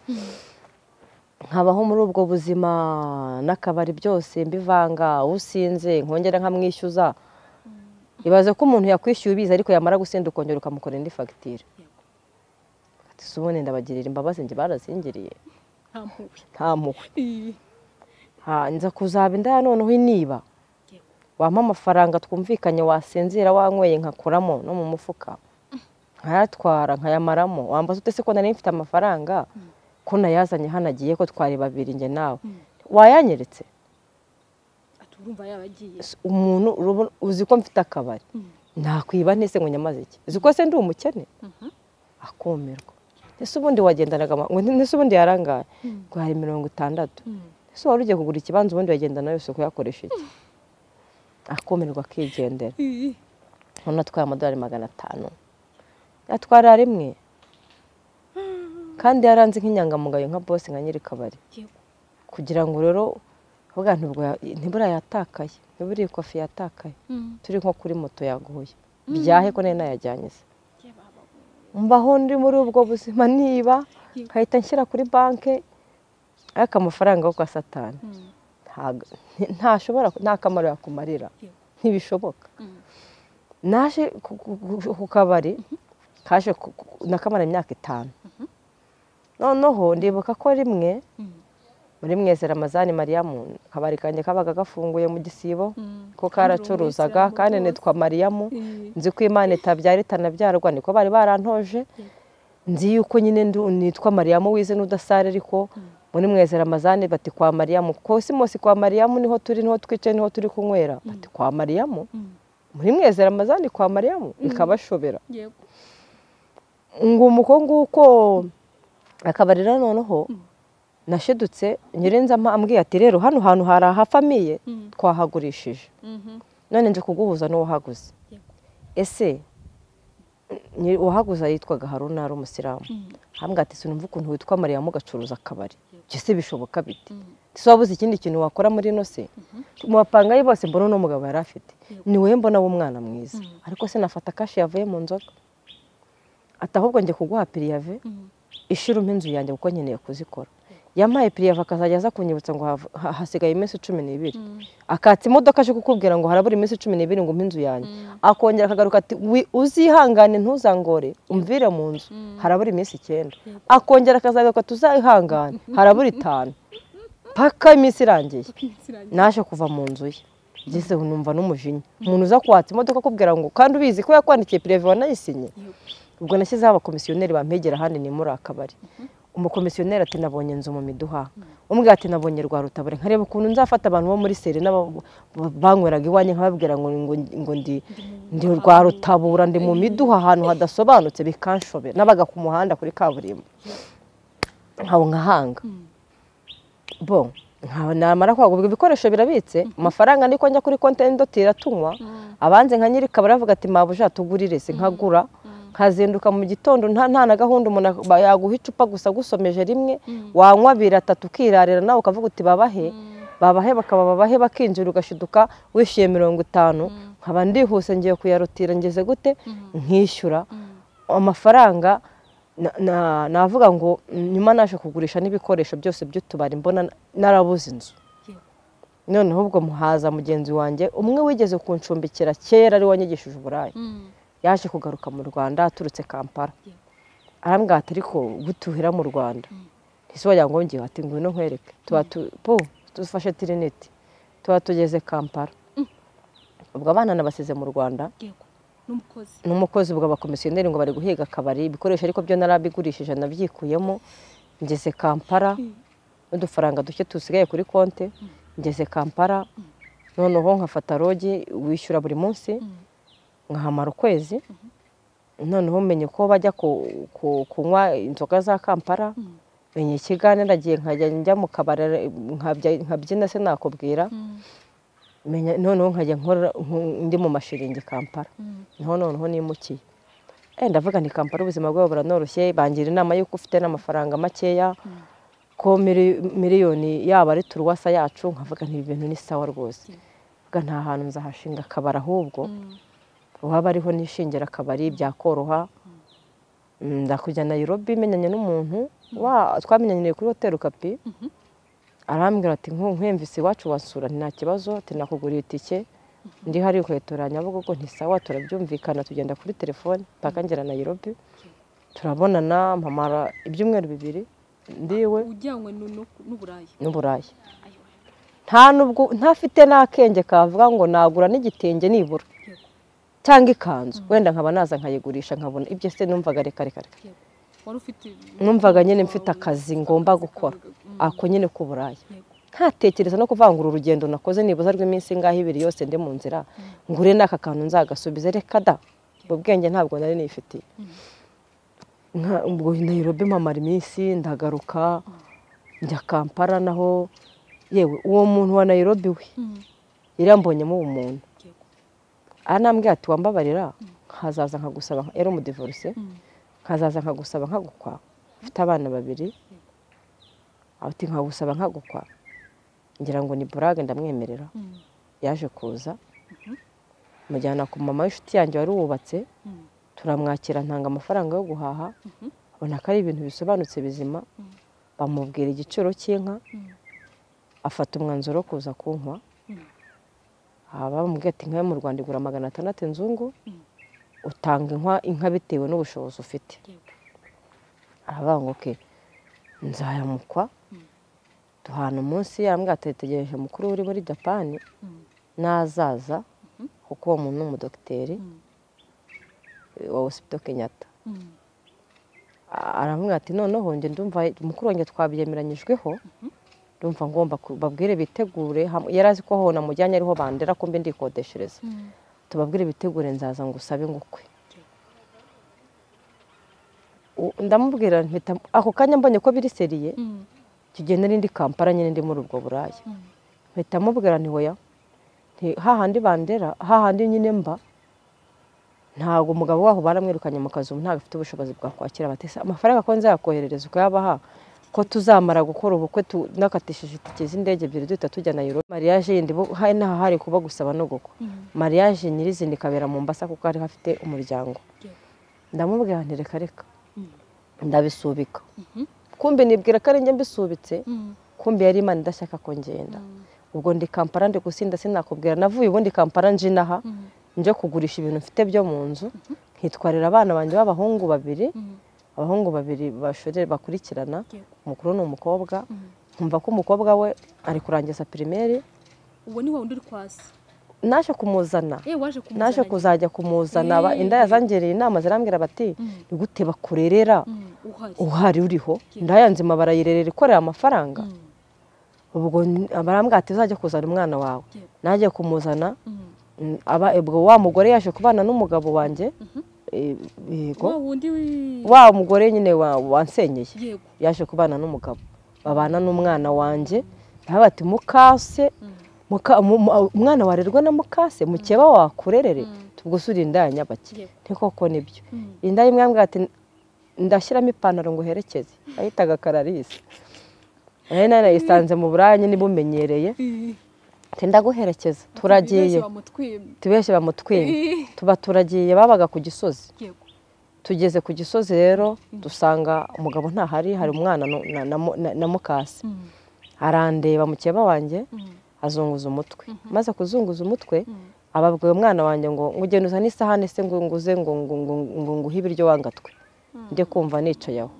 nkabaho muri ubwo buzima n'akabari byose mbivanga usinze nkongera nkamwishyuza ibaze ko umuntu yakwishyuye ubizi ariko yamara gusinda ukongera ukamukora indi fagitire ati si ubundi ndabagirira imbabazi njye barazingiriye nta mpuhwe. nta mpuhwe Eh, Ha, nza kuzaba indaya noneho iniba yego. wampa amafaranga twumvikanye wasinzira wanyweye nkakuramo no mu mufuka nkayatwara nkayamaramo wambaza ute se ko nari mfite amafaranga ko nayazanye hano agiye ko twari babiri njye nawe wayanyeretse Ati urumva yaragiye. umuntu urabona- uzi ko mfite akabari Mm, nakwiba ntese ngo nyamaze iki uzi ko se ndi umukene akumirwa ese ubundi wagendanaga ngo ntese ubundi yarangaye ngo hari mirongo itandatu ese wari ugiye kugura ikibanza ubundi wagendana yose kuyakoresha iki akumirwa akigendera umuntu atwaye amadolari magana atanu yatwara rimwe kandi yaranze nk'inyangamugayo nka bose nka nyiri kabari kugira ngo rero vuga ntibura yatakaye ntibura iyi kofi yatakaye turi nko kuri moto yaguye byahe ko nari nayajyanye se mbaho ndi muri ubwo buzima niba nkahita nshyira kuri banki ariko amafaranga yo kwa satani ntashobora nta kamaro yakumarira ntibishoboka naje ku kabari kaje nakamara imyaka itanu noneho ndibuka ko rimwe muri mwese ramazani mariyamu akabari kanjye kabaga gafunguye mu gisibo ko karacuruzaga kandi nitwa mariyamu nzi ko imana itabyara itanabyarwa niko bari barantoje nzi yuko nyine nitwa mariyamu wize n'udasare ariko muri mwese ramazani bati kwa mariyamu kuko si munsi kwa mariyamu niho turi niho twicaye niho turi kunywera bati kwa mariyamu muri mwese ramazani kwa mariyamu ikabashobera ngo umuko nguko akabari noneho nashidutse nyirinze ambwiye ati rero hano hantu hari ahafamiye twahagurishije none nje kuguhuza n'uwahaguze ese uwahaguze yitwaga haruna ari umusilamu hambwa ati sinumva ukuntu witwa mariyamu ugacuruza akabari ese bishoboka biti ese wabuze ikindi kintu wakora muri ino se mu bapangayi bose mbona uno mugabo yari afite ni wowe mbona w'umwana mwiza ariko se nafata kashi yavuye mu nzoga ati ahubwo njye kuguha piriyave ishiruma inzu yanjye kuko nkeneye kuzikora yampaye piriyava akazajya aza kunyibutsa ngo hasigaye iminsi cumi n'ibiri akatsa imodoka aje kukubwira ngo harabura iminsi cumi n'ibiri ngo inzu yanjye akongera akagaruka ati uzihangane ntuzangore umvire mu nzu harabura iminsi icyenda akongera akazagaruka tuzihangane harabura itanu paka iminsi irangiye naje kuva mu nzu ye ngeze numva n'umujinya umuntu uza kwatsa imodoka akubwira ngo kandi ubizi ko yakwandikiye piriyava wanayisinye ubwo nashyizeho abakomisiyoneri bampegera ahandi ni muri akabari umukomisiyoneri ati nabonye inzu mu miduha umwe ati nabonye rwa rutabure nkareba ukuntu nzafata abantu bo muri seri banyweraga iwanjye nkababwira ngo ngo ndi ndi rwa rutabura ndi mu miduha ahantu hadasobanutse bikanshobera n'abaga ku muhanda kuri kaburimbo nkawe nkahanga bo namara kwagurwa ibikoresho birabitse amafaranga niko njya kuri konti y'indotira tunywa abanze nka nyiri kabari bavuga ati mabuja tugurire se nkagura nkazinduka mu gitondo nta na gahunda umuntu yaguha icupa gusa agusomeje rimwe wanywa abiri atatu ukirarira nawe ukavuga uti babahe babahe bakaba babahe bakinjira ugashiduka wishyuye mirongo itanu nkaba ndihuse ngiye kuyarutira ngeze gute nkishyura amafaranga navuga ngo nyuma naje kugurisha n'ibikoresho byose by'utubari mbona narabuze inzu noneho ubwo muhaza mugenzi wanjye umwe wigeze kuncumbikira kera ari wanyigishije uburayi yaje kugaruka mu rwanda aturutse kampala arambwira ati ariko butuhira mu rwanda ese wagira ngo ngiye ati ngwino nkwereke po dufashe tiriniti tuba tugeze kampala ubwo abana nabasize mu rwanda n'umukozi ubwo abakomisiyoneri ngo bari guhiga akabari ibikoresho ariko byo narabigurishije nabyikuyemo ngeze kampala n'udufaranga duke tusigaye kuri konti ngeze kampala noneho nkafata rogi wishyura buri munsi nkahamara ukwezi noneho menye ko bajya kunywa inzoga za kampara menye ikiganiro nagiye nkajya njya mu kabari nkabyina se nakubwira noneho nkajya ndi mu mashiringi kampara niho noneho nimukiye wenda ndavuga ni kampara ubuzima bwawe buranoroshye bangira inama y'uko ufite n'amafaranga makeya ko miliyoni yaba ari turuwasa yacu nkavuga ntibi bintu ni sawa rwose nta hantu nzahashinga akabari ahubwo waba ariho nishingira akabari byakoroha ndakujya Nairobi menyanye n'umuntu twamenyaniye kuri hoteli kapi arambwira ati nkwemvise iwacu wasura nta kibazo tinakuguriye itike ndi hari ukayitora nyabugogo ntisawa turabyumvikana tugenda kuri telefone mpaka ngera Nairobi turabonana mpamara ibyumweru bibiri ndiwe ujyanywe n'uburayi ntafite n'akenge kavuga ngo nagura n'igitenge nibura cyangwa ikanzu wenda nkaba naza nkayigurisha nkabona ibyo se numvaga reka reka reka numvaga nyine mfite akazi ngomba gukora ako nyine k'uburaya ntatekereza no kuvangura urugendo nakoze nibuza rw'iminsi ingahe ibiri yose ndi mu nzira ngure n'aka kantu nzagasubize reka da ubwo bwenge ntabwo nari nifitiye nka ubwo nayirobe mpamara iminsi ndagaruka njya kampara naho yewe uwo muntu wa nayirobe we yari yambonyemo umuntu anambwira ati wambabarira nkazaza nkagusaba yari umudivorce nkazaza nkagusaba nkagukwa mfite abana babiri ati nkagusaba nkagukwa ngira ngo ni burage ndamwemerera yaje kuza mujyana ku mama w'inshuti yanjye wari wubatse turamwakira ntanga amafaranga yo guhaha abona ko ari ibintu bisobanutse bizima bamubwira igiciro cy'inka afata umwanzuro wo kuza kunywa bamubwira ati inka yo mu rwanda igura magana atandatu inzungu utanga inka inka bitewe n'ubushobozi ufite arabanguke nzayamukwa duhana umunsi yambwira tuyitegereje mukuru uri muri japani n'azaza kuko uwo muntu ni umudogiteri wa hosipito kenyatta aramubwira ati noneho njye ndumva mukuru wanjye twabyemeranyijweho ndumva ngomba babwire bitegure yari azi ko hona mujyanye ariho bandera kumbe ndikodeshereza tubabwire bitegure nzaza ngo usabe ngukwe ndamubwira ako kanya mbonye ko biri seriye tugiye n'indi kampara nyine ndi muri ubwo buraya mpita mubwira ni hoya hahandi bandera hahandi nyine mba ntabwo umugabo waho baramwirukanye mu kazu ntabwo afite ubushobozi bwakwakira abatesa amafaranga ko nzayakoherereza ukayabaha ko tuzamara gukora ubukwe tunakatishije itike z'indege ebyiri duhita tujya Nairobi mariage yindi hari n'ahari kuba gusaba no gukwa mariage nyirizina ikabera mu mbasa kuko hari hafite umuryango ndamubwira nti reka reka ndabisubika kumbe nibwira ko ari njye mbisubitse kumbe yari imana idashaka ko ngenda ubwo ndi kampara ndi gusinda sinakubwira navuye ubundi kampara nje inaha njye kugurisha ibintu mfite byo mu nzu nkitwarira abana banjye b'abahungu babiri abahungu babiri bashorere bakurikirana umukuru ni umukobwa nkumva ko umukobwa we ari kurangiza pirimeri uwo ni wundi uri kwasi naje kumuzana naje kuzajya kumuzana inda yazangereye inama zirambwira bati ni gute bakurerera uhari uriho indaya nzima barayirerera ikorera amafaranga ubwo barambwira ati uzajya kuzana umwana wawe najya kumuzana ubwo wa mugore yaje kubana n'umugabo wanjye wa mugore nyine wansenyeye yaje kubana n'umugabo babana n'umwana wanjye bati mukase umwana warerwa na mukase mukeba wakurerere tubwusure inda ya nyabaki koko nibyo inda y'imwe yambwira ati ndashyiramo ipantaro ngo uherekeze ahitaga kararisi nayo narayisanze mu buraya n'ibumenyereye ndaguherekeza turagiye tubeshye bamutwime tuba turagiye babaga ku gisozi tugeze ku gisozi rero dusanga umugabo ntahari hari umwana na mukasi arandeba mukeba wanjye azunguza umutwe maze kuzunguza umutwe ababwiye umwana wanjye ngo ugenda uzane isahani se ngo nguze ngo nguhe ibiryo wangatwe njye kumva nicaye aho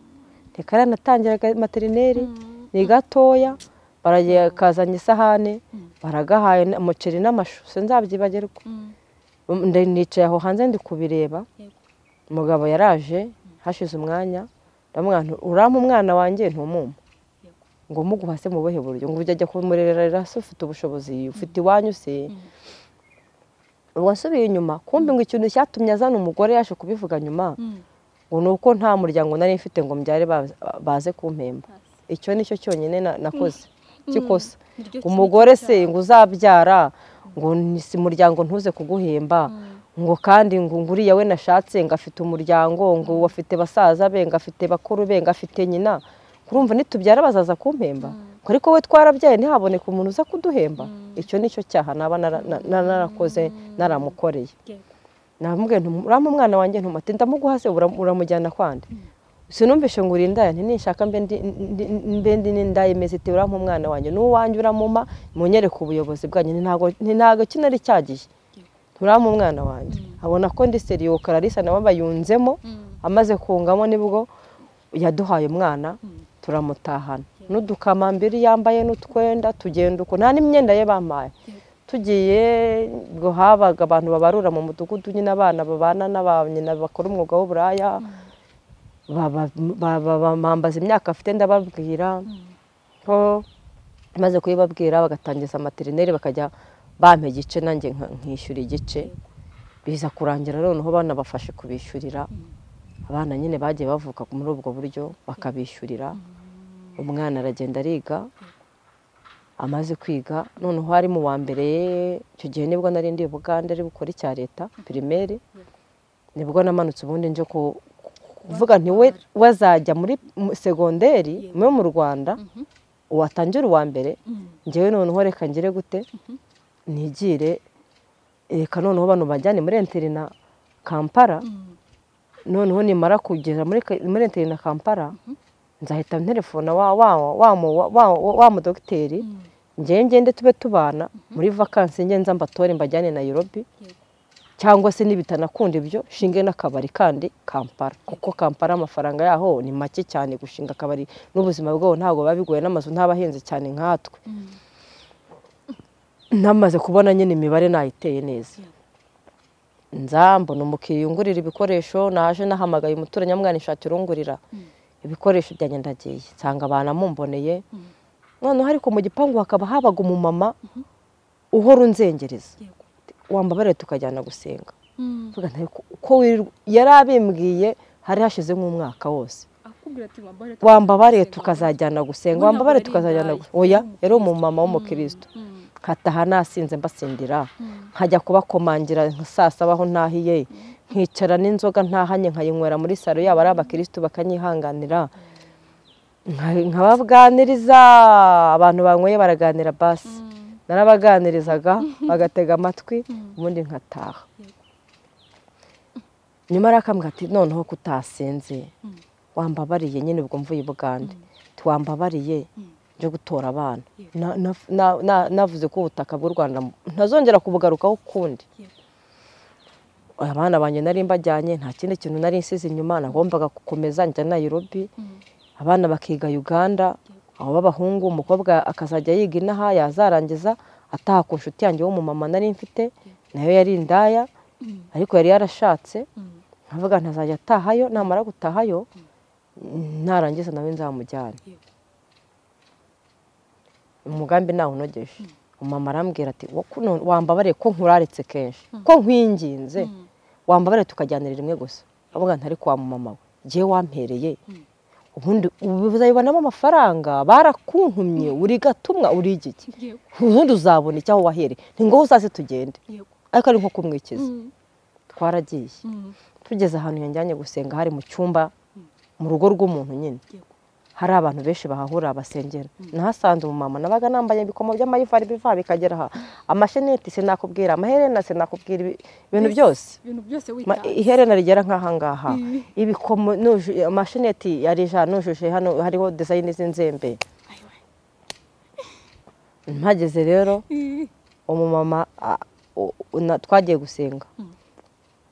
reka natangira materineri ni gatoya kazanye isahani baragahaye umuceri n'amashu sinzabyibagirwa nicaye aho hanze ndi kubireba umugabo yaraje hashize umwanya urama umwana wanjye ntumumpa ngo muguhase mu buhe buryo ngo ujya kumurerera se ufite ubushobozi ufite iwanyu se ubwo asubiye inyuma kumbi ngo ikintu cyatumye azana umugore yaje kubivuga nyuma ngo ni uko nta muryango nari mfite ngo mbyare baze kumpemba icyo nicyo cyonyine nakoze cy'ikosa umugore se ngo uzabyara ngo si muryango ntuze kuguhemba ngo kandi ngo uriya we nashatse ngo afite umuryango ngo afite basaza be ngo afite bakuru be ngo afite nyina kurumva nitubyara bazaza kumpemba ariko we twarabyaye ntihaboneke umuntu uza kuduhemba icyo nicyo cyaha naba narakoze naramukoreye uramu umwana wanjye ntumate ndamuguhase uramujyana kwandi sinumvishe ngo uri indaya ntinishaka mbe ndi n'indaya imeze iti uramu umwana wanjye n'uwanjye uramuma munyereke ubuyobozi bwanyu ntabwo kinari cyagiye uramu umwana wanjye abona ko ndi seriyo kararisa nawe bayunzemo amaze kungamo nibwo yaduhaye umwana turamutahana n'udukamambiri yambaye n'utwenda tugenda uko nta n'imyenda ye bampaye tugiye ngo habaga abantu babarura mu mudugudu nyine abana babana n'abanyina bakora umwuga w'uburaya bambaza imyaka afite ndababwira ko maze kuyibabwira bagatangiza materineri bakajya bampa igice nanjye nka- nkishyura igice biza kurangira noneho banabafashe kubishyurira abana nyine bagiye bavuka muri ubwo buryo bakabishyurira umwana aragenda ariga amaze kwiga noneho ari mu wa mbere icyo gihe nibwo nari ndi Bugande ari bukore icya leta pirimeri nibwo namanutse ubundi nje ku- kuvuga nti we we azajya muri mu- segonderi yo mu rwanda watangira uwa mbere ngewe noneho reka ngire gute nigire reka noneho bano bajyane muri interina kampala noneho nimara kugera muri ka- muri interina kampala nzahita nterefona wa wa wa mu- wa- wa- wa mudogiteri ngewe ngende tube tubana muri vakansi nge nza mbatore mbajyane nayirobi cyangwa se nibitanakunda ibyo shinge n'akabari kandi kampara kuko kampara amafaranga yaho ni make cyane gushinga akabari n'ubuzima bwabo ntabwo biba bigoye n'amazu ntabahenze cyane nkatwe namaze kubona nyine imibare nayiteye neza nza mbona umukiriya ungurira ibikoresho naje nahamagaye umuturanyi amwanishati urungurira ibikoresho byanjye ndagiye nsanga abantu amumboneye noneho ariko mu gipangu hakaba habaga umumama uhora unzengereza wambabarire tukajyana gusenga Mvuga nti ariko uko wirirwa yari abimbwiye hari hashize nk'umwaka wose wambabarire tukazajyana gusenga wambabarire tukazajyana gusenga oya yari umumama w'umukristo nkataha nasinze mbasindira nkajya kubakomangira nka saa saba aho ntahiye nkicara n'inzoga ntahanye nkayinywera muri salo yaba ari abakirisitu bakanyihanganira Nka- nkabaganiriza abantu banyweye baraganira basi narabaganirizaga bagatega amatwi ubundi nkataha nyuma arakambwa ati noneho kutasinze wambabariye nyine ubwo mvuye i bugande tiwambabariye nje gutora abana Na- na- na- na- navuze ko ubutaka bw'u rwanda ntazongera kubugarukaho ukundi abana banjye nari mbajyanye nta kindi kintu nari nsize inyuma nagombaga gukomeza njya nayirobi abana bakiga uganda abo b'abahungu umukobwa akazajya yiga inaha yazarangiza ataha ku nshuti yanjye w'umumama nari mfite nayo yari indaya ariko yari yarashatse nkavuga ntazajya atahayo namara gutahayo narangiza nawe nzamujyane umugambi nawunogeje umama arambwira ati "Wo kuno- wambabariye ko nkuraritse kenshi ko nkwinginze wambabariye tukajyanira rimwe gusa avuga ntari kwa mumama we ngewe wampereye ubundi ubu uzabibonamo amafaranga barakuntumye uri gatumwa uri igiki ubundi uzabona icyaho wahereye ni ngombwa uzaze tugende ariko ari nko kumwikiza twaragiye tugeze ahantu yanjyanye gusenga hari mu cyumba mu rugo rw'umuntu nyine hari abantu benshi bahahurira basengera nahasanze umumama nabaga nambaye ibikomo by'amayivari biva bikagera aha amasheneti sinakubwira amaherena sinakubwira ibi- ibintu byose ibintu byose Ma- witanze. iherena rigera nk'ahangaha ibikomo nuju- amasheneti yari ijana nujuje hano hariho dizayini z'inzembe Ayo, ayo. mpageze rero Eh, umumama a- u- na- twagiye gusenga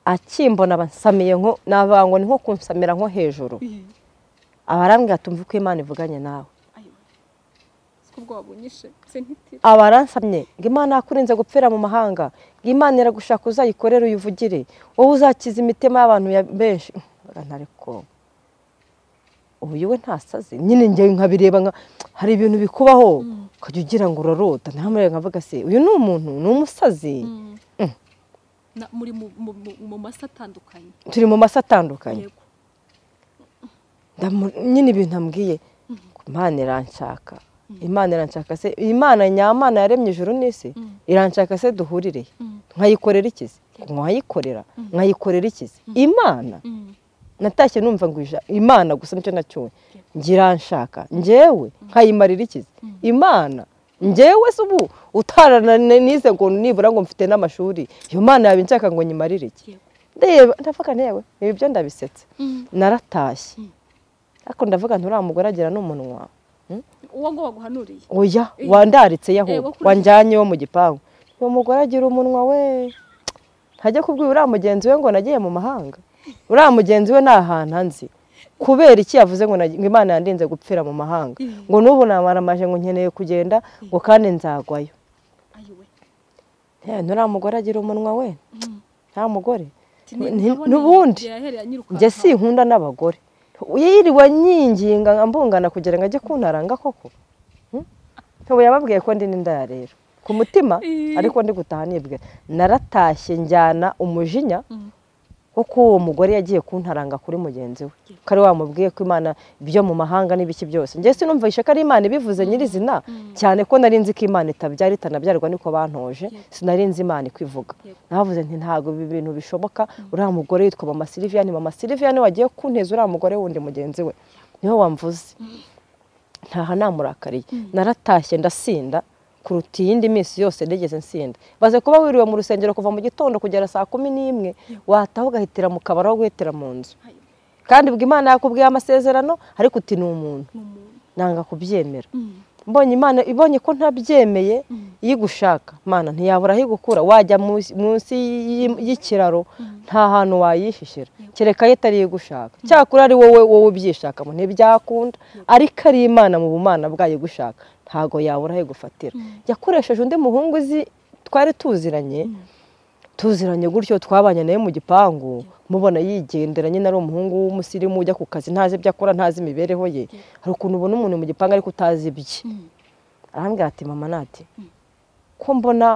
akimbona bansamiye nko navuga ngo ni nko kunsamira nko hejuru eh, abarambwira tumve ko imana ivuganye nawe ayo. siko ubwo wabunyishe se ntitira abaransamye ngo imana yakurinze gupfira mu mahanga ngo imana iragushaka uzayikorere uyivugire wowe uzakiza imitima y'abantu ya- benshi urabona ariko uyu we ntasaze nyine njye nkabireba nka hari ibintu bikubaho ukajya ugira ngo urarota ntamurebe nkavuga se uyu ni umuntu ni umusazi Na- muri mu- mu- mu- mu masa atandukanye turi mu masa atandukanye yego Ndamu- nyine ibintu ambwiye imana iranshaka imana iranshaka se iyi mana nyamana yaremye ijuru n'isi iranshaka se duhurire nkayikorera ikizi nkayikorera nkayikorera ikizi imana Mm, natashye numva ngo ija- imana gusa nicyo nacyuwe ngiranshaka ngewe nkayimarira ikizi imana ngewe se ubu utarananize ngo nibura ngo mfite n'amashuri iyo mana yabinshaka ngo nyimarire iki yego ndeba ndavuga ntewe ibi byo ndabisetse Mm. naratashye ariko ndavuga nti uriya mugore agira n'umunwa uwo ngo waguhanuriye oya Eh. wandaritse yaho Eh, wo kuri- wanjyanye wo mu gipangu uwo mugore agira umunwa we ntajya kubwira uriya mugenzi we ngo nagiye mu mahanga uriya mugenzi we ni ahantu anzi kubera iki yavuze ngo nagi- ngo imana yandinze gupfira mu mahanga Eh. ngo n'ubu namaramaje ngo nkeneye kugenda ngo kandi nzagwayo ayo we Eh, nturiya mugore agira umunwa we Mm. nta mugore Ati, ni- Ni- nabonye n'ubundi. igihe yahereye anyirukanka. njye sinkunda n'abagore yiriwe nyinginga mbungana kugira ngo ajye kuntaranga koko ntubu yababwiye ko ndi n'indaya rero ku mutima Ii. ariko ndi gutaha nibwe naratashye njyana umujinya kuko uwo mugore yagiye kuntaranga kuri mugenzi we ko ari wamubwiye ko imana ibyo mu mahanga n'ibiki byose njye sinumvishe ko ari imana ibivuze nyirizina cyane ko nari nzi ko imana itabyara itanabyarwa niko bantoje sinari nzi imana ikwivuga Yego. navuze nti ntabwo ibi bintu bishoboka uriya mugore yitwa mama siliviyani mama siliviyani wagiye kunteza uriya mugore wundi mugenzi we niwe wamvuze ntaha namurakariye naratashye ndasinda kuruta iyindi minsi yose nigeze nsinda baze kuba wiriwe mu rusengero kuva mu gitondo kugera saa kumi n'imwe wataha ugahitira mu kabari aho guhitira mu nzu kandi ubwo imana yakubwiye amasezerano ariko uti ni umuntu nanga kubyemera mbonye imana ibonye ko ntabyemeye iyo igushaka imana ntiyabura aho igukura wajya munsi- munsi y'i- y'ikiraro nta hantu wayihishira kereka yo itari iyo igushaka cyakora ari wowe wowe ubyishakamo ntibyakunda ariko ari imana mu bumana bwayo igushaka ntago yabura aho igufatira yakoresheje undi muhungu uzi twari tuziranye tuziranye gutyo twabanye nawe mu gipangu mubona yigendera nyine ari umuhungu w'umusirimu ujya ku kazi ntazi ibyo akora ntazi imibereho ye hari ukuntu ubona umuntu mu gipangu ariko utazi ibye arambwira ati mama nati ko mbona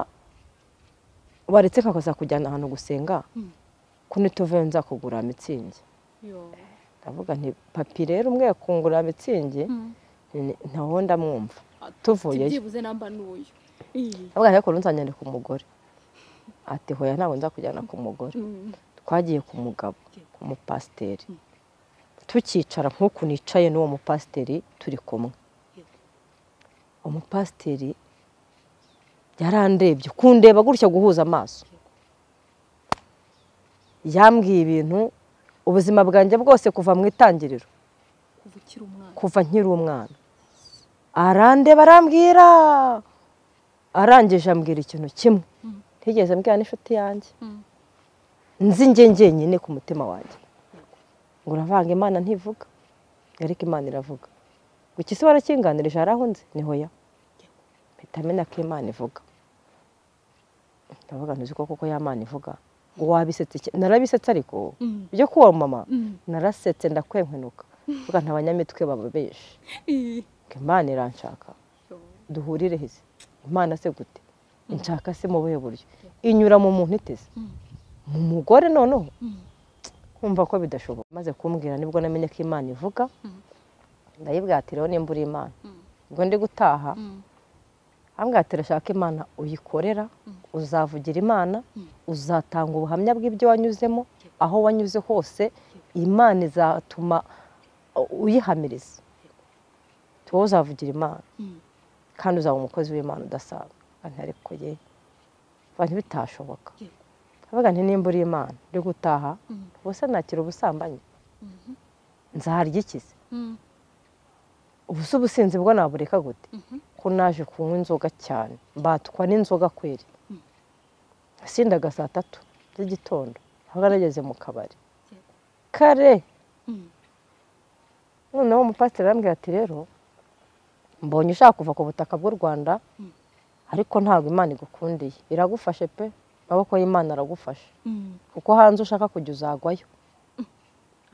waretse kakazakujyana ahantu gusenga ko nituvuye nzakugura mitsingi ndavuga nti papi rero umwe yakungura mitsingi ntawo ndamwumva tuvuyeyo byibuze namba n'uyu Ii. ndavuga nti ariko nzajyane ku mugore ati hoya ntabwo nzakujyana ku mugore Mm. twagiye ku mugabo umupasiteri tukicara nk'uku nicaye n'uwo mupasiteri turi kumwe umupasiteri yarandebye kundeba gutya guhuza amaso yambwiye ibintu ubuzima bwanjye bwose kuva mu itangiriro kuva ukiri umwana kuva nkiri umwana arandeba arambwira arangije ambwira ikintu kimwe ntigeze mbwira n'inshuti yanjye Mm. nzi njye njyenyine ku mutima wanjye ngo uravanga imana ntivuga ariko imana iravuga guki se warakinganirije hari aho nzi niho ya mpita menya ko imana ivuga ndavuga ntuzi ko koko ya mana ivuga ngo wabisetse iki?" narabisetse ariko Mm. byo kuwa mama Mm. narasetse ndakwenkwenuka mvuga nta banyamitwe bababeje Ii. ngo imana iranshaka Yo. duhurire heza imana se gute nshaka se mu buhe buryo inyura mu muntu iteze Mm. mu mugore noneho Mm. kumva ko bidashoboka maze kumbwira nibwo namenye ko imana ivuga Mm. ndayibwira ati rero nimba uri imana Mm. ubwo ndi gutaha Mm. ambwira ati rashaka imana uyikorera uzavugira imana uzatanga ubuhamya bw'ibyo wanyuzemo aho wanyuze hose imana izatuma uyihamiriza wowe uzavugira imana Mm. kandi uzaba umukozi w'imana udasanzwe Nti ariko ye abantu bitashoboka Yego. avuga nti nimba uri imana uri gutaha Mm. ubuse nakira ubusambanyi Mhm. nzaharya iki se Mm. ubuse ubusinzi bwo nabureka gute Mhm. ko naje kunywa inzoga cyane mbatwa n'inzoga kweri sindaga saa tatu z'igitondo aho nageze mu kabari Yego. kare Mm. noneho umupasiteri arambwira ati rero mbonye ushaka kuva ku butaka bw'u rwanda ariko ntabwo imana igukundiye iragufashe pe amaboko y'imana aragufashe Mm. kuko hanze ushaka kujya uzagwayo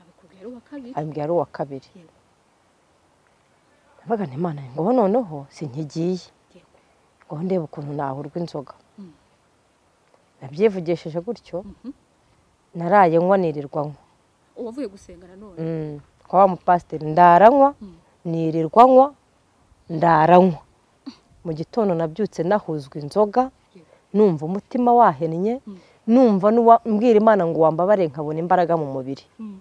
abikubwira uwa kabiri ambwira ari uwa kabiri Yego. ndavuga nti imana ngo noneho sinkigiye Yego. ngo ndebe ukuntu nahurwa inzoga Mm. nabyivugishije gutyo Mhm. naraye nywa nirirwa nywa uwavuye gusenga nanone Mm, kwa wa mupasiteri ndaranywa nirirwa nywa ndaranywa mu gitondo nabyutse nahuzwa inzoga numva umutima wahennye numva n'uwa- mbwira imana ngo wambabare nkabona imbaraga mu mubiri Mm.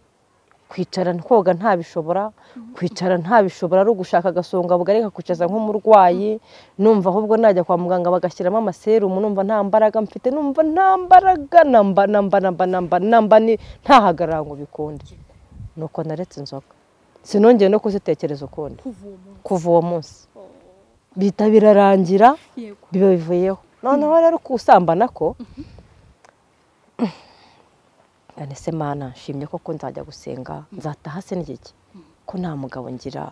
kwicara koga ntabishobora kwicara ntabishobora ari ugushaka agasonga bugari kakicaza nk'umurwayi numva ahubwo najya kwa muganga bagashyiramo amaserumu numva nta mbaraga mfite numva nta mbaraga namba namba namba namba namba ni- ntahagarara ngo bikunde nuko naretse inzoga sinongeye no kuzitekereza ukundi kuva uwo munsi kuva uwo munsi Oh. bihita birarangira yego biba bivuyeho noneho rero kusambana ko ndanese mana nshimye koko nzajya gusenga nzataha se n'igiki ko nta mugabo ngira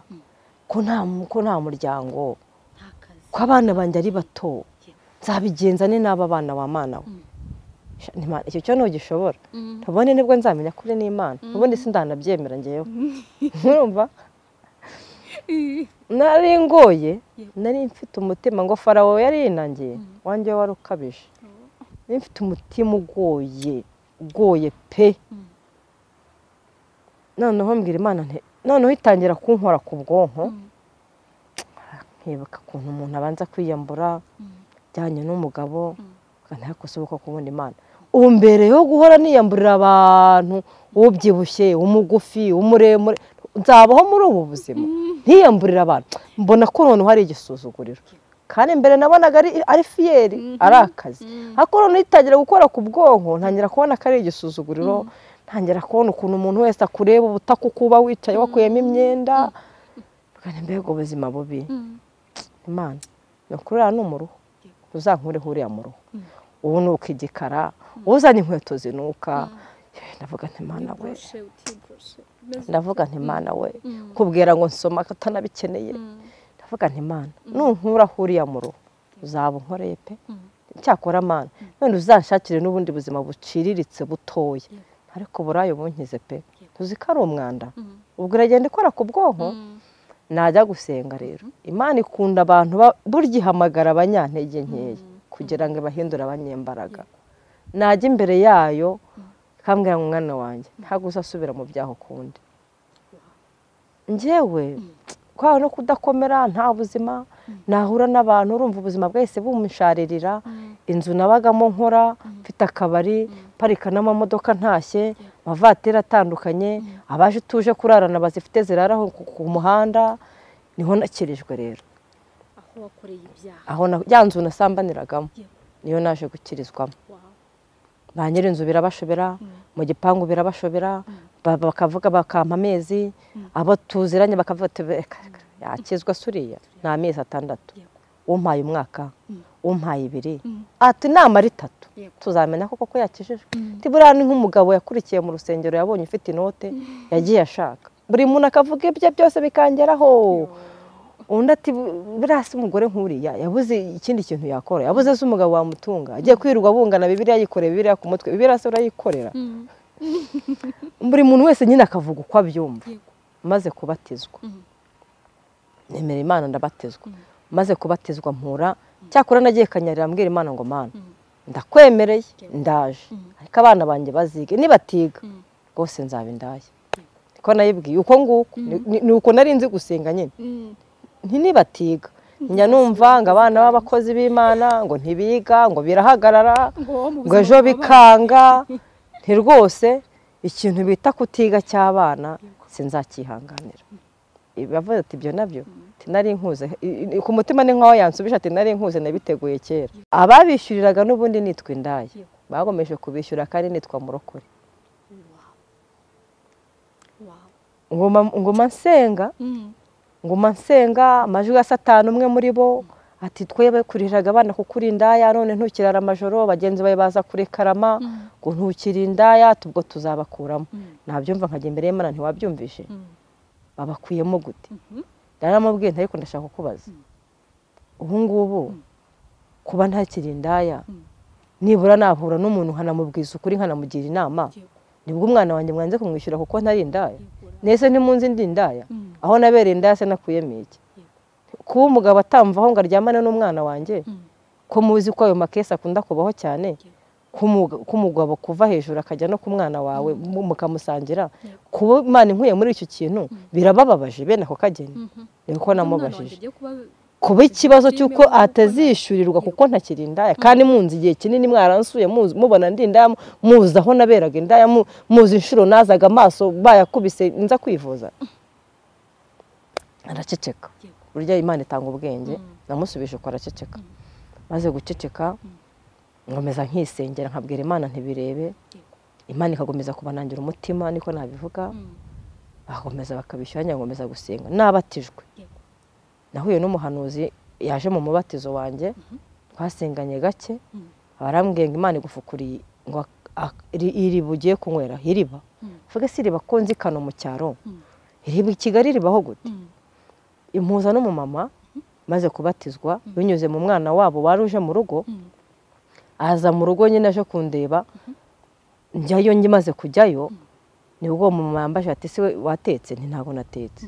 ko nta ko nta muryango nta kazi ko abana banjye ari bato Yego. nzabigenza ni n'aba bana ba mana we Mm. Sha, ni Imana, icyo cyo ntugishobora Mm. ubundi nibwo nzamenya kuri n'imana ubundi sindanabyemera ngewe urumva nari ngoye nari mfite umutima ngo farawo yari yinangiye wanjye wari ukabije nari mfite umutima ugoye ugoye pe noneho mbwira imana nti noneho itangira kunkora ku bwonko nkibuka ukuntu umuntu abanza kwiyambura ajyanye n'umugabo ntabwo kusohoka ku wundi imana ubu mbere yo guhora niyamburira abantu ubyibushye umugufi umuremure nzabaho muri ubu buzima ntiyamburira abantu mbona ko noneho hari igisuzuguriro kandi mbere nabonaga ari fiyeri ari akazi ariko noneho itangira gukora ku bwonko ntangira kubona ko ari igisuzuguriro ntangira kubona ukuntu umuntu wese akureba ubutaka uko uba wicaye wakuyemo imyenda mbega ubuzima bubi imana ni ukurira ni umuruho uzankuriho uriya muruho ubu ni ukigikara uzana inkweto zinuka ndavuga ntimana we ndavuga ntimana we kubwira ngo nsoma utanabikeneye ndavuga ntimana nunkuraho uriya muruho uzaba unkoreye pe cyakora amana none uzanshakire n'ubundi buzima buciriritse butoya ariko burayo bunkize pe tuzi ko ari umwanda ubwo iragenda ikora ku bwonko najya gusenga rero imana ikunda abantu burya ihamagara abanyantege nkeya kugira ngo ibahindure abanyembaraga najya imbere yayo ikambwira ngo umwana wanjye ntabwo uzasubira mu byaha ukundi ngewe kwawe no kudakomera nta buzima nahura n'abantu urumva ubuzima bwahise bumusharirira inzu nabagamo nkora mfite akabari parika n'amamodoka ntashye amavatiri atandukanye abaje tuje kurarana bazifite ziraraho ku muhanda niho nakirijwe rero aho ya nzu nasambaniragamo niyo naje gukirizwamo ba nyir'inzu birabashobera mu gipangu birabashobera bakavuga bakampa amezi abo tuziranye bakavuga yakizwa suriya ni amezi atandatu umpaye umwaka umpaye ibiri ati inama ritatu tuzamenya koko ko yakijijwe buriya ni nk'umugabo yakurikiye mu rusengero yabonye ufite inote yagiye ashaka buri muntu akavuga ibye byose bikangeraho undi ati buriya si umugore nk'uriya yabuze ikindi kintu yakora yabuze se umugabo wamutunga agiye kwirirwa bungana bibiriya yikoreye bibiriya ku mutwe bibiriya se urayikorera buri muntu wese nyine akavuga uko abyumva maze kubatizwa nemera imana ndabatizwa maze kubatizwa mpura cyakora nagiye kanyarira mbwira imana ngo mana ndakwemereye ndaje ariko abana banjye bazige nibatiga rwose nzaba indaya niko nayibwiye uko nguko ni uko nari nzi gusenga nyine ntinibatiga njya numva ngo abana b'abakozi b'imana ngo ntibiga ngo birahagarara ngo ejo bikanga nti rwose ikintu bita kutiga cy'abana sinzakihanganira bavuze ati ibyo nabyo nari nkuze ku mutima ni nkaho yansubije ati nari nkuze nabiteguye kera ababishyuriraga n'ubundi nitwa indaya bagomeje kubishyura kandi nitwa murokore ngoma nsenga nguma nsenga amajwi ya satani umwe muri bo ati twe bakuriraga abana kukuri indaya none ntukirara amajoro bagenzi bawe baza kurekarama ngo ntukire indaya tubwo tuzabakuramo nabyumva nkajya imbere y'imana ntiwabyumvise babakuyemo gute ndaramubwiye ariko ndashaka kubaza ubu ngubu kuba ntakiri indaya nibura nahura n'umuntu nkanamubwiza ukuri nkanamugira inama nibwo umwana wanjye mwanze kumwishyura kuko ntari indaya nese ntimunzi indi ndaya aho nabereye indaya se nakuyemo iki kuba umugabo atamvaho ngo aryamane n'umwana wanjye ko muzi ko ayo makesi akunda kubaho cyane k'umugabo kuva hejuru akajya no ku mwana wawe mukamusangira kuba imana inkuye muri icyo kintu birabababaje bene ako kageni niko namubajije kuba ikibazo cy'uko atazishyurirwa kuko ntakiri indaya kandi munzi igihe kinini mwaransuye mubona ndi indaya muzi aho naberaga indaya muzi inshuro nazaga amaso bayakubise nza kwivuza araceceka burya imana itanga ubwenge namusubije ko araceceka maze guceceka nkomeza nkisengera nkabwira imana ntibirebe imana ikakomeza kubanangira umutima niko nabivuga bagakomeza bakabishyura nkomeza gusenga nabatijwe nahuye n'umuhanuzi yaje mu mubatizo wanjye twasenganye gake barambwiye ngo imana igufukuriye ngo iri bugiye kunywera iriba mvuge si iriba ko nzi kano mu cyaro iriba i kigali ribaho gute impuza n'umumama maze kubatizwa binyuze mu mwana wabo wari uje mu rugo aza mu rugo nyine aje kundeba njyayo ngimaze kujyayo nibwo uwo mumama yambaje ati siwe watetse ntabwo natetse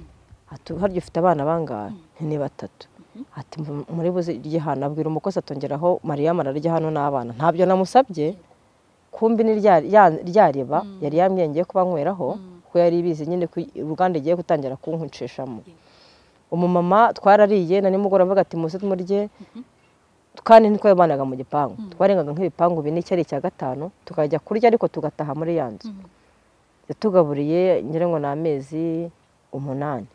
ati harya ufite abana bangahe ni batatu ati muri buze irye hano abwira umukozi atongeraho mariya ararya hano n'abana ntabyo namusabye kumbi ni rya riba yari yamwengeye kuba nyweraho kuko yari ibizi nyine ko uruganda igiye gutangira kunkwicishamo umumama twarariye na nimugoroba mvuga ati muze tumurye kandi ntitwabanaga mu gipangu twarengaga nk'ibipangu bine icyari icya gatanu tukajya kurya ariko tugataha muri ya nzu yatugaburiye ngira ngo ni amezi umunani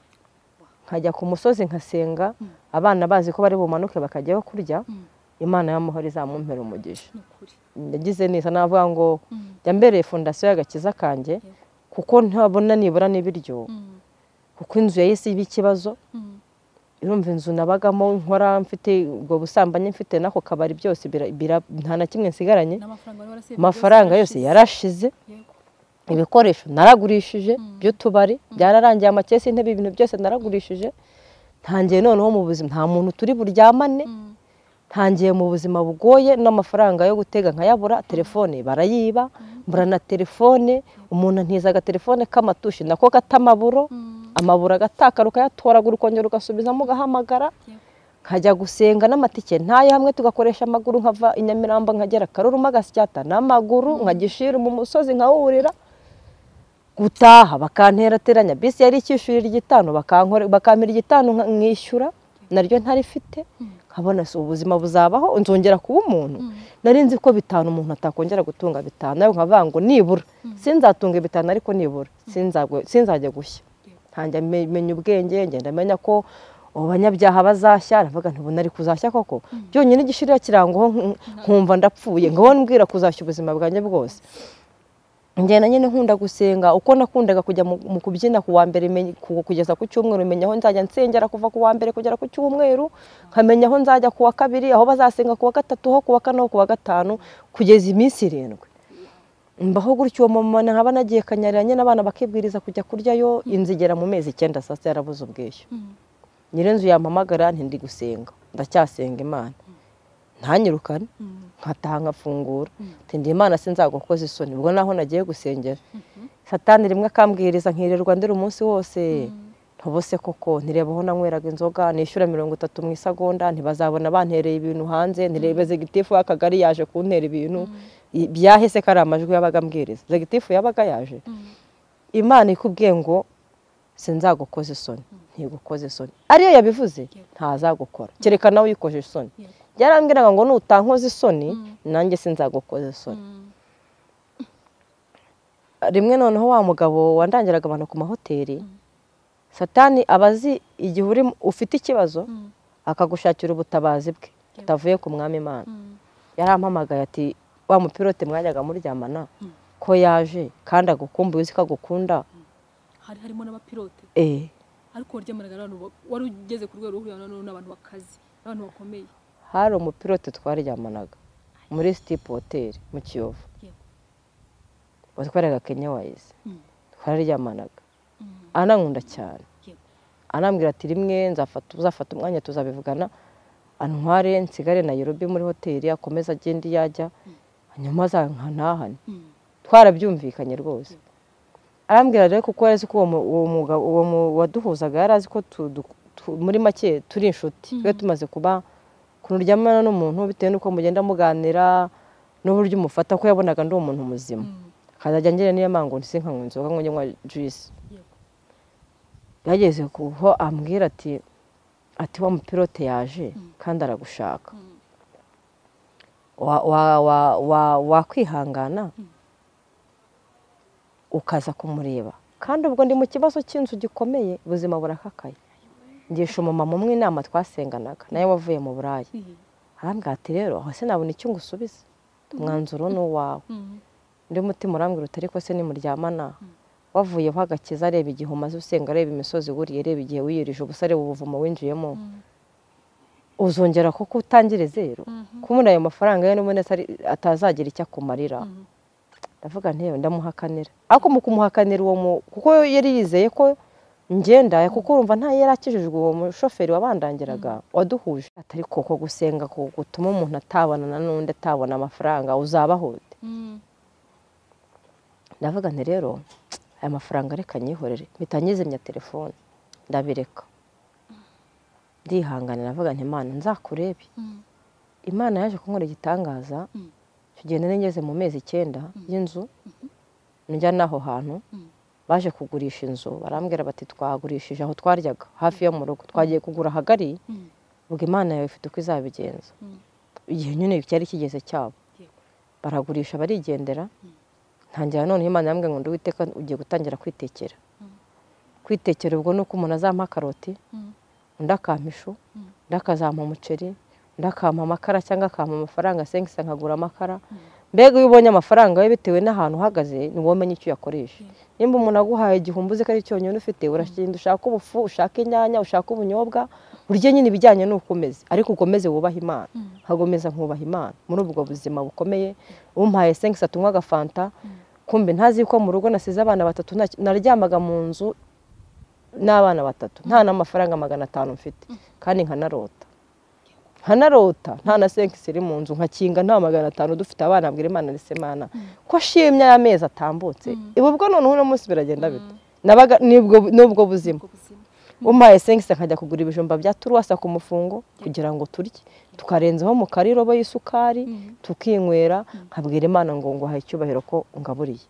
nkajya ku musozi nkasenga abana bazi ko bari bumanuke bakajyaho kurya imana y'amahoro izamumpera umugisha yagize neza navuga ngo jya mbereye fondasiyo y'agakiza kanjye kuko ntabona nibura n'ibiryo kuko inzu yahise iba ikibazo irumva inzu nabagamo nkora mfite ubwo busambanyi mfite n'ako kabari byose nta na kimwe nsigaranye amafaranga yose yarashize ibikoresho naragurishije by'utubari byararangiye amakesi intebe ibintu byose naragurishije ntangiye noneho mu buzima nta muntu turi buryamane ntangiye mu buzima bugoye n'amafaranga yo gutega nkayabura telefone barayiba mbura na telefone umuntu antiza agatelefone k'amatushi nako katamaburo amaburo agataka rukayatoragura ukongera ugasubizamo ugahamagara nkajya gusenga n'amatike ntayo hamwe tugakoresha amaguru nkava i nyamirambo nkagera karuru magasyata n'amaguru nkagishira mu musozi nkawurira gutaha bakanterateranya bisi yari icyishurira igitanu bakampera igitanu nkishyura naryo ntarifite nkabona si ubuzima buzabaho nzongera kuba umuntu nari nzi ko bitanu umuntu atakongera gutunga bitanu nawe nkavuga ngo nibura sinzatunga bitanu ariko nibura sinzajya gushya ntanjya menya ubwenge ngenda menya ko abanyabyaha bazashya aravuga ntibona ari kuzashya koko byonyine igishirira kirangaho nkumva ndapfuye ngaho mbwira kuzashya ubuzima bwanjye bwose ngenda nyine nkunda gusenga uko nakundaga kujya mu kubyina ku wa mbere kugeza ku cyumweru menya aho nzajya nsengera kuva ku wa mbere kugera ku cyumweru nkamenya aho nzajya ku wa kabiri aho bazasenga ku wa gatatu ho ku wa kane ho ku wa gatanu kugeza iminsi irindwi mbaho gutyo uwo mumama nkaba nagiye kanyarira nyine abana bakibwiriza kujya kuryayo inzu igera mu mezi icyenda saa sita yarabuze ubwishyu nyirinzu yampamagara ntindi gusenga ndacyasenga imana ntanyirukane nkataha nkafungura tindi imana sinzagwa koza isoni ubwo naho nagiye gusengera satani rimwe akambwiriza nkirirwa ndira umunsi wose ntubose koko ntirebaho nanyweraga inzoga nishyura mirongo itatu mu isagonda ntibazabona bantereye ibintu hanze ntirebe zegitifu w'akagari yaje kuntera ibintu byahise ko ari amajwi yabaga ambwiriza zegitifu yabaga yaje imana ikubwiye ngo sinzagukoza isoni ntigukoze isoni ariyo yabivuze ntazagukora kereka nawe uyikoje isoni yarambwiraga ngo nutankoza isoni nanjye sinzagukoza isoni rimwe noneho wa mugabo wandangiraga abantu ku mahoteli satani aba azi igihe ufite ikibazo akagushakira ubutabazi bwe utavuye ku mwami imana yarampamagaye ati wa mupilote mwajyaga muryamana ko yaje kandi agukumbuye uzi ko agukunda hari harimo n'abapilote ariko waryamanaga n'abantu wari ugeze ku rwego rwo n'abantu bakaze n'abantu bakomeye hari umupilote twaryamanaga muri sitipu hoteli mu kiyovu watwaraga kenya wayizi twararyamanaga anankunda cyane anambwira ati rimwe uzafata umwanya tuzabivugana antware nsigare na Nairobi muri hoteli akomeza agenda iyo ajya hanyuma azankanahane twarabyumvikanye rwose arambwira rero kuko azi ko uwo waduhuzaga yari azi ko muri make turi inshuti twe tumaze kuba kuryamana n'umuntu bitewe n'uko mugenda muganira n'uburyo umufata ko yabonaga ndi umuntu muzima akazajya ngira niyo mpamvu nsi nkanywa inzoga ngo nywa juice yageze kuho ambwira ati ati wa mupilote yaje kandi aragushaka wakwihangana ukaza kumureba kandi ubwo ndi mu kibazo cy'inzu gikomeye ubuzima burakakaye ngisha umumama umwe inama twasenganaga nawe wavuye mu burayi arambwira ati rero aho sinabona icyo ngusubiza umwanzuro ni uwawe undi mutima urambwira uti ariko se nimuryamana wavuyeho agakiza areba igihe umaze usenga areba imisozi wuriye areba igihe wiyirije ubusa areba ubuvumo winjiyemo uzongera kuko utangire zero kubona ayo mafaranga ye n'ubundi atazagira icyo akumarira ndavuga ntewe ndamuhakanira ariko mu kumuhakanira uwo mu kuko yari yizeye ko ngenda kuko urumva ntayo yari akijijwe uwo mushoferi wabandangiraga waduhuje atari ko gusenga gutuma umuntu atabonana n'undi atabona amafaranga uzabahute ndavuga nti rero aya mafaranga reka nyihorere mpita nyizimya telefone ndabireka ndihangana navuga nti imana nzakurebe imana yaje kunkora igitangaza Mm. tugenda n'ingeze mu mezi icyenda y'inzu njya n'aho hantu Mm. baje kugurisha inzu barambwira bati twagurishije aho twaryaga hafi yo mu rugo twagiye kugura ahagari Mm. ubwo imana yawe ifite uko izabigenza Mm. igihe nyine cyari kigeze cyabo Yego. baragurisha barigendera ntangira none imana yambwiye ngo nduwiteka ugiye gutangira kwitekera kwitekera ubwo ni uko umuntu azampa karoti Mm. undi akampa ishu Mm. undi akazampa umuceri undi akampa amakara cyangwa akampa amafaranga asengisa nkagura amakara mbega iyo ubonye amafaranga we bitewe n'ahantu uhagaze niwo umenya icyo uyakoresha nimba umuntu aguhaye igihumbi uzi ko ari cyonyine ufite uragenda ushaka ubufu ushaka inyanya ushaka ubunyobwa urye nyine ibijyanye n'uko umeze ariko ukomeze wubahe imana nkakomeza nkubaha imana muri ubwo buzima bukomeye umpaye sengisa tunywa agafanta kumbe ntazi yuko mu rugo nasize abana batatu nta- naryamaga mu nzu n'abana batatu nta n'amafaranga magana atanu mfite kandi nkanarota nkanarota nta na senkisi iri mu nzu nkakinga nta magana atanu dufite abana abwira imana ndetse imana ko shimya y'amezi atambutse ibu ubwo noneho uno munsi biragenda bite nabaga nibwo- n'ubwo buzima umpaye sengisi nkajya kugura ibijumba bya turuwasa ku mufungo kugira ngo turye tukarenzaho mu karirobo y'isukari tukinywera nkabwira imana ngo nguhaye icyubahiro ko ngaburiye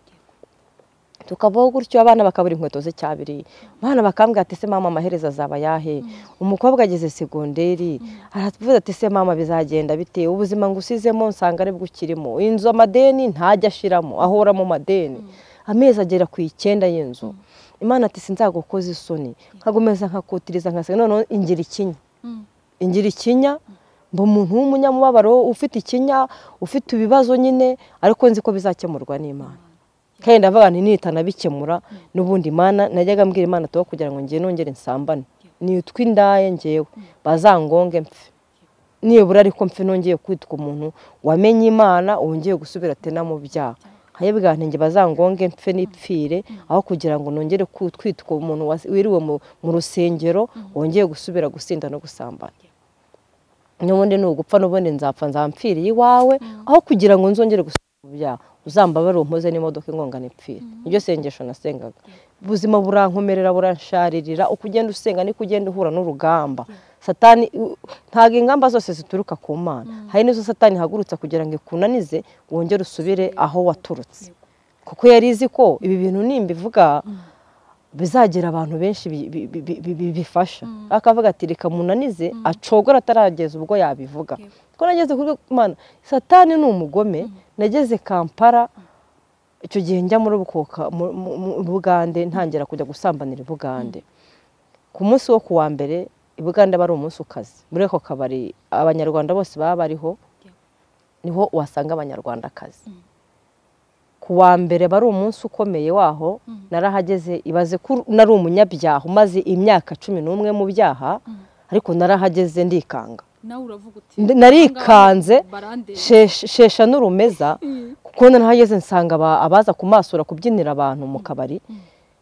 tukabaho gutyo abana bakabura inkweto z'icyabiri abana bakambwira ati se mama amaherezo azaba yahe umukobwa ageze segonderi aravuze ati se mama bizagenda bite ubuzima ngo usizemo nsanga aribwo ukirimo inzu amadeni ntajya ashiramo ahora mu madeni amezi agera ku icyenda y'inzu imana ati sinzagukoza isoni nkagukomeza nkakutiriza nkasiga noneho ingira ikinya ingira ikinya mba umuntu w'umunyamubabaro ufite ikinya ufite ibibazo nyine ariko nzi ko bizakemurwa n'imana kandi ndavuga nti nihitana bikemura n'ubundi imana najyaga mbwira imana tuba kugira ngo ngiye nongere nsambane nitwe indaye ngewe bazangonge mpfe nibura ariko mpfe nongeye kwitwa umuntu wamenye imana wongeye gusubira atena mu byaha nkayibwira nti nge bazangonge mpfe n'ipfire aho kugira ngo nongere ku- kwitwa umuntu was- wiriwe mu- mu rusengero wongeye gusubira gusinda no gusambana n'ubundi ni ugupfa n'ubundi nzapfa nzampfiriye iwawe aho kugira ngo nzongere gusubira mu byaha uzambabare umpoze n'imodoka ingongana ipfire niryo sengesho nasengaga ubuzima burankomerera buransharirira uko ugenda usenga niko ugenda uhura n'urugamba satani u- ntabwo ingamba zose zituruka ku mana hari n'izo satani ihagurutsa kugira ngo ikunanize wongere usubire aho waturutse kuko yari izi ko ibi bintu nimbivuga bizagira abantu benshi bi- bi- bi- bi- bi- bifasha akavuga ati reka munanize acogora atarageza ubwo yabivuga ko nageze kuri mana satani ni umugome nageze kampara icyo gihe njya muri bukoka mu- mu- mu bugande ntangira kujya gusambanira i bugande ku munsi wo kuwa mbere i bugande aba ari umunsi ukaze muri ako kabari abanyarwanda bose baba bariho niho wasanga abanyarwandakazi ku wa mbere aba ari umunsi ukomeye waho narahageze ibaze ko nari umunyabyaha umaze imyaka cumi n'umwe mu byaha ariko narahageze ndikanga nawe uravuga uti Ndi- narikanze barandeba. shesha- shesha n'urumeza kuko narahageze nsanga aba- abaza kumasura kubyinira abantu mu kabari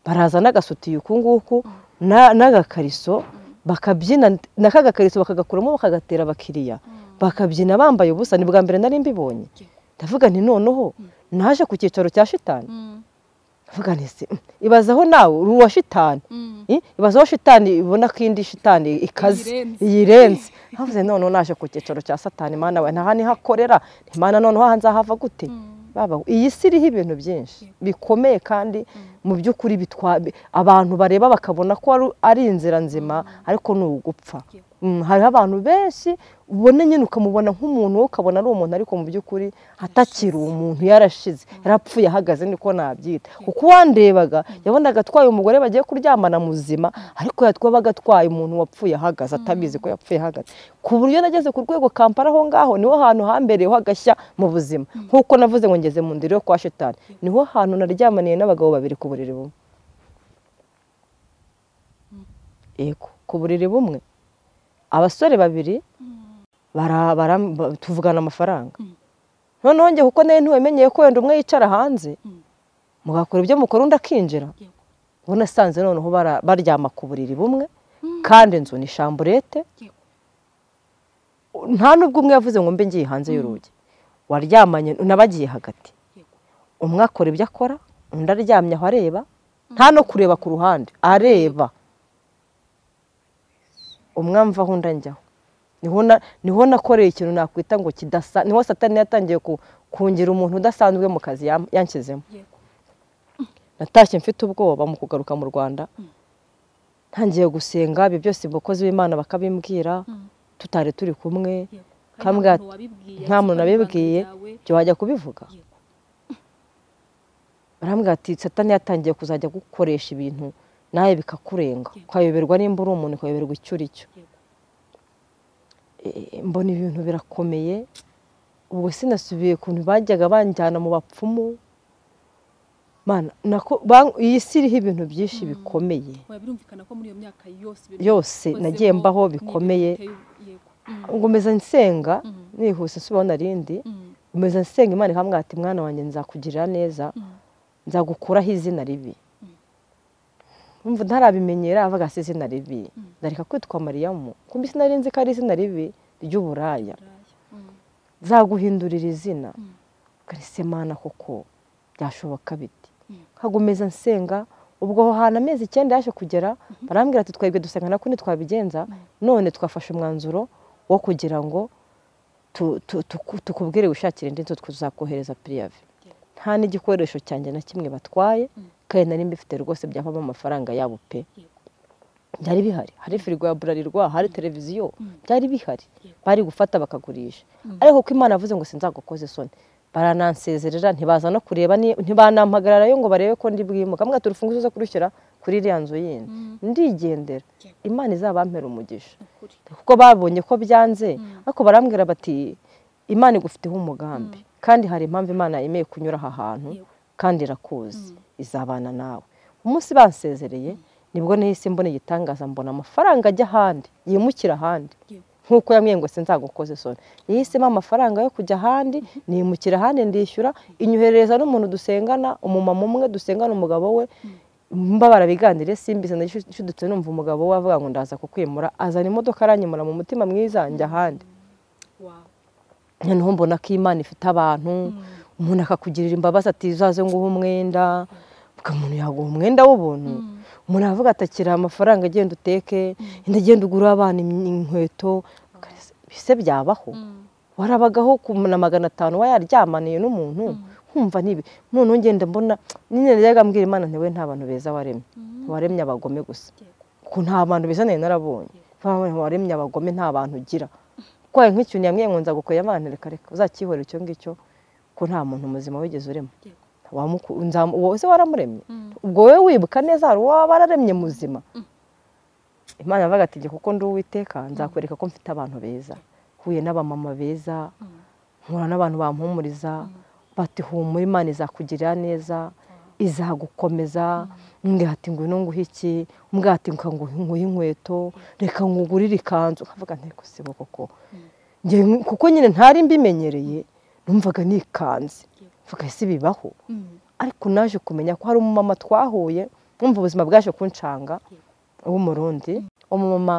baraza n'agasutiye uku nguku na- n'agakariso bakabyina n'akagakariso bakagakuramo bakagatera abakiriya bakabyina bambaye ubusa ni bwa mbere nari mbibonye ndavuga nti noneho naje ku cyicaro cya shitani Mm, ndavuga nti se ibazaho nawe uri uwa shitani mm. Eh, ibaze aho shitani ibona ko indi shitani ikaze Iyirenze. iyirenze havuze noneho naje ku cyicaro cya satani mana we nta niho akorera imana noneho aha nzahava gute Baba, iyi si iriho ibintu byinshi bikomeye kandi mu by'ukuri bitwa bi- abantu bareba bakabona ko ari- ari inzira nzima ariko ni ugupfa Mm, hariho abantu benshi ubona nyine ukamubona nk'umuntu wowe ukabona ari umuntu ariko mu by'ukuri atakiri umuntu yarashize yarapfuye ahagaze niko nabyita kuko uwandebaga yabonaga atwaye umugore bagiye kuryamana muzima ariko yatwabaga atwaye umuntu wapfuye ahagaze atabizi ko yapfuye ahagaze ku buryo nageze ku rwego kampara aho ngaho niho hantu hambereyeho agashya mu buzima nk'uko navuze ngo ngeze mu ndiri yo kwa shitani niho hantu naryamaniye n'abagabo babiri ku buriri bumwe yego ku buriri bumwe abasore babiri bara- bara- ba- tuvugana amafaranga noneho njye kuko nawe ntiwemenyeye ko wenda umwe yicara hanze mugakora ibyo mukora undi akinjira Yego. ubu nasanze noneho bara- baryama ku buriri bumwe kandi inzu ni shamburete Yego. nta n'ubwo umwe yavuze ngo mbe ngiye hanze y'urugi waryamanye nabagiye hagati Yego. umwe akora ibyo akora undi aryamye aho areba nta no kureba ku ruhande areba umwamva aho nda njyaho niho na- niho nakoreye ikintu nakwita ngo kidasa niho satani yatangiye ku- kungira umuntu udasanzwe mu kazi yam- yanshyizemo yego natashye mfite ubwoba mu kugaruka mu rwanda ntangiye gusenga ibyo byose abakozi b'imana bakabimbwira Mm. tutari turi kumwe yego Kambwa nta ati, muntu wabibwiye, nta muntu ariko ibanga nabibwiye ryawe, ibyo wajya kubivuga yego, barambwira ati satani yatangiye kuzajya gukoresha ibintu nawe bikakurenga Yego. ukayoberwa nimba uri umuntu ukayoberwa icyo uri cyo yego, Eh, mbona ibintu birakomeye ubwo sinasubiye ukuntu bajyaga banjyana mu bapfumu Mana, nako- ban- iyi si iriho ibintu byinshi Mm. bikomeye oya, birumvikana ko muri iyo myaka yose ibintu yose wakozemo nagiye mbaho n'ibintu bikomeye biteye- yego, mm, ngomeza nsenga Mm. nihuse nsubiyeho narindi mm, ngomeza nsenga imana ikamwira ati mwana wanjye nzakugirira neza mm, nzagukuraho izina ribi Mm. umva ntarabimenyera avuga si izina ribi Mm. ndareka kwitwa mariyamu kumbi sinari nzi ko ari izina ribi ry'uburaya buraya, mm, nzaguhindurira izina Mm. karese mana koko byashoboka biti Mm. nkagomeza nsenga ubwo aho hantu amezi icyenda yaje kugera barambwira ati twebwe dusanga kundi twabigenza none twafashe umwanzuro wo kugira ngo tu- tu- tuku- tukubwire wishakire indi nzu tuzakohereza piriyavi nta n'igikoresho cyanjye na kimwe batwaye Mm. kandi nari mbifite rwose byavamo amafaranga yabo pe yego, byari bihari hari firigo ya burarirwa hari televiziyo Mm. byari bihari Yego. bari gufata bakagurisha Mm. ariko ko imana yavuze ngo sinzagukoze isoni baranansezerera ntibaza no kureba ni- ntibanampagarara yo ngo barebe ko ndi bwimuka mbwa turufunguzo zo kurushyira kuri iriya nzu yindi Mm. ndigendera Yego. imana izabampera umugisha ukuri, kuko babonye ko byanze Mm. ariko barambwira bati imana igufiteho umugambi kandi hari impamvu imana yemeye kunyura aha hantu yego, kandi irakuzi Mm. izabana nawe umunsi bansezereye nibwo nahise mbona igitangaza mbona amafaranga ajya ahandi yimukira ahandi yego, nk'uko yambwiye ngo sinzagukoze isoni yahisemo amafaranga yo kujya ahandi nimukira ahandi ndishyura inyoherereza n'umuntu dusengana umumama umwe dusengana umugabo we mbabara biganire simbizi ndashudutse numva umugabo we avuga ngo ndaza kukwimura azana imodoka aranyimura mu mutima mwiza njya ahandi wow, noneho mbona ko imana ifite abantu mm, umuntu akakugirira imbabazi ati uzaze nguhe umwenda ubwo umuntu yaguha umwenda w'ubuntu Mm. umuntu aravuga ati akira amafaranga agenda uteke indi agenda ugura abana im- inkweto bise byabaho mm, warabagaho ku na magana atanu wayaryamaniye n'umuntu nkumva nibi noneho ngenda mbona nyine najyaga mbwira imana nti we nta bantu beza waremye mm, waremye abagome gusa yego, ko nta bantu beza nari narabonye Nta- waremye abagome nta bantu ugira urwaye nk'ikintu yambwiye ngo nzagukorera imana reka reka uzakihorera icyo ngicyo ko nta muntu muzima wigeze urema yego, Wamuku- nzamu- uwo se waramuremye mm, ubwo wowe wibuka neza hari uwaba wararemye muzima imana yavuga ati jya kuko ndi uwiteka nzakwereka ko mfite abantu beza huye n'abamama beza mm, nkura n'abantu bampumuriza bati humura imana izakugirira neza izagukomeza umbwira ati ngwino nguhe iki umbwira ati ngo nguhe inkweto reka ngugurire ikanzu nkavuga nteko sibo koko Njye nk- kuko nyine ntari mbimenyereye numvaga nikanze mvuga ese bibaho mm, ariko naje kumenya ko hari umumama twahuye mwumva ubuzima bwaje kunshanga w'umurundi umumama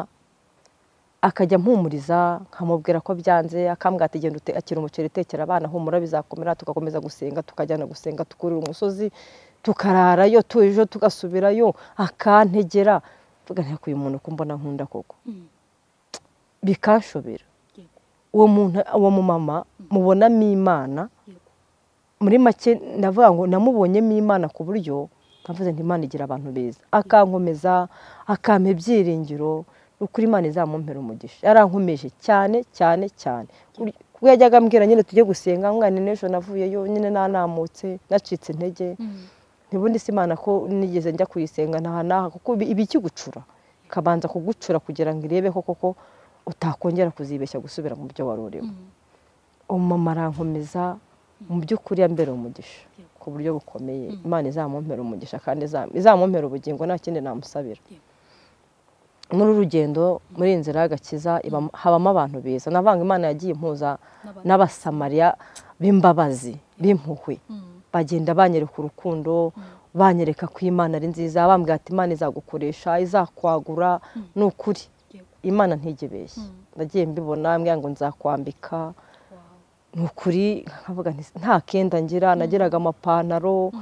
akajya mpumuriza nkamubwira ko byanze akambwira ati genda ute- akira umuceri utekera abana humura bizakomera tugakomeza gusenga tukajyana gusenga tukurira umusozi tukararayo tujo tugasubirayo akantegera mvuga nti "Ariko uyu muntu ko mbona nkunda koko mm, bikanshobera yego, uwo muntu uwo mumama mubonamo imana yego, muri make ndavuga ngo namubonyemo imana ku buryo navuze nti imana igira abantu beza akankomeza akampa ibyiringiro ni ukuri imana izamumpera umugisha yarankomeje cyane cyane cyane ubwo yajyaga ambwira nyine tujye gusenga mwana n'ejo navuyeyo nyine nanamutse nacitse intege mm, ntibundi se imana ko nigeze njya kuyisenga ntaha n'aha kuko ibi- iba ikigucura ikabanza kugucura kugira ngo irebe ko koko utakongera kuzibeshya gusubira mu byo wari urimo mm, umumama arankomeza mu by'ukuri yambera umugisha ku buryo bukomeye Mm. imana izamumpera umugisha kandi izam- izamumpera ubugingo nta kindi namusabira Yego. muri uru rugendo muri iyi nzira y'agakiza ibamo- habamo abantu beza navanga imana yagiye impuza n'abantu, n'abasamariya b'imbabazi b'impuhwe mm, bagenda banyereka urukundo banyereka ko imana ari nziza bambwira ati imana izagukoresha izakwagura ni ukuri yego, imana ntigebeshye Mm. nagiye mbibona mbwira ngo nzakwambika wow, ni ukuri nkavuga nti nta kenda ngira nagiraga amapantaro mm,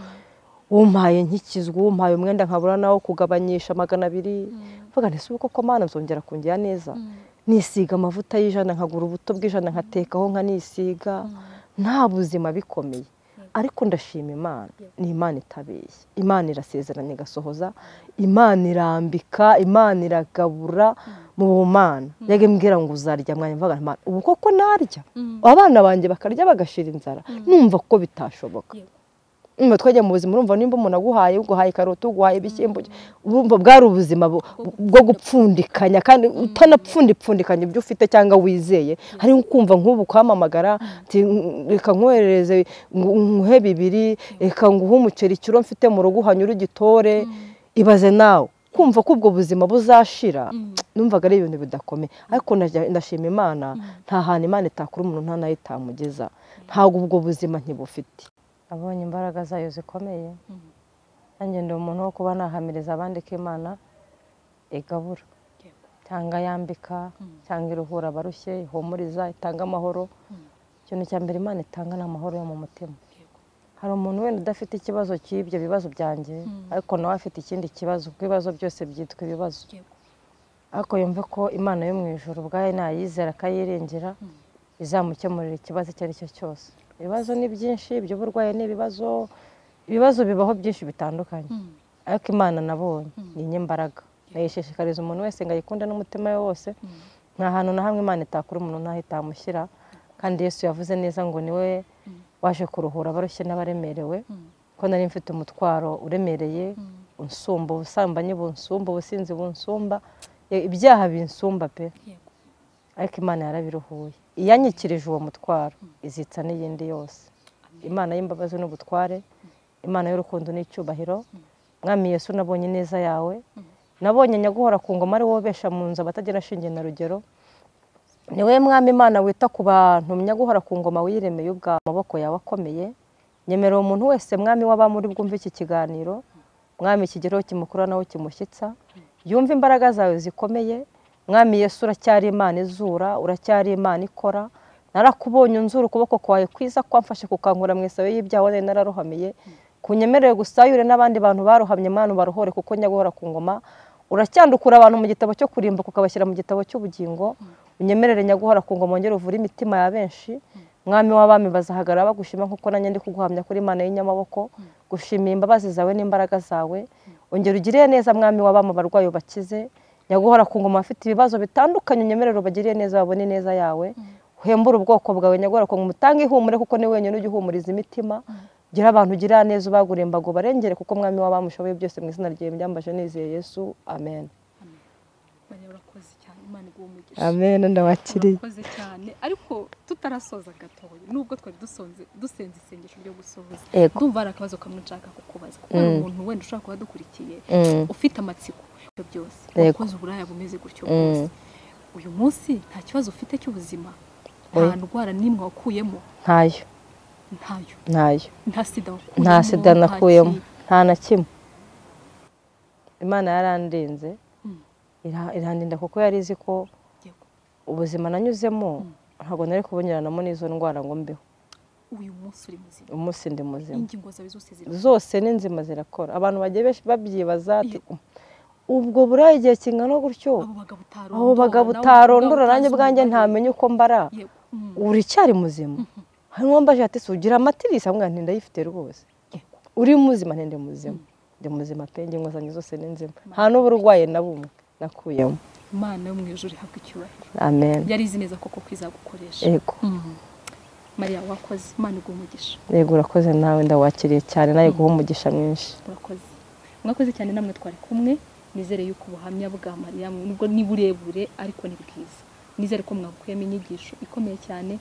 umpaye nk'ikizwi umpaye umwenda nkabura nawo kugabanyisha magana abiri mm, mvuga nti si uko ko mana nzongera kungira neza nisiga amavuta y'ijana nkagura ubuto bw'ijana nkatekaho nkanisiga nta buzima bikomeye ariko ndashima imana ni imana itabeshya imana irasezerana igasohoza imana irambika imana iragabura mu bumana yajya mbwira ngo uzarya mwanya mvuga nti ubu koko narya abana banjye bakarya bagashira inzara numva ko bitashoboka niba twajya mu buzima urumva nimba umuntu aguhaye uguhaye karoti uguhaye ibishyimbo urumva bwari ubuzima bwo gupfundikanya kandi utanapfundipfundikanya ibyo ufite cyangwa wizeye hari kumva nk'ubu kwamamagara reka nkoherereze nguhe bibiri reka nguhe umuceri ikiro mfite mu rugo uhanyura ugitore ibaze nawe kumva ko ubwo buzima buzashira numvaga ari ibintu bidakomeye ariko ndashima imana nta hantu imana itakura umuntu nta nayo itamugeza ntabwo ubwo buzima ntibufite abonye imbaraga zayo zikomeye nanjye ndi umuntu wo kuba nahamiriza abandi ko imana igabura cyangwa yambika cyangwa iruhura abarushye ihumuriza itanga amahoro ikintu cya mbere imana itanga ni amahoro yo mu mutima hari umuntu wenda udafite ikibazo cy'ibyo bibazo byanjye ariko nawe afite ikindi kibazo kuko ibibazo byose byitwa ibibazo ariko yumve ko imana yo mu ijoro ubwayo nayizera akayiringira izamukemurira ikibazo icyo ari cyo cyose ibibazo ni byinshi iby'uburwayi ni ibibazo ibibazo bibaho byinshi bitandukanye ariko imana nabonye ni inyembaraga nayishishikariza umuntu wese ngo ayikunde n'umutima we wose nta hantu na hamwe imana itakura umuntu ntaho itamushyira kandi yesu yavuze neza ngo niwe waje kuruhura abarushye n'abaremerewe ko nari mfite umutwaro uremereye unsumba ubusambanyi bunsumba ubusinzi bunsumba ibyaha binsumba pe ariko imana yarabiruhuye iyanyikirije uwo mutwaro izitsa n'iyindi yose imana y'imbabazi n'ubutware imana y'urukundo n'icyubahiro mwami yesu nabonye neza yawe nabonye nyaguhora ku ngoma ari wowe besha mu nzu abatagira shinge na rugero ni wowe mwami imana wita ku bantu nyaguhora ku ngoma wiremeye ubwa amaboko yawe akomeye nyemerera umuntu wese mwami w'abamuri bwumve iki kiganiro mwami ikigereho kimukura nawe kimushyitsa yumve imbaraga zawe zikomeye mwami yesu uracyari imana izura uracyari imana ikora narakubonye unzura ukuboko kwawe kwiza kwamfashe kukankura mu isabe y'ibyaha nari nararohamiye kunyemerere gusayure n'abandi bantu barohamye mwana baruhore kuko nyaguhora ku ngoma uracyandukura abantu mu gitabo cyo kurimbuka ukabashyira mu gitabo cy'ubugingo unyemerere nyaguhora ku ngoma wongere uvure imitima ya benshi mwami w'abami bazahagarara bagushima nk'uko nanjye ndi kuguhamya kuri imana y'inyamaboko gushimira imbabazi zawe n'imbaraga zawe ongera ugiriye neza mwami w'abami abarwayi bakize nyaguhora ku ngoma afite ibibazo bitandukanye unyemerere ubagiriye neza babone neza yawe uhembure ubwoko bwawe nyaguhora ku ngoma utange ihumure kuko ni wenyine ujya uhumuriza imitima gira abantu ugira neza ubagura imbago barengere kuko mwami waba mushoboye byose mu izina ryawe byambaje nizeye yesu amen amen ndabakiriye murakoze cyane ariko tutarasoza gatoya nubwo twari dusonze dusenze isengesho ryo gusohoza Yego. ndumva hari akabazo kamwe nshaka kukubaza kuko hari umuntu wenda ushobora kuba adukurikiye ufite amatsiko ibyo byose Yego. wakoze uburaya bumeze gutyo bwose uyu munsi nta kibazo ufite cy'ubuzima nta Oya. ndwara n'imwe wakuyemo ntayo ntayo ntayo nta sida wakuyemo nta sida nta nakuyemo ki- nta na kimwe imana yarandinze Mm. ira- irandinda kuko yari izi ko Yego. ubuzima nanyuzemo ntabwo nari kubunyuranamo n'izo ndwara ngo mbeho uyu munsi uri muzima umunsi ndi muzima ingingo zawe zose ziri zose ni nzima zirakora abantu bagiye benshi babyibaza ati ubwo buriya igihe kingana gutyo abo abo bagabo bagabo utarondora nawe utarondora ubwawe nanjye utazi ubwanjye umubare. ntamenye uko mbara Yego. Mm. uracyari muzima hari uwambaje ati si ugira amatirisi amubwira nti ndayifite rwose Yego. uri muzima nti ndi muzima ndi muzima pe ingingo zanjye zose ni nzima nta n'uburwayi na bumwe nakuyemo imana yo mu ijuru ihabwa icyubahiro amen yari izi neza koko ko izagukoresha yego Mm. mariya wakoze imana iguha umugisha yego urakoze nawe ndawakiriye cyane nawe guha umugisha mwinshi murakoze mwakoze cyane namwe twari kumwe nizere yuko ubuhamya bwa mariya nubwo ni burebure ariko ni bwiza nizere ko mwabukuyemo inyigisho ikomeye cyane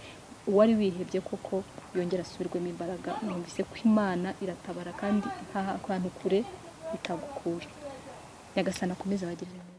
uwari wihebye koko yongera asubirwemo imbaraga numvise ko imana iratabara kandi nta hantu kure itagukura nyagasana akomeze abagirire neza